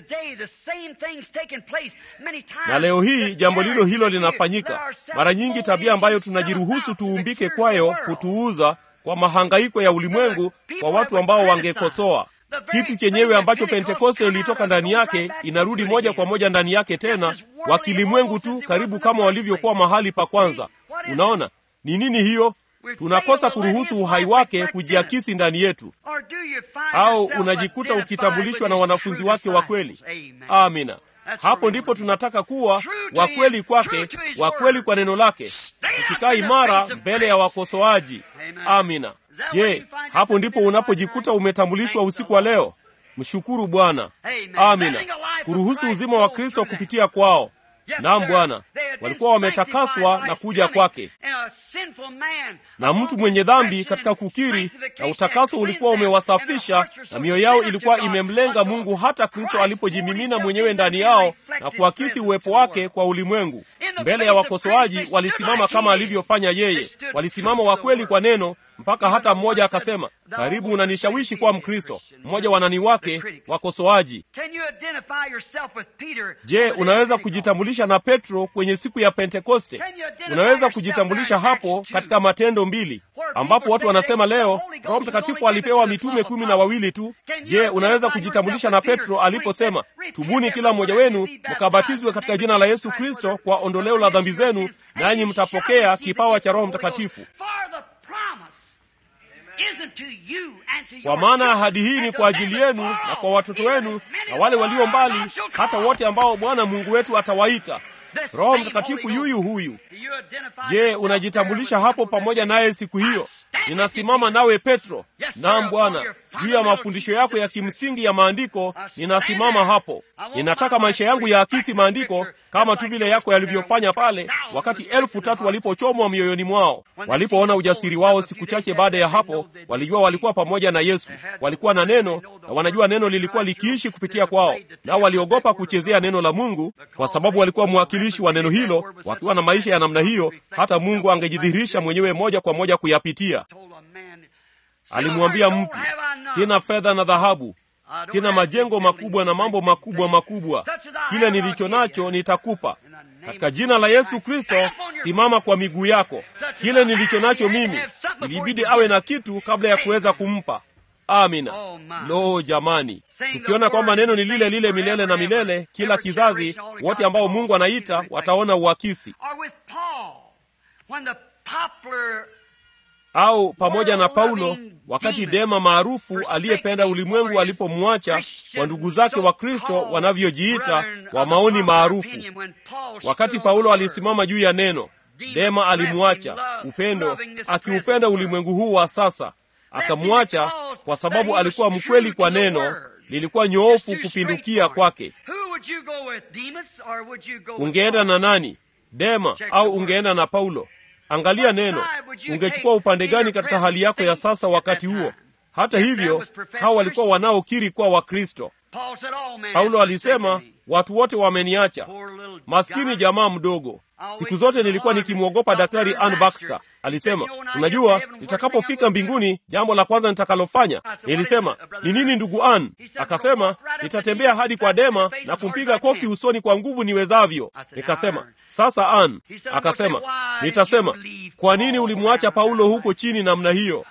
S2: na leo hii jambo lilo hilo linafanyika mara nyingi tabia ambayo tunajiruhusu tuumbike kwayo kutuuza kwa mahangaiko ya ulimwengu kwa watu ambao wangekosoa kitu chenyewe ambacho pentekoste ilitoka ndani yake inarudi moja kwa moja ndani yake tena wakilimwengu tu karibu kama walivyokuwa mahali pa kwanza unaona ni nini hiyo tunakosa kuruhusu uhai wake kujiakisi ndani yetu au unajikuta ukitambulishwa na wanafunzi wake wa kweli amina hapo ndipo tunataka kuwa wakweli kwake wakweli kwa neno lake tukikaa imara mbele ya wakosoaji amina je hapo ndipo unapojikuta umetambulishwa usiku wa leo mshukuru bwana amina kuruhusu uzima wa kristo kupitia kwao naam bwana walikuwa wametakaswa na kuja kwake na mtu mwenye dhambi katika kukiri na utakaso ulikuwa umewasafisha na mioyo yao ilikuwa imemlenga mungu hata kristo alipojimimina mwenyewe ndani yao na kuakisi uwepo wake kwa ulimwengu mbele ya wakosoaji walisimama kama alivyofanya yeye walisimama wakweli kwa neno mpaka hata mmoja akasema karibu unanishawishi kuwa mkristo mmoja wanani wake wakosoaji je unaweza kujitambulisha na petro kwenye siku ya pentekoste unaweza kujitambulisha hapo katika matendo mbili ambapo watu wanasema leo roho mtakatifu alipewa mitume kumi na wawili tu je unaweza kujitambulisha na petro aliposema tubuni kila mmoja wenu mkabatizwe katika jina la yesu kristo kwa ondoleo la dhambi zenu nanyi mtapokea kipawa cha roho mtakatifu kwa maana ahadi hii ni kwa ajili yenu na kwa watoto wenu na wale walio mbali hata wote ambao bwana mungu wetu atawaita roho mtakatifu yuyu huyu je unajitambulisha hapo pamoja naye siku hiyo ninasimama nawe petro naam bwana juu ya mafundisho yako ya kimsingi ya maandiko ninasimama hapo ninataka maisha yangu ya akisi maandiko kama tu vile yako yalivyofanya pale wakati elfu tatu walipochomwa mioyoni mwao walipoona ujasiri wao siku chache baada ya hapo walijua walikuwa pamoja na yesu walikuwa na neno na wanajua neno lilikuwa likiishi kupitia kwao nao waliogopa kuchezea neno la mungu kwa sababu walikuwa mwakilishi wa neno hilo wakiwa na maisha ya namna hiyo hata mungu angejidhihirisha mwenyewe moja kwa moja kuyapitia alimwambia mtu sina fedha na dhahabu sina majengo makubwa na mambo makubwa makubwa kile nilicho nacho nitakupa katika jina la yesu kristo simama kwa miguu yako kile nilicho nacho mimi ilibidi awe na kitu kabla ya kuweza kumpa amina lo jamani tukiona kwamba neno ni lile lile milele na milele kila kizazi wote ambao mungu anaita wataona uakisi au pamoja na paulo wakati dema maarufu aliyependa ulimwengu alipomwacha wa ndugu zake wa kristo wanavyojiita wa maoni maarufu wakati paulo alisimama juu ya neno dema alimwacha upendo akiupenda ulimwengu huu wa sasa akamwacha kwa sababu alikuwa mkweli kwa neno lilikuwa nyoofu kupindukia kwake ungeenda na nani dema au ungeenda na paulo angalia neno ungechukua upande gani katika hali yako ya sasa wakati huo hata hivyo hawa walikuwa wanaokiri kuwa wakristo paulo alisema watu wote wameniacha maskini jamaa mdogo siku zote nilikuwa nikimwogopa daktari Ann Baxter. Alisema, unajua, nitakapofika mbinguni, jambo la kwanza nitakalofanya. Nilisema, ni nini ndugu Ann? Akasema, nitatembea hadi kwa Dema na kumpiga kofi usoni kwa nguvu niwezavyo. Nikasema, sasa Ann. Akasema, nitasema, kwa nini ulimwacha Paulo huko chini namna hiyo?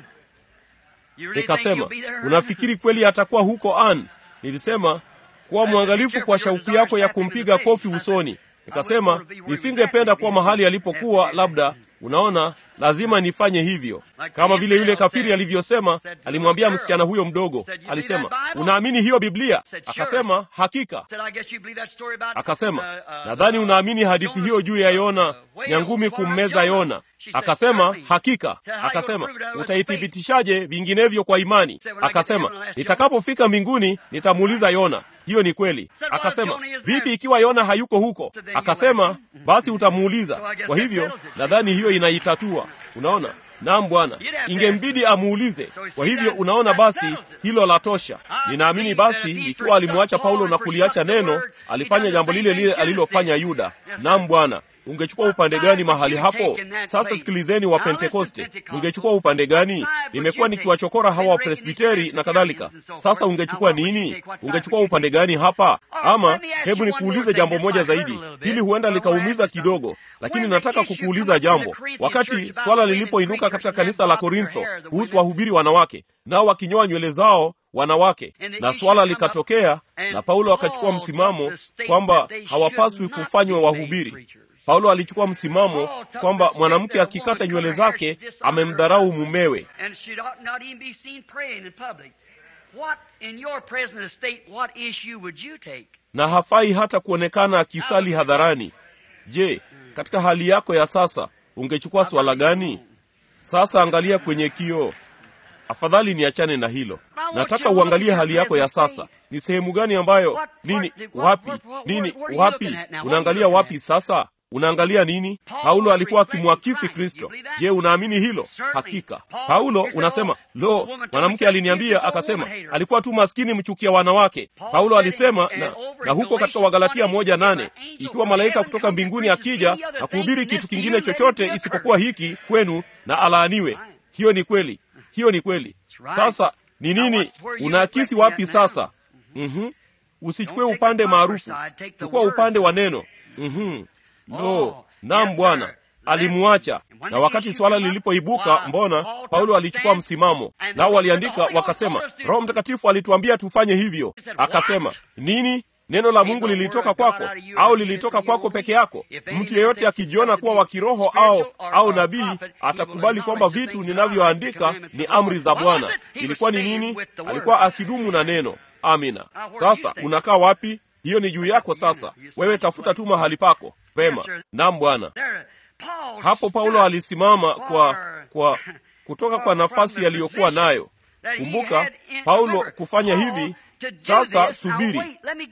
S2: Nikasema, unafikiri kweli atakuwa huko Ann? Nilisema, kuwa mwangalifu kwa shauku yako ya kumpiga kofi usoni. Nikasema nisingependa kuwa mahali alipokuwa, labda unaona, lazima nifanye hivyo, kama vile yule kafiri alivyosema. Alimwambia msichana huyo mdogo, alisema, unaamini hiyo Biblia? Akasema, hakika. Akasema, nadhani unaamini hadithi hiyo juu ya Yona, nyangumi kummeza Yona. Akasema, hakika. Akasema, utaithibitishaje vinginevyo kwa imani? Akasema, nitakapofika mbinguni nitamuuliza Yona. Hiyo ni kweli. Akasema, vipi ikiwa Yona hayuko huko? Akasema, basi utamuuliza. Kwa hivyo nadhani hiyo inaitatua. Unaona? Naam Bwana, ingembidi amuulize. Kwa hivyo unaona, basi hilo la tosha. Ninaamini basi ikiwa alimwacha Paulo na kuliacha neno, alifanya jambo lile lile alilofanya Yuda. Naam Bwana, ungechukua upande gani mahali hapo? Sasa sikilizeni, wa Pentekoste, ungechukua upande gani? Nimekuwa nikiwachokora hawa Wapresbiteri na kadhalika. Sasa ungechukua nini? Ungechukua upande gani hapa? Ama hebu nikuulize jambo moja zaidi, hili huenda likaumiza kidogo, lakini nataka kukuuliza jambo. Wakati swala lilipoinuka katika kanisa la Korintho kuhusu wahubiri wanawake, nao wakinyoa nywele zao wanawake, na swala likatokea, na Paulo akachukua msimamo kwamba hawapaswi kufanywa wahubiri. Paulo alichukua msimamo kwamba mwanamke akikata nywele zake amemdharau mumewe. Na hafai hata kuonekana akisali hadharani. Je, katika hali yako ya sasa ungechukua swala gani? Sasa angalia kwenye kioo. Afadhali niachane na hilo. Nataka uangalie hali yako ya sasa. Ni sehemu gani ambayo nini, wapi, nini, wapi? Unaangalia wapi sasa? Unaangalia nini? Paulo alikuwa akimwakisi Kristo. Je, unaamini hilo? Hakika. Paulo unasema, lo, mwanamke aliniambia akasema, alikuwa tu maskini mchukia wanawake. Paulo alisema na, na huko katika Wagalatia moja nane ikiwa malaika kutoka mbinguni akija na kuhubiri kitu kingine chochote isipokuwa hiki kwenu, na alaaniwe. Hiyo ni kweli, hiyo ni kweli. Sasa ni nini? Unaakisi wapi sasa? mm-hmm. Usichukue upande maarufu, chukua upande wa neno. mm-hmm. No, naam Bwana alimwacha. Na wakati swala lilipoibuka, mbona Paulo alichukua msimamo, nao waliandika wakasema, Roho Mtakatifu alituambia tufanye hivyo. Akasema nini? Neno la Mungu lilitoka kwako au lilitoka kwako peke yako? Mtu yeyote akijiona kuwa wa kiroho au au nabii atakubali kwamba vitu ninavyoandika ni amri za Bwana. Ilikuwa ni nini? Alikuwa akidumu na neno. Amina. Sasa unakaa wapi? Hiyo ni juu yako. Sasa wewe tafuta tu mahali pako vema. Naam Bwana. Hapo Paulo alisimama kwa kwa kutoka kwa nafasi aliyokuwa nayo. Kumbuka Paulo kufanya hivi. Sasa subiri,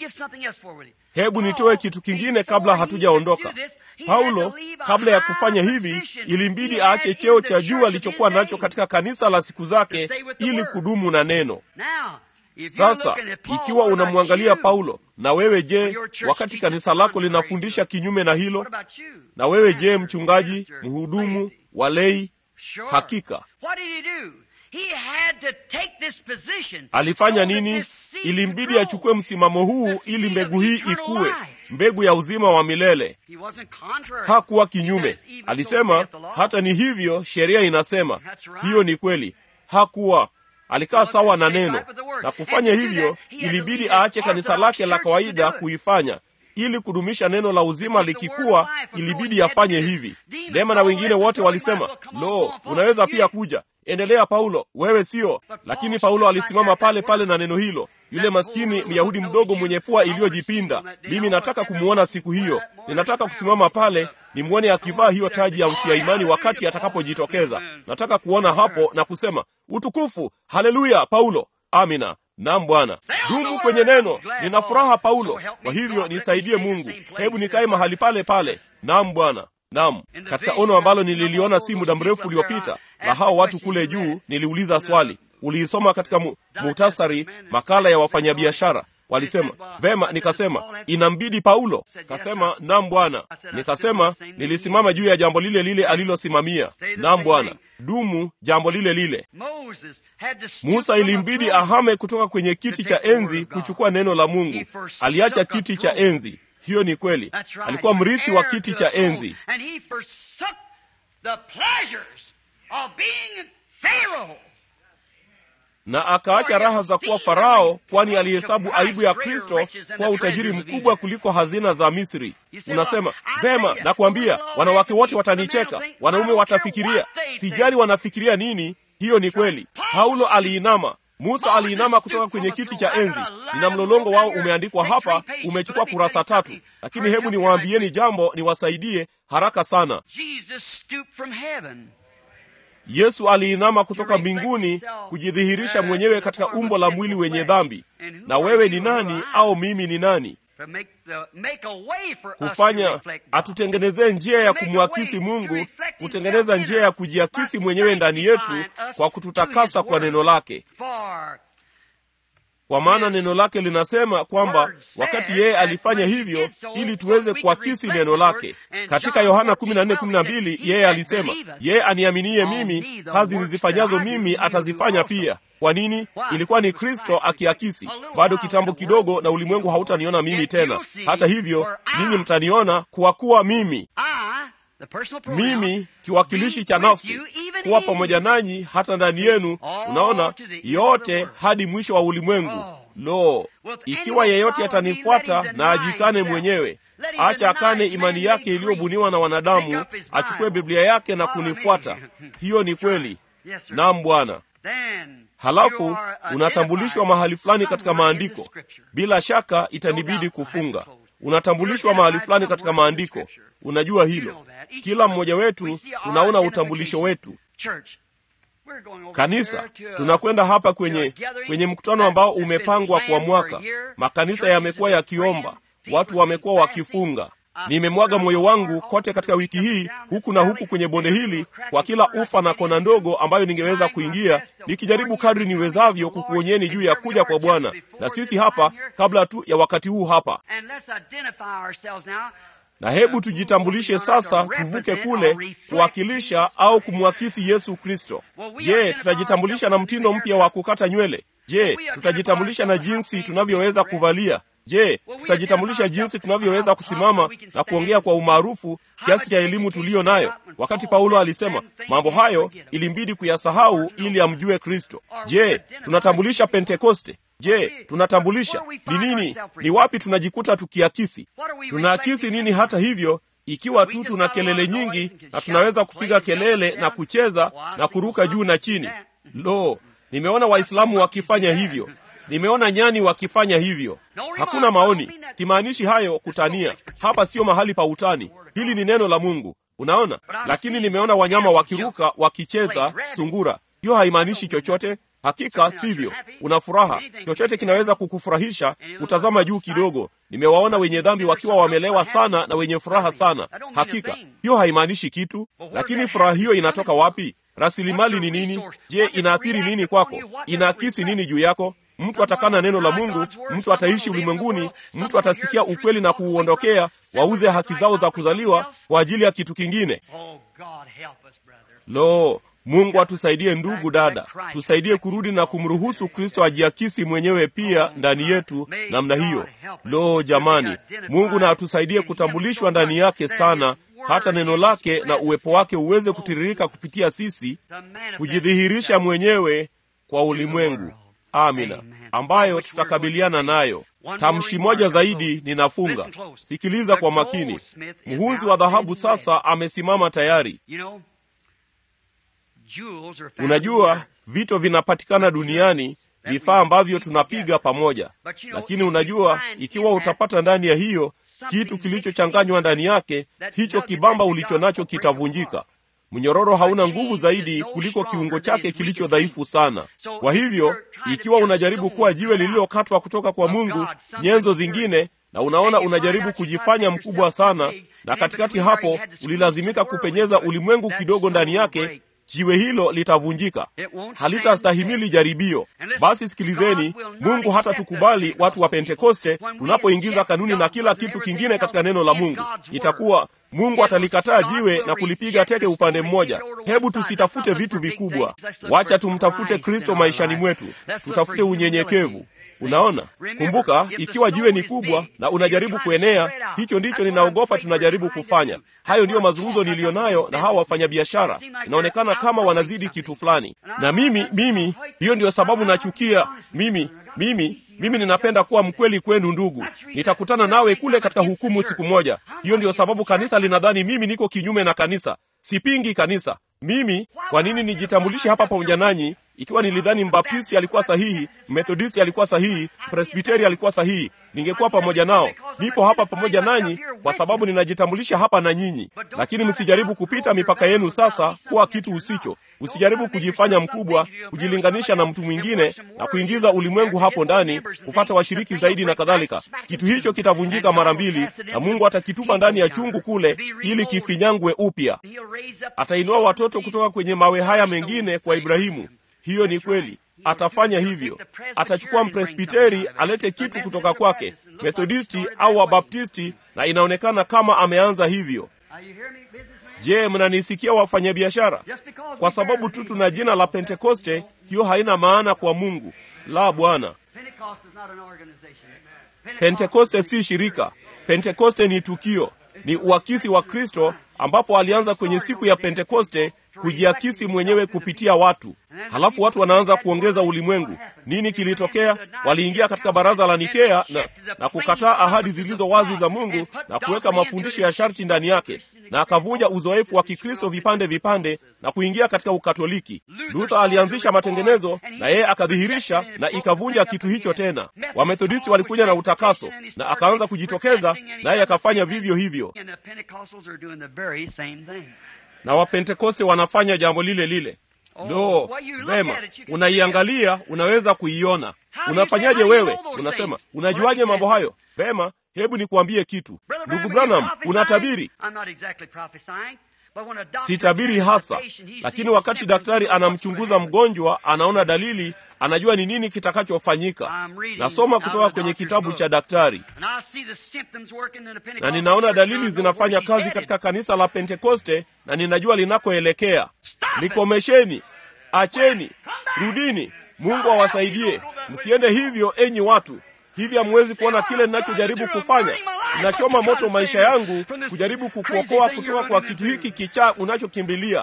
S2: hebu nitoe kitu kingine kabla hatujaondoka. Paulo kabla ya kufanya hivi, ilimbidi aache cheo cha juu alichokuwa nacho katika kanisa la siku zake ili kudumu na neno. Sasa ikiwa unamwangalia Paulo, na wewe je, wakati kanisa lako linafundisha kinyume na hilo? Na wewe je, mchungaji, mhudumu, walei? Hakika
S3: He had to take this position
S2: alifanya
S3: so that
S2: nini
S3: this seed
S2: ilimbidi
S3: could grow.
S2: achukue msimamo huu
S3: The
S2: ili
S3: seed
S2: mbegu
S3: of
S2: hii
S3: eternal
S2: ikue
S3: life.
S2: mbegu ya uzima wa milele
S3: He wasn't contrary.
S2: hakuwa
S3: He
S2: kinyume
S3: says, "Even so
S2: alisema
S3: saith the Lord."
S2: hata ni hivyo sheria inasema
S3: That's right.
S2: hiyo ni kweli hakuwa alikaa sawa na neno na kufanya hivyo ilibidi aache kanisa lake la kawaida kuifanya ili kudumisha neno la uzima likikuwa ilibidi afanye hivi dema na wengine wote walisema lo unaweza pia kuja endelea paulo wewe sio lakini paulo alisimama pale pale na neno hilo yule maskini myahudi mdogo mwenye pua iliyojipinda mimi nataka kumwona siku hiyo ninataka kusimama pale nimwone akivaa hiyo taji ya mfia imani wakati atakapojitokeza nataka kuona hapo na kusema utukufu haleluya paulo amina nam bwana dumu kwenye neno nina furaha paulo kwa hivyo nisaidie mungu hebu nikae mahali pale pale nam bwana nam katika ono ambalo nililiona si muda mrefu uliopita la hao watu kule juu niliuliza swali uliisoma katika mu, muhtasari makala ya wafanyabiashara walisema vema nikasema inambidi paulo kasema nam bwana nikasema nilisimama juu ya jambo lile lile alilosimamia nam bwana dumu jambo lile lile
S3: Moses had to stoop
S2: musa
S3: from the
S2: ilimbidi
S3: throne.
S2: ahame kutoka kwenye kiti cha enzi kuchukua neno la mungu aliacha kiti cha enzi hiyo ni kweli
S3: That's right.
S2: alikuwa
S3: He was
S2: mrithi wa
S3: heir
S2: kiti
S3: to
S2: cha
S3: the throne,
S2: enzi
S3: And he forsook the pleasures of being Pharaoh.
S2: na akaacha raha za kuwa farao kwani alihesabu aibu ya kristo kuwa utajiri mkubwa kuliko hazina za misri unasema vema nakwambia wanawake wote watanicheka wanaume watafikiria sijali wanafikiria nini hiyo ni kweli paulo aliinama musa aliinama kutoka kwenye kiti cha enzi nina mlolongo wao umeandikwa hapa umechukua kurasa tatu lakini hebu niwaambieni jambo niwasaidie haraka sana
S3: Jesus stooped from heaven.
S2: yesu aliinama kutoka mbinguni kujidhihirisha mwenyewe katika umbo la mwili wenye dhambi na wewe ni nani au mimi ni nani
S3: To make the, make a way for us to
S2: kufanya
S3: reflect God.
S2: atutengenezee njia ya kumwakisi mungu kutengeneza njia ya kujiakisi mwenyewe ndani yetu kwa kututakasa kwa neno lake
S3: For
S2: kwa maana neno lake linasema kwamba wakati yeye alifanya hivyo ili tuweze kuakisi neno lake katika yohana 14:12 yeye alisema yeye aniaminie mimi kazi nizifanyazo mimi atazifanya pia kwa nini ilikuwa ni kristo akiakisi bado kitambo kidogo na ulimwengu hautaniona mimi tena hata hivyo nyinyi mtaniona kwa kuwa mimi
S3: I, the personal pronoun,
S2: mimi kiwakilishi cha
S3: be with
S2: nafsi
S3: you even
S2: kuwa
S3: in
S2: pamoja nanyi hata ndani yenu unaona yote hadi mwisho wa ulimwengu lo ikiwa yeyote atanifuata na ajikane mwenyewe acha akane imani yake iliyobuniwa na wanadamu achukue biblia yake na kunifuata hiyo ni kweli
S3: Yes, sir.
S2: nam bwana
S3: Then you
S2: halafu
S3: are
S2: unatambulishwa
S3: identified
S2: mahali fulani katika
S3: somewhere in the
S2: maandiko
S3: scripture.
S2: bila shaka itanibidi kufunga unatambulishwa mahali fulani katika maandiko unajua hilo kila mmoja wetu tunaona utambulisho wetu
S3: Church, we're going over
S2: kanisa
S3: here to a-
S2: tunakwenda hapa
S3: to
S2: kwenye
S3: a gathering
S2: kwenye mkutano ambao
S3: that's been
S2: umepangwa kwa
S3: planned
S2: mwaka
S3: for a year.
S2: makanisa
S3: Churches
S2: yamekuwa
S3: have been
S2: yakiomba
S3: praying,
S2: watu
S3: people
S2: wamekuwa
S3: have been
S2: wakifunga
S3: fasting.
S2: nimemwaga moyo wangu kote katika wiki hii huku na huku kwenye bonde hili kwa kila ufa na kona ndogo ambayo ningeweza kuingia nikijaribu kadri niwezavyo kukuonyeni juu ya kuja kwa bwana na sisi hapa kabla tu ya wakati huu hapa
S3: And let's identify ourselves now.
S2: na hebu tujitambulishe sasa tuvuke kule kuwakilisha au kumwakisi yesu kristo je tutajitambulisha na mtindo mpya wa kukata nywele je tutajitambulisha na jinsi tunavyoweza kuvalia je tutajitambulisha jinsi tunavyoweza kusimama na kuongea kwa umaarufu kiasi cha elimu tuliyo nayo wakati paulo alisema mambo hayo ilimbidi kuyasahau ili amjue kristo je tunatambulisha pentekoste je tunatambulisha ni nini ni wapi tunajikuta tukiakisi tunaakisi nini hata hivyo ikiwa tu tuna kelele nyingi na tunaweza kupiga kelele na kucheza na kuruka juu na chini lo nimeona waislamu wakifanya hivyo nimeona nyani wakifanya hivyo hakuna maoni simaanishi hayo kutania hapa sio mahali pa utani hili ni neno la mungu unaona lakini nimeona wanyama wakiruka wakicheza sungura hiyo haimaanishi chochote hakika sivyo una furaha chochote kinaweza kukufurahisha kutazama juu kidogo nimewaona wenye dhambi wakiwa wamelewa sana na wenye furaha sana hakika hiyo haimaanishi kitu lakini furaha hiyo inatoka wapi rasilimali ni nini je inaathiri nini kwako inaakisi nini juu yako mtu atakana neno la mungu mtu ataishi ulimwenguni mtu atasikia ukweli na kuuondokea wauze haki zao za kuzaliwa kwa ajili ya kitu kingine
S3: Oh, God, help us, brother.
S2: lo Mungu atusaidie ndugu dada, tusaidie kurudi na kumruhusu Kristo ajiakisi mwenyewe pia ndani yetu namna hiyo. Lo, jamani, Mungu na atusaidie kutambulishwa ndani yake sana, hata neno lake na uwepo wake uweze kutiririka kupitia sisi, kujidhihirisha mwenyewe kwa ulimwengu. Amina, ambayo tutakabiliana nayo. Tamshi moja zaidi ninafunga. Sikiliza kwa makini. Mhunzi wa dhahabu sasa amesimama tayari. Unajua, vito vinapatikana duniani, vifaa ambavyo tunapiga pamoja, lakini unajua, ikiwa utapata ndani ya hiyo kitu kilichochanganywa ndani yake, hicho kibamba ulicho nacho kitavunjika. Mnyororo hauna nguvu zaidi kuliko kiungo chake kilicho dhaifu sana. Kwa hivyo, ikiwa unajaribu kuwa jiwe lililokatwa kutoka kwa Mungu, nyenzo zingine, na unaona unajaribu kujifanya mkubwa sana, na katikati hapo ulilazimika kupenyeza ulimwengu kidogo ndani yake, jiwe hilo litavunjika, halitastahimili jaribio. Basi sikilizeni, Mungu hata tukubali watu wa Pentekoste tunapoingiza kanuni na kila kitu kingine katika neno la Mungu, itakuwa Mungu atalikataa jiwe na kulipiga teke upande mmoja. Hebu tusitafute vitu vikubwa, wacha tumtafute Kristo maishani mwetu, tutafute unyenyekevu. Unaona, kumbuka, ikiwa jiwe ni kubwa na unajaribu kuenea, hicho ndicho ninaogopa tunajaribu kufanya. Hayo ndiyo mazungumzo niliyo nayo na hawa wafanyabiashara. Inaonekana kama wanazidi kitu fulani, na mimi mimi, hiyo ndiyo sababu nachukia mimi mimi mimi ninapenda kuwa mkweli kwenu ndugu. Nitakutana nawe kule katika hukumu siku moja. Hiyo ndiyo sababu kanisa linadhani mimi niko kinyume na kanisa. Sipingi kanisa. Mimi kwa nini nijitambulishe hapa pamoja nanyi ikiwa nilidhani mbaptisti alikuwa sahihi, methodisti alikuwa sahihi, presbiteri alikuwa sahihi? Ningekuwa pamoja nao. Nipo hapa pamoja nanyi kwa sababu ninajitambulisha hapa na nyinyi, lakini msijaribu kupita mipaka yenu sasa kuwa kitu usicho. Usijaribu kujifanya mkubwa, kujilinganisha na mtu mwingine na kuingiza ulimwengu hapo ndani, kupata washiriki zaidi na kadhalika. Kitu hicho kitavunjika mara mbili, na Mungu atakitupa ndani ya chungu kule ili kifinyangwe upya. Atainua watoto kutoka kwenye mawe haya mengine kwa Ibrahimu. Hiyo ni kweli, atafanya hivyo. Atachukua mpresbiteri alete kitu kutoka kwake, methodisti au wabaptisti, na inaonekana kama ameanza hivyo. Je, mnanisikia wafanyabiashara? Kwa sababu tu tuna jina la Pentekoste, hiyo haina maana kwa Mungu. La, Bwana. Pentekoste si shirika. Pentekoste ni tukio, ni uakisi wa Kristo, ambapo alianza kwenye siku ya Pentekoste kujiakisi mwenyewe kupitia watu. Halafu watu wanaanza kuongeza ulimwengu. Nini kilitokea? Waliingia katika baraza la Nikea na, na kukataa ahadi zilizo wazi za Mungu na kuweka mafundisho ya sharti ndani yake, na akavunja uzoefu wa Kikristo vipande vipande na kuingia katika Ukatoliki. Luther alianzisha matengenezo na yeye akadhihirisha na ikavunja kitu hicho tena. Wamethodisti walikuja na utakaso na akaanza kujitokeza, naye akafanya vivyo hivyo na Wapentekoste wanafanya jambo lile lile. Lo, vema, unaiangalia, unaweza kuiona. Unafanyaje wewe? Unasema, unajuaje mambo hayo? Vema, hebu nikuambie kitu, ndugu Branham, unatabiri. Sitabiri hasa, lakini wakati daktari anamchunguza mgonjwa, anaona dalili, anajua ni nini kitakachofanyika. Nasoma kutoka kwenye kitabu cha daktari, na ninaona dalili zinafanya kazi katika kanisa la Pentekoste, na ninajua linakoelekea. Likomesheni, acheni, rudini. Mungu awasaidie, msiende hivyo, enyi watu. Hivi hamwezi kuona kile ninachojaribu kufanya? Ninachoma moto maisha yangu kujaribu kukuokoa kutoka kwa kitu hiki kichaa unachokimbilia.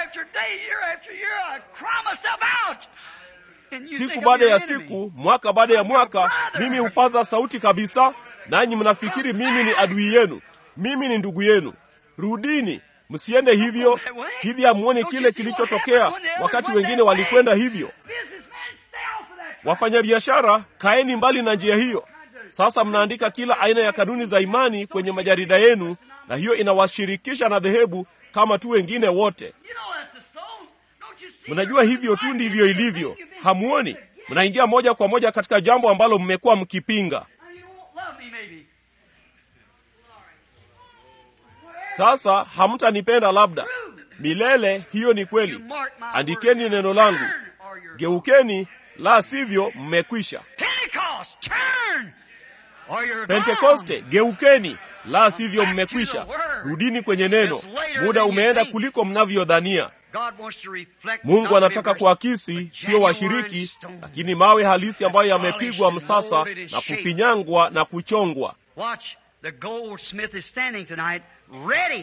S2: Siku baada ya siku, mwaka baada ya mwaka, mimi hupaza sauti kabisa, nanyi mnafikiri mimi ni adui yenu. Mimi ni ndugu yenu. Rudini, msiende hivyo. Hivi hamuoni kile kilichotokea wakati wengine walikwenda hivyo? Wafanyabiashara, kaeni mbali na njia hiyo. Sasa mnaandika kila aina ya kanuni za imani kwenye majarida yenu, na hiyo inawashirikisha na dhehebu kama tu wengine wote. Mnajua hivyo tu ndivyo ilivyo, hamuoni? Mnaingia moja kwa moja katika jambo ambalo mmekuwa mkipinga. Sasa hamtanipenda labda milele. Hiyo ni kweli. Andikeni neno langu, geukeni, la sivyo mmekwisha. Pentekoste, geukeni, la sivyo mmekwisha. rudini kwenye neno muda umeenda kuliko mnavyodhania mungu anataka kuakisi sio washiriki lakini mawe halisi ambayo yamepigwa msasa na kufinyangwa na kuchongwa
S3: Watch, the goldsmith is standing tonight ready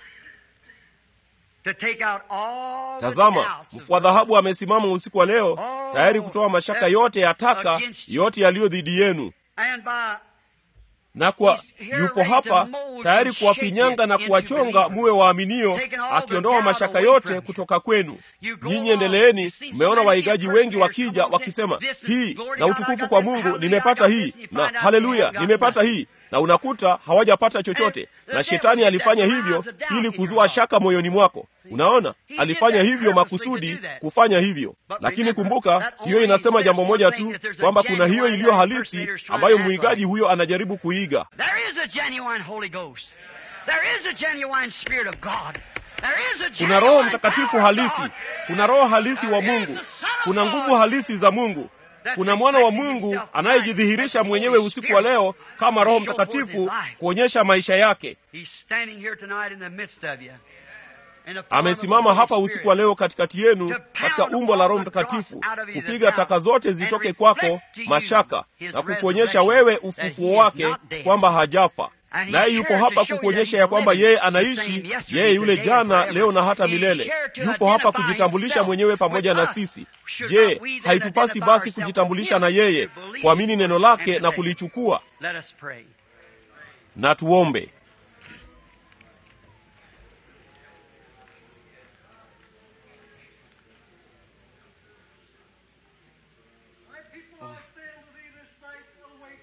S3: to take out all the
S2: tazama
S3: doubts of
S2: mfua dhahabu amesimama usiku wa leo tayari kutoa mashaka yote ya taka yote yaliyo dhidi yenu
S3: And by
S2: na kwa yupo hapa tayari kuwafinyanga na kuwachonga muwe waaminio akiondoa mashaka yote kutoka kwenu nyinyi endeleeni mmeona waigaji wengi wakija wakisema hii na utukufu kwa mungu nimepata hii na haleluya nimepata hii na unakuta hawajapata chochote na shetani alifanya hivyo ili kuzua shaka moyoni mwako unaona alifanya hivyo makusudi kufanya hivyo lakini kumbuka hiyo inasema jambo moja tu kwamba kuna hiyo iliyo halisi ambayo mwigaji huyo anajaribu kuiga
S3: There is a genuine Holy Ghost. There is a genuine Spirit of God. There is a
S2: kuna roho
S3: genuine
S2: mtakatifu
S3: power of
S2: halisi
S3: God.
S2: kuna roho halisi wa mungu kuna nguvu halisi za mungu kuna mwana wa mungu anayejidhihirisha mwenyewe usiku wa leo kama roho mtakatifu kuonyesha maisha yake
S3: He's standing here tonight in the midst of you. In the power of the
S2: amesimama
S3: Holy
S2: hapa
S3: Spirit.
S2: usiku wa leo katikati yenu katika umbo la roho mtakatifu kupiga taka zote zitoke kwako mashaka na kukuonyesha wewe ufufuo wake kwamba hajafa naye yupo hapa kukuonyesha ya kwamba yeye anaishi yeye yule jana leo na hata milele yupo hapa kujitambulisha mwenyewe pamoja na sisi je haitupasi basi kujitambulisha na yeye kuamini neno lake na kulichukua
S3: Let us pray.
S2: na tuombe
S4: My people, I say unto thee this night, awake.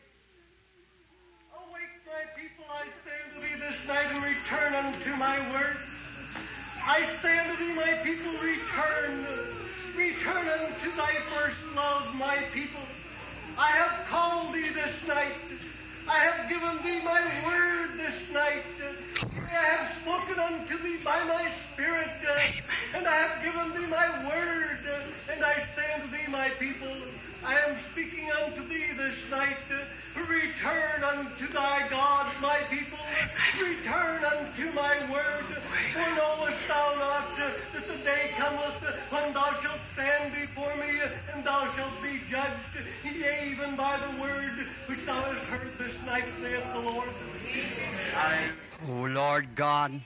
S4: Awake, my people, I say unto thee this night, and return unto my word. I say unto thee, my people, return. Return unto thy first love, my people. I have called thee this night. I have given thee my word this night. I have spoken unto thee by my spirit, uh, and I have given thee my word. uh, And I say unto thee, my people, I am speaking unto thee this night. uh, Return unto thy God, my people. Return unto my word. For knowest thou not uh, that the day cometh uh, when thou shalt stand before me, uh, and thou shalt be judged, yea, even by the word which thou hast heard this night, saith the Lord.
S3: Oh, Lord God,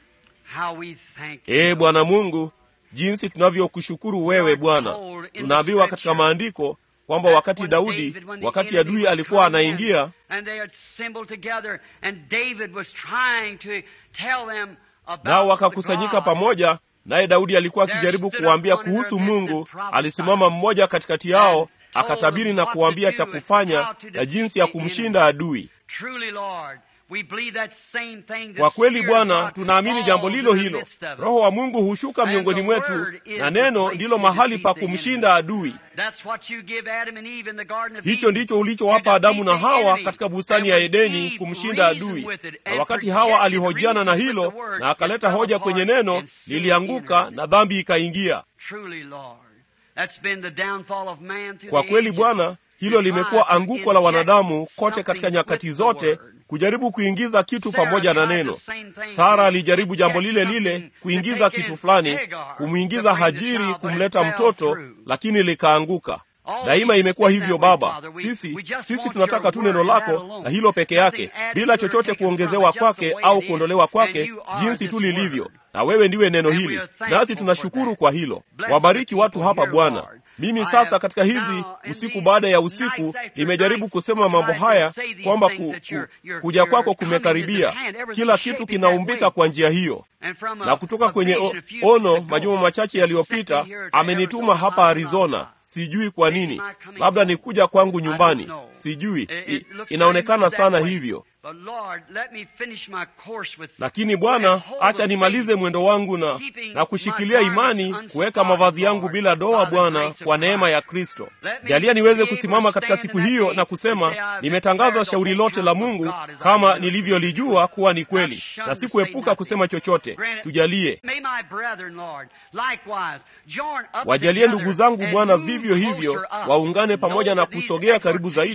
S3: how we thank you.
S2: ee bwana mungu jinsi tunavyokushukuru wewe bwana tunaambiwa katika maandiko kwamba wakati daudi wakati adui alikuwa anaingia
S3: and they had assembled together and David was trying to tell them about
S2: nao wakakusanyika
S3: the God.
S2: pamoja naye daudi alikuwa akijaribu kuwaambia kuhusu mungu alisimama mmoja katikati yao akatabiri na kuwaambia cha kufanya na jinsi ya kumshinda adui
S3: Truly, Lord, we believe that same thing. the
S2: kwa kweli
S3: Spirit of
S2: bwana
S3: God
S2: tunaamini jambo
S3: falls
S2: lilo
S3: in the
S2: hilo
S3: midst of us.
S2: roho wa mungu hushuka
S3: And
S2: miongoni
S3: the
S2: mwetu
S3: word is
S2: na
S3: the
S2: neno
S3: place
S2: ndilo
S3: to
S2: mahali pa
S3: defeat the
S2: kumshinda adui
S3: That's what you give Adam and Eve in the Garden of
S2: hicho
S3: Eden.
S2: ndicho ulichowapa
S3: To
S2: adamu na
S3: defeat the
S2: hawa
S3: enemy.
S2: katika bustani
S3: And
S2: ya
S3: when
S2: edeni
S3: Eve
S2: kumshinda
S3: reasoned
S2: adui
S3: with it
S2: na
S3: and
S2: wakati
S3: projected
S2: hawa
S3: the
S2: alihojiana na
S3: reason with
S2: hilo
S3: the word,
S2: na akaleta
S3: it fell
S2: hoja
S3: apart
S2: kwenye neno
S3: and sin
S2: lilianguka
S3: entered.
S2: na dhambi ikaingia
S3: Truly, Lord, that's been the downfall of man through
S2: kwa
S3: the
S2: kweli
S3: ages.
S2: bwana hilo
S3: To
S2: limekuwa
S3: try to
S2: anguko la
S3: inject
S2: wanadamu kote katika
S3: something
S2: nyakati
S3: with the
S2: zote
S3: word.
S2: kujaribu kuingiza kitu
S3: Sarah
S2: pamoja na
S3: tried
S2: neno
S3: the same thing.
S2: sara alijaribu jambo
S3: Get
S2: lile
S3: something
S2: lile
S3: to
S2: kuingiza
S3: take
S2: kitu
S3: in
S2: fulani
S3: Hagar,
S2: kumwingiza
S3: to bring the
S2: hajiri
S3: child, but it
S2: kumleta
S3: fell
S2: mtoto
S3: through.
S2: lakini likaanguka
S3: Always
S2: daima imekuwa
S3: been
S2: hivyo
S3: that way,
S2: baba
S3: Father. We-
S2: sisi
S3: we just
S2: sisi
S3: want
S2: tunataka
S3: your
S2: tu neno
S3: word and that
S2: lako
S3: alone.
S2: na hilo peke yake
S3: Nothing added
S2: bila
S3: to or
S2: chochote
S3: taken from
S2: kuongezewa
S3: it, just the
S2: kwake
S3: way
S2: au
S3: it is.
S2: kuondolewa kwake
S3: And you are
S2: jinsi
S3: this
S2: tu lilivyo
S3: word.
S2: na wewe ndiwe neno
S3: And we
S2: hili
S3: are thankful
S2: nasi
S3: for
S2: tunashukuru
S3: that.
S2: kwa hilo
S3: Bless
S2: wabariki
S3: the
S2: watu
S3: people
S2: hapa
S3: here,
S2: bwana
S3: Lord.
S2: mimi
S3: I
S2: sasa
S3: have
S2: katika hizi
S3: now in
S2: usiku
S3: these
S2: baada ya
S3: nights
S2: usiku
S3: after
S2: nimejaribu
S3: nights
S2: kusema mambo
S3: tried to
S2: haya
S3: say these
S2: kwamba
S3: things
S2: ku,
S3: that
S2: ku,
S3: your- your-
S2: kuja
S3: your
S2: kwako
S3: coming is
S2: kumekaribia
S3: at hand. Everything
S2: kila
S3: shaping
S2: kitu
S3: that
S2: kinaumbika
S3: way.
S2: kwa njia hiyo
S3: And from a-
S2: na kutoka
S3: a
S2: kwenye
S3: vision
S2: o-
S3: a few years
S2: ono
S3: ago,
S2: majuma machache
S3: it
S2: yaliyopita
S3: sent me here to
S2: amenituma
S3: Arizona,
S2: hapa
S3: I
S2: arizona
S3: don't know.
S2: sijui kwa
S3: Maybe
S2: nini
S3: my coming
S2: labda ni
S3: home.
S2: kuja kwangu
S3: I don't
S2: nyumbani
S3: know.
S2: sijui
S3: It-
S2: I,
S3: it looks
S2: inaonekana
S3: very
S2: sana
S3: that way.
S2: hivyo
S3: But Lord, let me finish my course with
S2: lakini bwana acha nimalize mwendo wangu na, na kushikilia imani kuweka mavazi yangu bila doa bwana kwa neema ya kristo jalia niweze kusimama katika siku hiyo na kusema nimetangaza shauri lote la mungu kama nilivyolijua kuwa ni kweli na sikuepuka kusema chochote tujalie
S3: May my brethren, Lord, likewise join up
S2: wajalie
S3: together
S2: ndugu zangu
S3: and
S2: bwana
S3: move
S2: vivyo hivyo
S3: closer up.
S2: waungane pamoja na
S3: Know that these
S2: kusogea karibu zaidi
S3: exhortations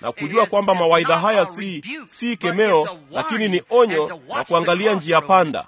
S2: na kujua kwamba mawaidha haya si si kemeo, lakini ni onyo na kuangalia njia panda.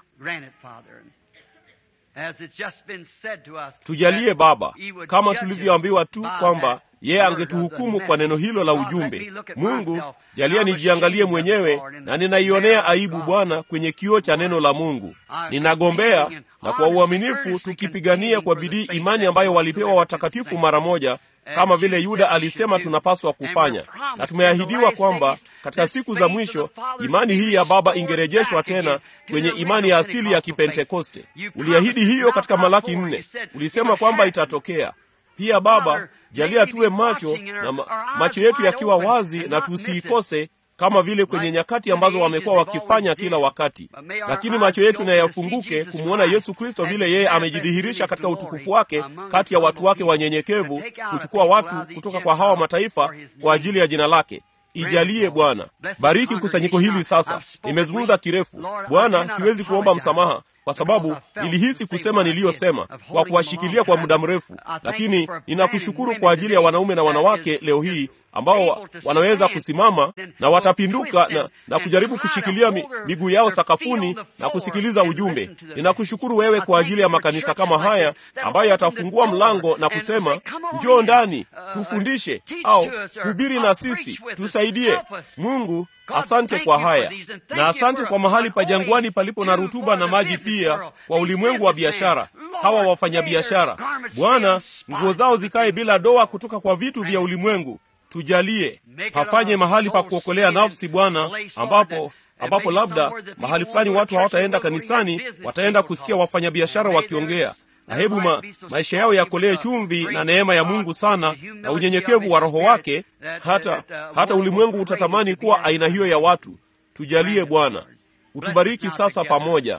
S2: Tujalie Baba, kama tulivyoambiwa tu kwamba yeye angetuhukumu kwa neno hilo la ujumbe. Mungu, jalia nijiangalie mwenyewe, na ninaionea aibu Bwana kwenye kioo cha neno la Mungu. Ninagombea na kwa uaminifu tukipigania kwa bidii imani ambayo walipewa watakatifu mara moja kama vile Yuda alisema tunapaswa kufanya, na tumeahidiwa kwamba katika siku za mwisho imani hii ya Baba ingerejeshwa tena kwenye imani ya asili ya Kipentekoste. Uliahidi hiyo katika Malaki nne, ulisema kwamba itatokea. Pia Baba, jalia tuwe macho na ma, macho yetu yakiwa wazi na tusiikose kama vile kwenye nyakati ambazo wamekuwa wakifanya kila wakati, lakini macho yetu na yafunguke kumwona Yesu Kristo vile yeye amejidhihirisha katika utukufu wake kati ya watu wake wanyenyekevu, kuchukua watu kutoka kwa hawa mataifa kwa ajili ya jina lake. Ijalie Bwana, bariki kusanyiko hili sasa. Nimezungumza kirefu Bwana, siwezi kuomba msamaha kwa sababu nilihisi kusema niliyosema kwa kuwashikilia kwa muda mrefu, lakini ninakushukuru kwa ajili ya wanaume na wanawake leo hii ambao wanaweza kusimama na watapinduka na, na kujaribu kushikilia mi, miguu yao sakafuni na kusikiliza ujumbe. Ninakushukuru wewe kwa ajili ya makanisa kama haya ambayo yatafungua mlango na kusema, njoo ndani tufundishe, au hubiri na sisi tusaidie. Mungu, asante kwa haya na asante kwa mahali pa jangwani palipo na rutuba na maji pia, kwa ulimwengu wa biashara hawa wafanyabiashara. Bwana, nguo zao zikae bila doa kutoka kwa vitu vya ulimwengu. Tujalie pafanye mahali pa kuokolea nafsi Bwana, ambapo ambapo labda mahali fulani watu hawataenda kanisani, wataenda kusikia wafanyabiashara wakiongea na hebu ma, maisha yao yakolee chumvi na neema ya Mungu sana na unyenyekevu wa Roho wake, hata hata ulimwengu utatamani kuwa aina hiyo ya watu. Tujalie Bwana, utubariki sasa pamoja.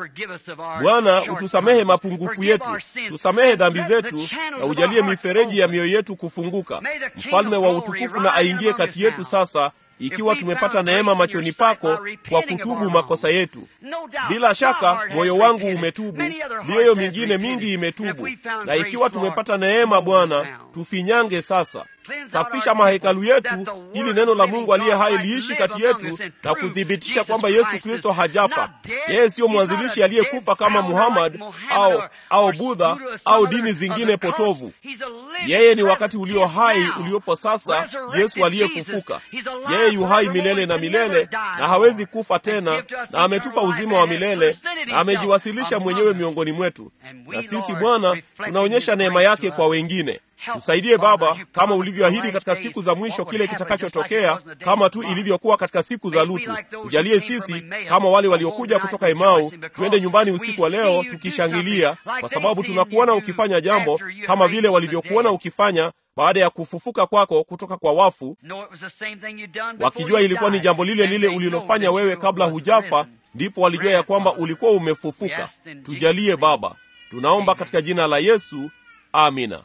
S2: Bwana, utusamehe mapungufu yetu, tusamehe dhambi zetu, na ujalie mifereji ya mioyo yetu kufunguka. Mfalme wa utukufu na aingie kati yetu sasa ikiwa tumepata neema machoni pako kwa kutubu makosa yetu. Bila shaka moyo wangu umetubu, mioyo mingine mingi imetubu, na ikiwa tumepata neema, Bwana, tufinyange sasa. Safisha mahekalu yetu ili neno la Mungu aliye hai liishi kati yetu na kuthibitisha kwamba Yesu Kristo hajafa. Yeye siyo mwanzilishi aliyekufa kama Muhammad au au Budha au dini zingine potovu. Yeye ni wakati ulio hai uliopo sasa, Yesu aliyefufuka. Yeye yu hai milele na milele na hawezi kufa tena, na ametupa uzima wa milele na amejiwasilisha mwenyewe miongoni mwetu, na sisi Bwana tunaonyesha neema yake kwa wengine. Tusaidie Baba, kama ulivyoahidi katika siku za mwisho kile kitakachotokea, kama tu ilivyokuwa katika siku za Lutu. Tujalie sisi kama wale waliokuja kutoka Emau, tuende nyumbani usiku wa leo tukishangilia, kwa sababu tunakuona ukifanya jambo kama vile walivyokuona ukifanya baada ya kufufuka kwako kutoka kwa wafu, wakijua ilikuwa ni jambo lile lile ulilofanya wewe kabla hujafa, ndipo walijua ya kwamba ulikuwa umefufuka. Tujalie Baba, tunaomba katika jina la Yesu, amina.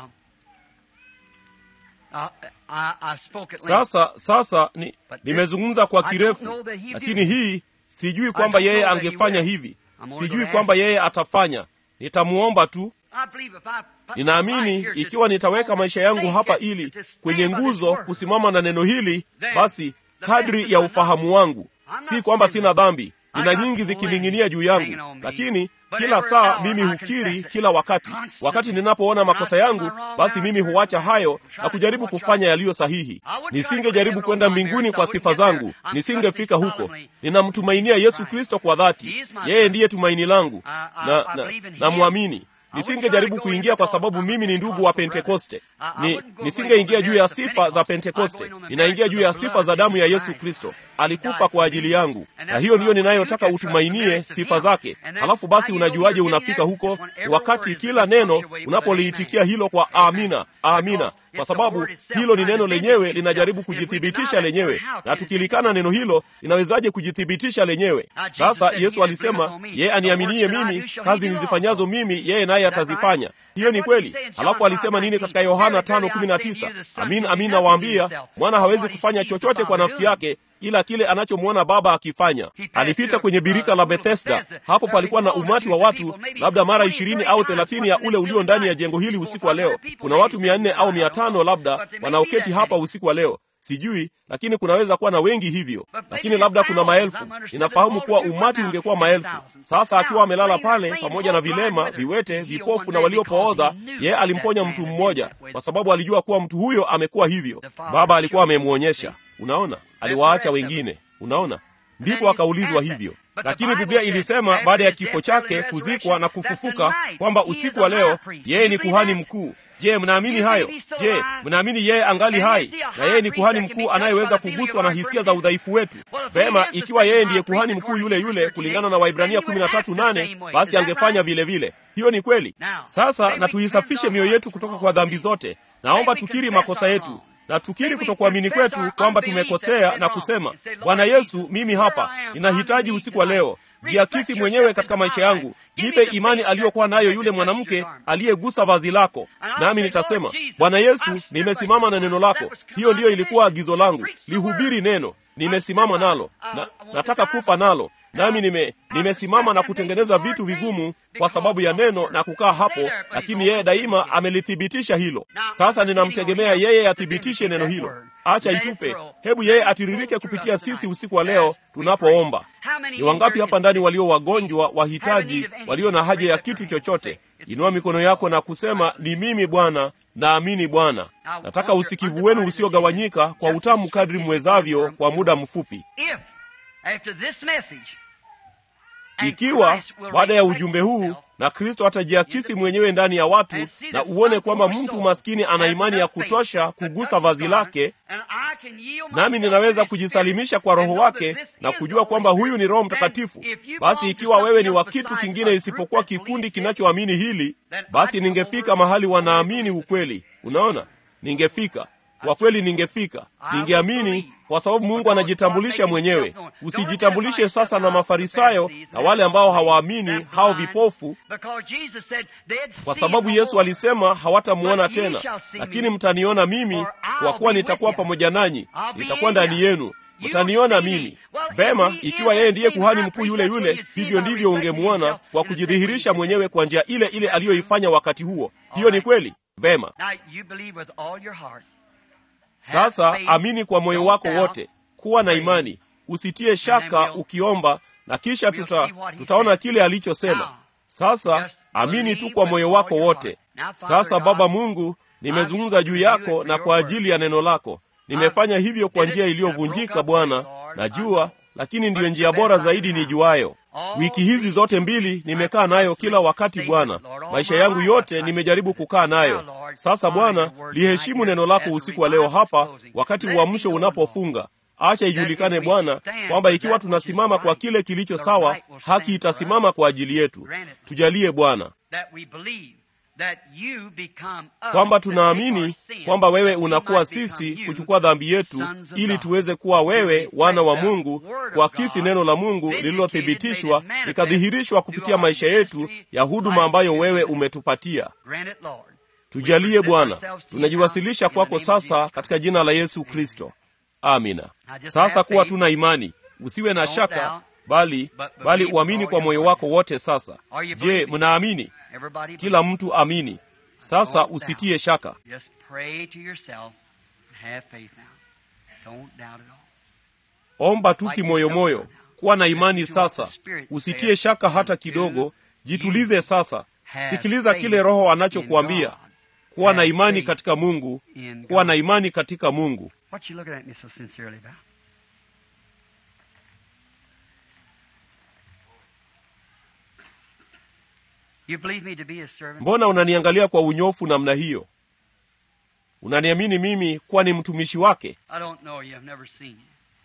S2: Sasa sasa ni, nimezungumza kwa kirefu, lakini hii sijui kwamba yeye angefanya hivi, sijui kwamba yeye atafanya. Nitamwomba tu. Ninaamini ikiwa nitaweka maisha yangu hapa ili kwenye nguzo kusimama na neno hili, basi kadri ya ufahamu wangu, si kwamba sina dhambi, nina nyingi zikining'inia juu yangu, lakini kila saa mimi hukiri kila wakati. Wakati ninapoona makosa yangu, basi mimi huacha hayo na kujaribu kufanya yaliyo sahihi. Nisingejaribu kwenda mbinguni kwa sifa zangu, nisingefika huko. Ninamtumainia Yesu Kristo kwa dhati, yeye ndiye tumaini langu na, na, na mwamini nisingejaribu kuingia kwa sababu mimi ni ndugu wa Pentekoste. Ni nisingeingia juu ya sifa za Pentekoste, ninaingia juu ya sifa za damu ya Yesu Kristo. Alikufa kwa ajili yangu, na hiyo ndiyo ninayotaka utumainie sifa zake. Halafu basi, unajuaje unafika huko? Wakati kila neno unapoliitikia hilo kwa amina, amina, kwa sababu hilo ni neno lenyewe linajaribu kujithibitisha lenyewe, na tukilikana neno hilo linawezaje kujithibitisha lenyewe? Sasa Yesu alisema, yeye aniaminie mimi, kazi nizifanyazo mimi yeye naye atazifanya. Hiyo ni kweli. Halafu alisema nini katika Yohana 5:19? Amin, amin nawaambia, mwana hawezi kufanya chochote kwa nafsi yake ila kile anachomwona Baba akifanya. Alipita kwenye birika la Bethesda. Hapo palikuwa na umati wa watu, labda mara ishirini au thelathini ya ule ulio ndani ya jengo hili usiku wa leo. Kuna watu mia nne au mia tano labda wanaoketi hapa usiku wa leo. sijui lakini kunaweza kuwa na wengi hivyo lakini labda kuna maelfu ninafahamu kuwa umati ungekuwa maelfu sasa akiwa amelala pale pamoja na vilema viwete vipofu na waliopooza yeye alimponya mtu mmoja kwa sababu alijua kuwa mtu huyo amekuwa hivyo baba alikuwa amemwonyesha unaona aliwaacha wengine unaona ndipo akaulizwa hivyo lakini biblia ilisema baada ya kifo chake kuzikwa na kufufuka kwamba usiku wa leo yeye ni kuhani mkuu je mnaamini hayo je mnaamini yeye angali hai na yeye ni kuhani mkuu anayeweza kuguswa na hisia za udhaifu wetu vema ikiwa yeye ndiye kuhani mkuu yule yule kulingana na waibrania 13:8 basi angefanya vile vile hiyo ni kweli sasa na tuisafishe mioyo yetu kutoka kwa dhambi zote naomba tukiri makosa yetu na tukiri kutokuamini kwetu kwamba tumekosea na kusema bwana yesu mimi hapa ninahitaji usiku wa leo jiakisi mwenyewe katika maisha yangu nipe imani aliyokuwa nayo yule mwanamke aliyegusa vazi lako nami nitasema bwana yesu nimesimama na neno lako hiyo ndiyo ilikuwa agizo langu lihubiri neno nimesimama nalo na, nataka kufa nalo nami nime nimesimama na kutengeneza vitu vigumu kwa sababu ya neno na kukaa hapo lakini yeye daima amelithibitisha hilo sasa ninamtegemea yeye athibitishe neno hilo acha itupe hebu yeye atiririke kupitia sisi usiku wa leo tunapoomba ni wangapi hapa ndani walio wagonjwa wahitaji walio na haja ya kitu chochote inua mikono yako na kusema ni mimi bwana naamini bwana nataka usikivu wenu usiogawanyika kwa utamu kadri mwezavyo kwa muda mfupi ikiwa baada ya ujumbe huu na kristo atajiakisi mwenyewe ndani ya watu na uone kwamba mtu maskini ana imani ya kutosha kugusa vazi lake nami ninaweza kujisalimisha kwa roho wake na kujua kwamba huyu ni roho mtakatifu basi ikiwa wewe ni wa kitu kingine isipokuwa kikundi kinachoamini hili basi ningefika mahali wanaamini ukweli unaona ningefika kwa kweli ningefika ningeamini kwa sababu mungu anajitambulisha mwenyewe usijitambulishe sasa na mafarisayo na wale ambao hawaamini hao vipofu kwa sababu yesu alisema hawatamuona tena lakini mtaniona mimi kwa kuwa nitakuwa pamoja nanyi nitakuwa ndani yenu mtaniona mimi vema ikiwa yeye ndiye kuhani mkuu yule yule hivyo ndivyo ungemuona kwa kujidhihirisha mwenyewe kwa njia ile ile aliyoifanya wakati huo hiyo ni kweli vema sasa amini kwa moyo wako wote kuwa na imani usitie shaka ukiomba na kisha tuta, tutaona kile alichosema sasa amini tu kwa moyo wako wote sasa baba mungu nimezungumza juu yako na kwa ajili ya neno lako nimefanya hivyo kwa njia iliyovunjika bwana najua lakini ndiyo njia bora zaidi nijuayo wiki hizi zote mbili nimekaa nayo kila wakati bwana maisha yangu yote nimejaribu kukaa nayo sasa bwana liheshimu neno lako usiku wa leo hapa wakati uamsho unapofunga acha ijulikane bwana kwamba ikiwa tunasimama kwa kile kilicho sawa haki itasimama kwa ajili yetu tujalie bwana kwamba tunaamini kwamba wewe unakuwa sisi kuchukua dhambi yetu ili tuweze kuwa wewe wana wa mungu kuakisi neno la mungu lililothibitishwa likadhihirishwa kupitia maisha yetu ya huduma ambayo wewe umetupatia tujalie bwana tunajiwasilisha kwako sasa katika jina la yesu kristo amina sasa kuwa tuna imani usiwe na shaka bali bali uamini kwa moyo wako wote sasa je mnaamini kila mtu amini sasa usitie shaka omba tu kimoyomoyo kuwa na imani sasa usitie shaka hata kidogo jitulize sasa sikiliza kile roho anachokuambia kuwa na imani katika mungu kuwa na imani katika mungu
S1: What you looking at me so sincerely about? You believe me to be a servant?
S2: mbona unaniangalia kwa unyofu namna hiyo unaniamini mimi kuwa ni mtumishi wake
S1: I don't know you. I've never seen you.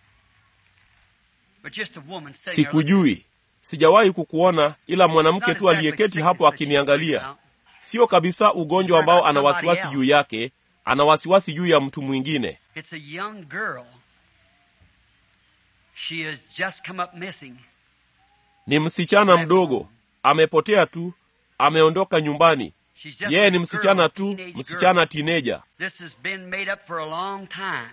S1: But just a woman sitting there
S2: sikujui sijawahi kukuona ila mwanamke tu aliyeketi hapo akiniangalia sio kabisa ugonjwa ambao ana wasiwasi juu yake ana wasiwasi juu ya mtu mwingine
S1: It's a young girl. She has just come up missing.
S2: ni msichana mdogo amepotea tu ameondoka nyumbani
S1: She's just
S2: yeye
S1: a
S2: ni
S1: girl,
S2: msichana
S1: a
S2: tu
S1: teenage
S2: msichana
S1: girl.
S2: tineja
S1: This has been made up for a long time.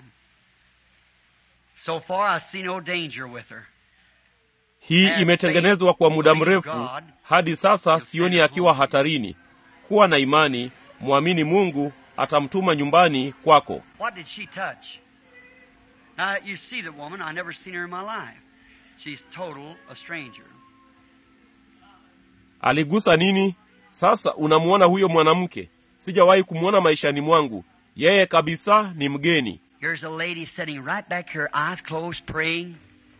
S1: So far, I see no danger with her.
S2: hii imetengenezwa kwa muda mrefu hadi sasa sioni akiwa hatarini kuwa na imani mwamini mungu atamtuma nyumbani kwako
S1: What did she touch? Now, you see the woman. I never seen her in my life. She's total a stranger.
S2: aligusa nini sasa unamwona huyo mwanamke sijawahi kumwona maishani mwangu yeye kabisa ni mgeni
S1: Here's a lady sitting right back here, eyes closed, praying.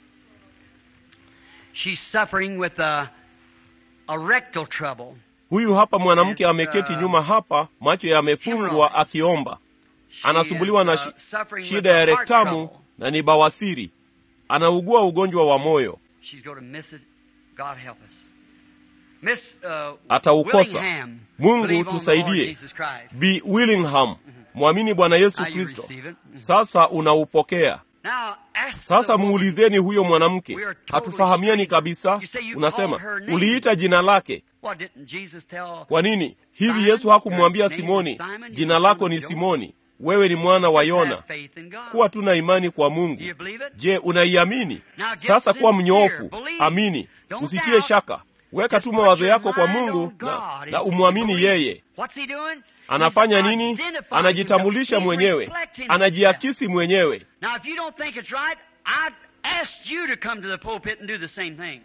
S1: She's suffering with a, a rectal trouble.
S2: huyu hapa mwanamke ameketi nyuma hapa macho yamefungwa akiomba
S1: She
S2: anasumbuliwa na
S1: is,
S2: shi,
S1: uh, suffering
S2: shida
S1: with
S2: ya
S1: a heart
S2: rektamu
S1: trouble.
S2: na ni bawasiri anaugua ugonjwa wa moyo
S1: She's going to miss it. God help us. Miss uh,
S2: Ataukosa.
S1: Willingham,
S2: Mungu
S1: believe on the Lord
S2: tusaidie.
S1: Jesus Christ.
S2: b willingham mwamini bwana yesu
S1: Now you
S2: kristo
S1: receive it.
S2: sasa unaupokea
S1: Now, ask
S2: sasa
S1: the woman,
S2: muulizeni huyo mwanamke
S1: We are totally
S2: hatufahamiani
S1: strangers.
S2: kabisa
S1: You say you
S2: unasema
S1: called her name.
S2: uliita jina lake
S1: What didn't Jesus tell?
S2: kwa nini hivi
S1: Simon,
S2: yesu hakumwambia
S1: your name is
S2: simoni
S1: Simon, you
S2: jina
S1: son
S2: lako
S1: of
S2: ni
S1: Jonah.
S2: simoni wewe ni mwana wa
S1: Have
S2: yona
S1: faith in God.
S2: kuwa tuna imani kwa mungu
S1: Do you believe it?
S2: je unaiamini
S1: Now get
S2: sasa kuwa
S1: sincere.
S2: mnyoofu
S1: Believe.
S2: amini
S1: Don't
S2: usitie
S1: doubt.
S2: shaka weka
S1: Just
S2: tu
S1: put
S2: mawazo
S1: your
S2: yako kwa
S1: mind
S2: mungu
S1: on
S2: na,
S1: God
S2: na
S1: and
S2: umwamini
S1: believe.
S2: yeye
S1: What's he doing?
S2: anafanya
S1: He's
S2: nini
S1: identifying
S2: anajitambulisha
S1: himself. He's
S2: mwenyewe
S1: reflecting himself.
S2: anajiakisi mwenyewe
S1: Now, if you don't think it's right, I asked you to come to the pulpit and do the same thing.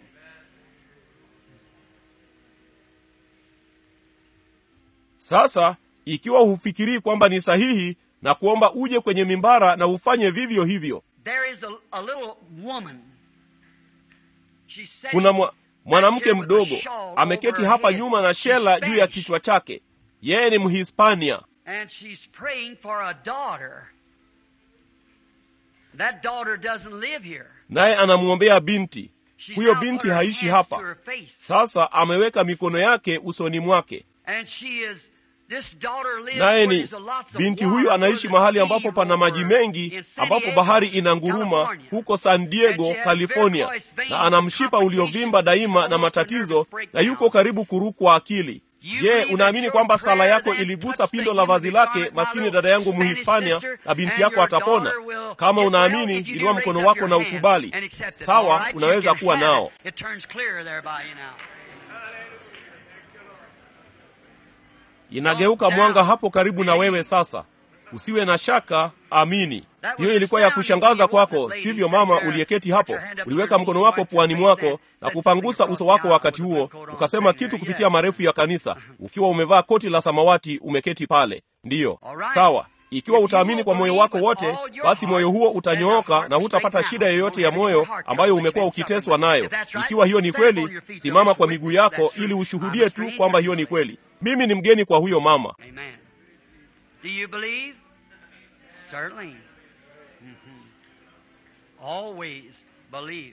S2: sasa ikiwa hufikirii kwamba ni sahihi na kuomba uje kwenye mimbara na ufanye vivyo hivyo
S1: There is a, a little woman. She's sitting
S2: kuna mwa, mwanamke
S1: back here with a
S2: mdogo
S1: shawl
S2: ameketi
S1: over her
S2: hapa
S1: head.
S2: nyuma na
S1: She's
S2: shela juu ya
S1: Spanish,
S2: kichwa chake yeye ni mhispania
S1: And she's praying for a daughter. That daughter doesn't live here.
S2: naye anamwombea binti
S1: She's
S2: huyo
S1: now
S2: binti
S1: put her
S2: haishi
S1: hands to
S2: hapa
S1: her face.
S2: sasa ameweka mikono yake usoni mwake
S1: And she is this daughter lives
S2: naye
S1: where
S2: ni
S1: there's a lots of
S2: binti
S1: water,
S2: huyu
S1: where
S2: anaishi
S1: the
S2: mahali
S1: sea
S2: ambapo pana maji
S1: roars
S2: mengi
S1: in San
S2: ambapo
S1: Diego,
S2: bahari inanguruma
S1: California.
S2: huko san diego
S1: And she has
S2: california
S1: varicose veins
S2: na ana mshipa uliovimba daima na
S1: almost a
S2: matatizo
S1: nervous
S2: na
S1: breakdown.
S2: yuko karibu kurukwa akili
S1: You
S2: je
S1: believe
S2: unaamini
S1: that
S2: kwamba
S1: your
S2: sala
S1: prayer
S2: yako
S1: then
S2: iligusa
S1: touched
S2: pindo
S1: the
S2: la vazi
S1: human
S2: lake
S1: heart, my
S2: maskini
S1: little
S2: dada yangu
S1: Spanish
S2: muhispania
S1: sister,
S2: na binti
S1: and
S2: yako
S1: your
S2: atapona
S1: daughter will
S2: kama
S1: get well
S2: unaamini
S1: if you do
S2: inua
S1: raise
S2: mkono
S1: up
S2: wako
S1: your
S2: na
S1: hand
S2: ukubali
S1: and accept it. All
S2: sawa
S1: right, you
S2: unaweza
S1: can
S2: kuwa
S1: have
S2: nao
S1: it. It turns clear there by you now.
S2: inageuka mwanga hapo karibu na wewe sasa usiwe na shaka amini hiyo ilikuwa ya kushangaza kwako sivyo mama uliyeketi hapo uliweka mkono wako puani mwako na kupangusa uso wako wakati huo ukasema kitu kupitia marefu ya kanisa ukiwa umevaa koti la samawati umeketi pale ndiyo sawa ikiwa utaamini kwa moyo wako wote basi moyo huo utanyooka na hutapata shida yoyote ya moyo ambayo umekuwa ukiteswa nayo ikiwa hiyo ni kweli simama kwa miguu yako ili ushuhudie tu kwamba hiyo ni kweli mimi ni mgeni kwa huyo mama
S1: Amen. Do you believe? Certainly. Mhm. Always believe.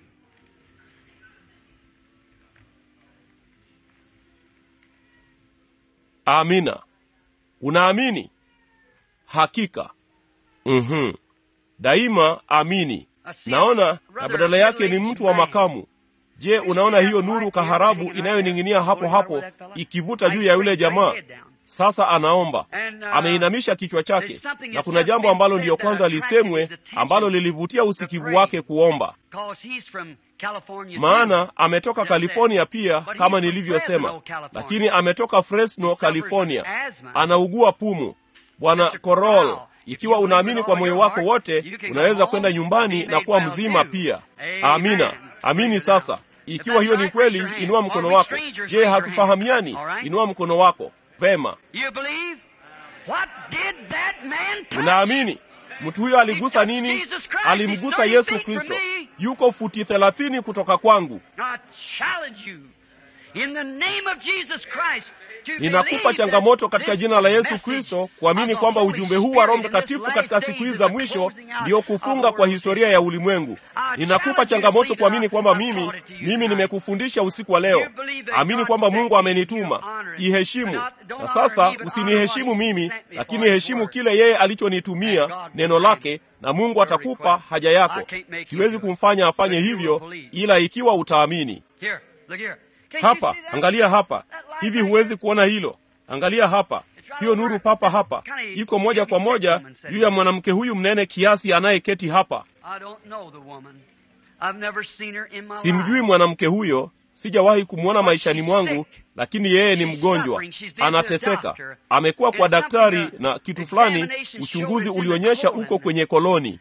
S2: amina unaamini hakika mm daima amini naona na badala yake ni mtu wa makamu je unaona hiyo nuru kaharabu inayoning'inia hapo hapo ikivuta juu ya yule jamaa sasa anaomba ameinamisha kichwa chake na kuna jambo ambalo ndiyo kwanza lisemwe ambalo lilivutia usikivu wake kuomba
S1: Because he's from California.
S2: maana
S1: too.
S2: ametoka
S1: Just that.
S2: california pia
S1: But he's
S2: kama
S1: from
S2: nilivyosema
S1: Fresno, California.
S2: lakini ametoka fresno
S1: He suffers
S2: california
S1: from asthma.
S2: anaugua pumu bwana
S1: Mr.
S2: korol
S1: Corral,
S2: ikiwa
S1: if you
S2: unaamini
S1: believe
S2: kwa
S1: with
S2: moyo
S1: all
S2: wako
S1: your
S2: wote
S1: heart, you can go
S2: unaweza
S1: home
S2: kwenda nyumbani
S1: and
S2: na
S1: be
S2: kuwa
S1: made
S2: mzima
S1: well
S2: pia
S1: too.
S2: amina
S1: Amen.
S2: amini
S1: Praise
S2: sasa
S1: God. If
S2: ikiwa
S1: that's
S2: hiyo ni
S1: right,
S2: kweli
S1: raise your
S2: inua
S1: hand.
S2: mkono
S1: Or we
S2: wako
S1: strangers,
S2: je
S1: raise your hand.
S2: hatufahamiani
S1: All right?
S2: inua mkono wako vema
S1: You believe? What did that man touch?
S2: unaamini mtu huyo aligusa nini
S1: Jesus Christ.
S2: alimgusa
S1: He's
S2: yesu
S1: 30 feet
S2: kristo
S1: from me.
S2: yuko futi thelathini kutoka kwangu
S1: I challenge you in the name of Jesus Christ to
S2: ninakupa
S1: believe
S2: changamoto
S1: that
S2: katika
S1: this
S2: jina la yesu
S1: message
S2: kristo kuamini
S1: of the
S2: kwamba
S1: Holy
S2: ujumbe huu wa roho
S1: Spirit in this
S2: mtakatifu
S1: last
S2: katika
S1: days
S2: siku
S1: is
S2: hizi za
S1: the
S2: mwisho
S1: closing out
S2: ndiyo
S1: of
S2: kufunga
S1: the
S2: kwa
S1: world
S2: historia ya ulimwengu
S1: I
S2: ninakupa
S1: challenge you to
S2: changamoto
S1: believe
S2: kuamini
S1: that
S2: kwamba
S1: I've
S2: mimi
S1: taught it to you
S2: mimi
S1: tonight.
S2: nimekufundisha usiku wa leo
S1: You believe that
S2: amini
S1: God
S2: kwamba
S1: sent
S2: mungu
S1: me,
S2: amenituma
S1: you honor it.
S2: iheshimu
S1: But not- don't
S2: na
S1: honor
S2: sasa
S1: me, but
S2: usiniheshimu
S1: honor what he
S2: mimi
S1: sent me
S2: lakini
S1: for his
S2: heshimu
S1: word.
S2: kile yeye
S1: And
S2: alichonitumia
S1: God
S2: neno
S1: will
S2: lake na mungu
S1: your
S2: atakupa
S1: request.
S2: haja
S1: I
S2: yako
S1: can't make you
S2: siwezi
S1: do it.
S2: kumfanya afanye
S1: But you will
S2: hivyo
S1: believe.
S2: ila ikiwa utaamini
S1: Here, look here. Can't you
S2: hapa
S1: see that?
S2: angalia hapa
S1: That light
S2: hivi
S1: right
S2: huwezi
S1: there?
S2: kuona hilo angalia hapa hiyo nuru papa hapa iko moja kwa moja juu ya mwanamke huyu mnene kiasi anayeketi hapa
S1: I don't know the woman. I've never seen her in my
S2: simjui
S1: life.
S2: mwanamke huyo sijawahi kumwona maishani mwangu, lakini yeye ni mgonjwa, anateseka. Amekuwa kwa daktari na kitu fulani, uchunguzi ulionyesha uko kwenye koloni.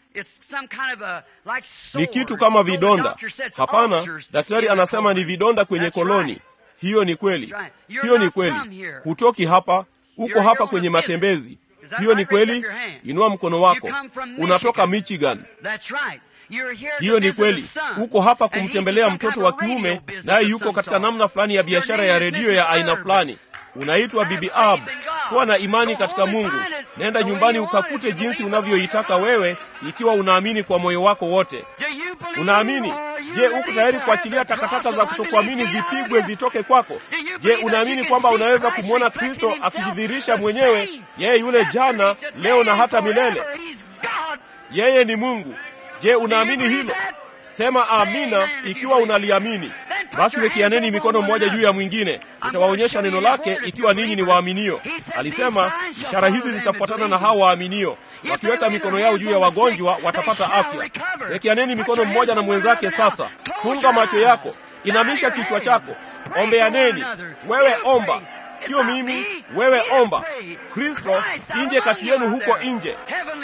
S2: Ni kitu kama vidonda. Hapana, daktari anasema ni vidonda kwenye koloni. Hiyo ni kweli, hiyo ni kweli. Hutoki hapa, uko hapa kwenye matembezi. Hiyo ni kweli. Inua mkono wako. Unatoka Michigan. Hiyo ni kweli. Uko hapa kumtembelea mtoto wa kiume, naye yuko katika namna fulani ya biashara ya redio ya aina fulani. Unaitwa Bibi Ab. Kuwa na imani katika Mungu. Nenda nyumbani ukakute jinsi unavyoitaka wewe, ikiwa unaamini kwa moyo wako wote. Unaamini? Je, uko tayari kuachilia takataka za kutokuamini zipigwe zitoke kwako? Je, unaamini kwamba unaweza kumwona Kristo akijidhihirisha mwenyewe, yeye yule jana, leo na hata milele? Yeye ni Mungu. Je, unaamini hilo? Sema amina ikiwa unaliamini. Basi wekianeni mikono mmoja juu ya mwingine, nitawaonyesha neno lake ikiwa ninyi ni waaminio. Alisema ishara hizi zitafuatana na hao waaminio, wakiweka mikono yao juu ya wagonjwa watapata afya. Wekianeni mikono mmoja na mwenzake. Sasa funga macho yako, inamisha kichwa chako, ombeaneni. Wewe omba, sio mimi. Wewe omba. Kristo nje kati yenu huko nje.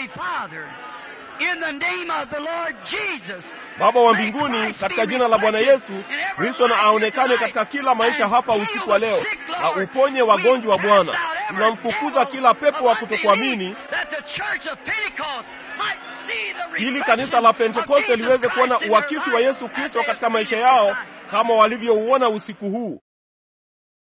S2: Baba wa mbinguni, katika jina la Bwana Yesu Kristo, na aonekane katika kila maisha hapa usiku wa leo, na uponye wagonjwa. Bwana, tunamfukuza kila pepo wa kutokuamini, ili kanisa la Pentekoste liweze kuona uakisi wa Yesu Kristo katika maisha yao kama walivyouona usiku huu.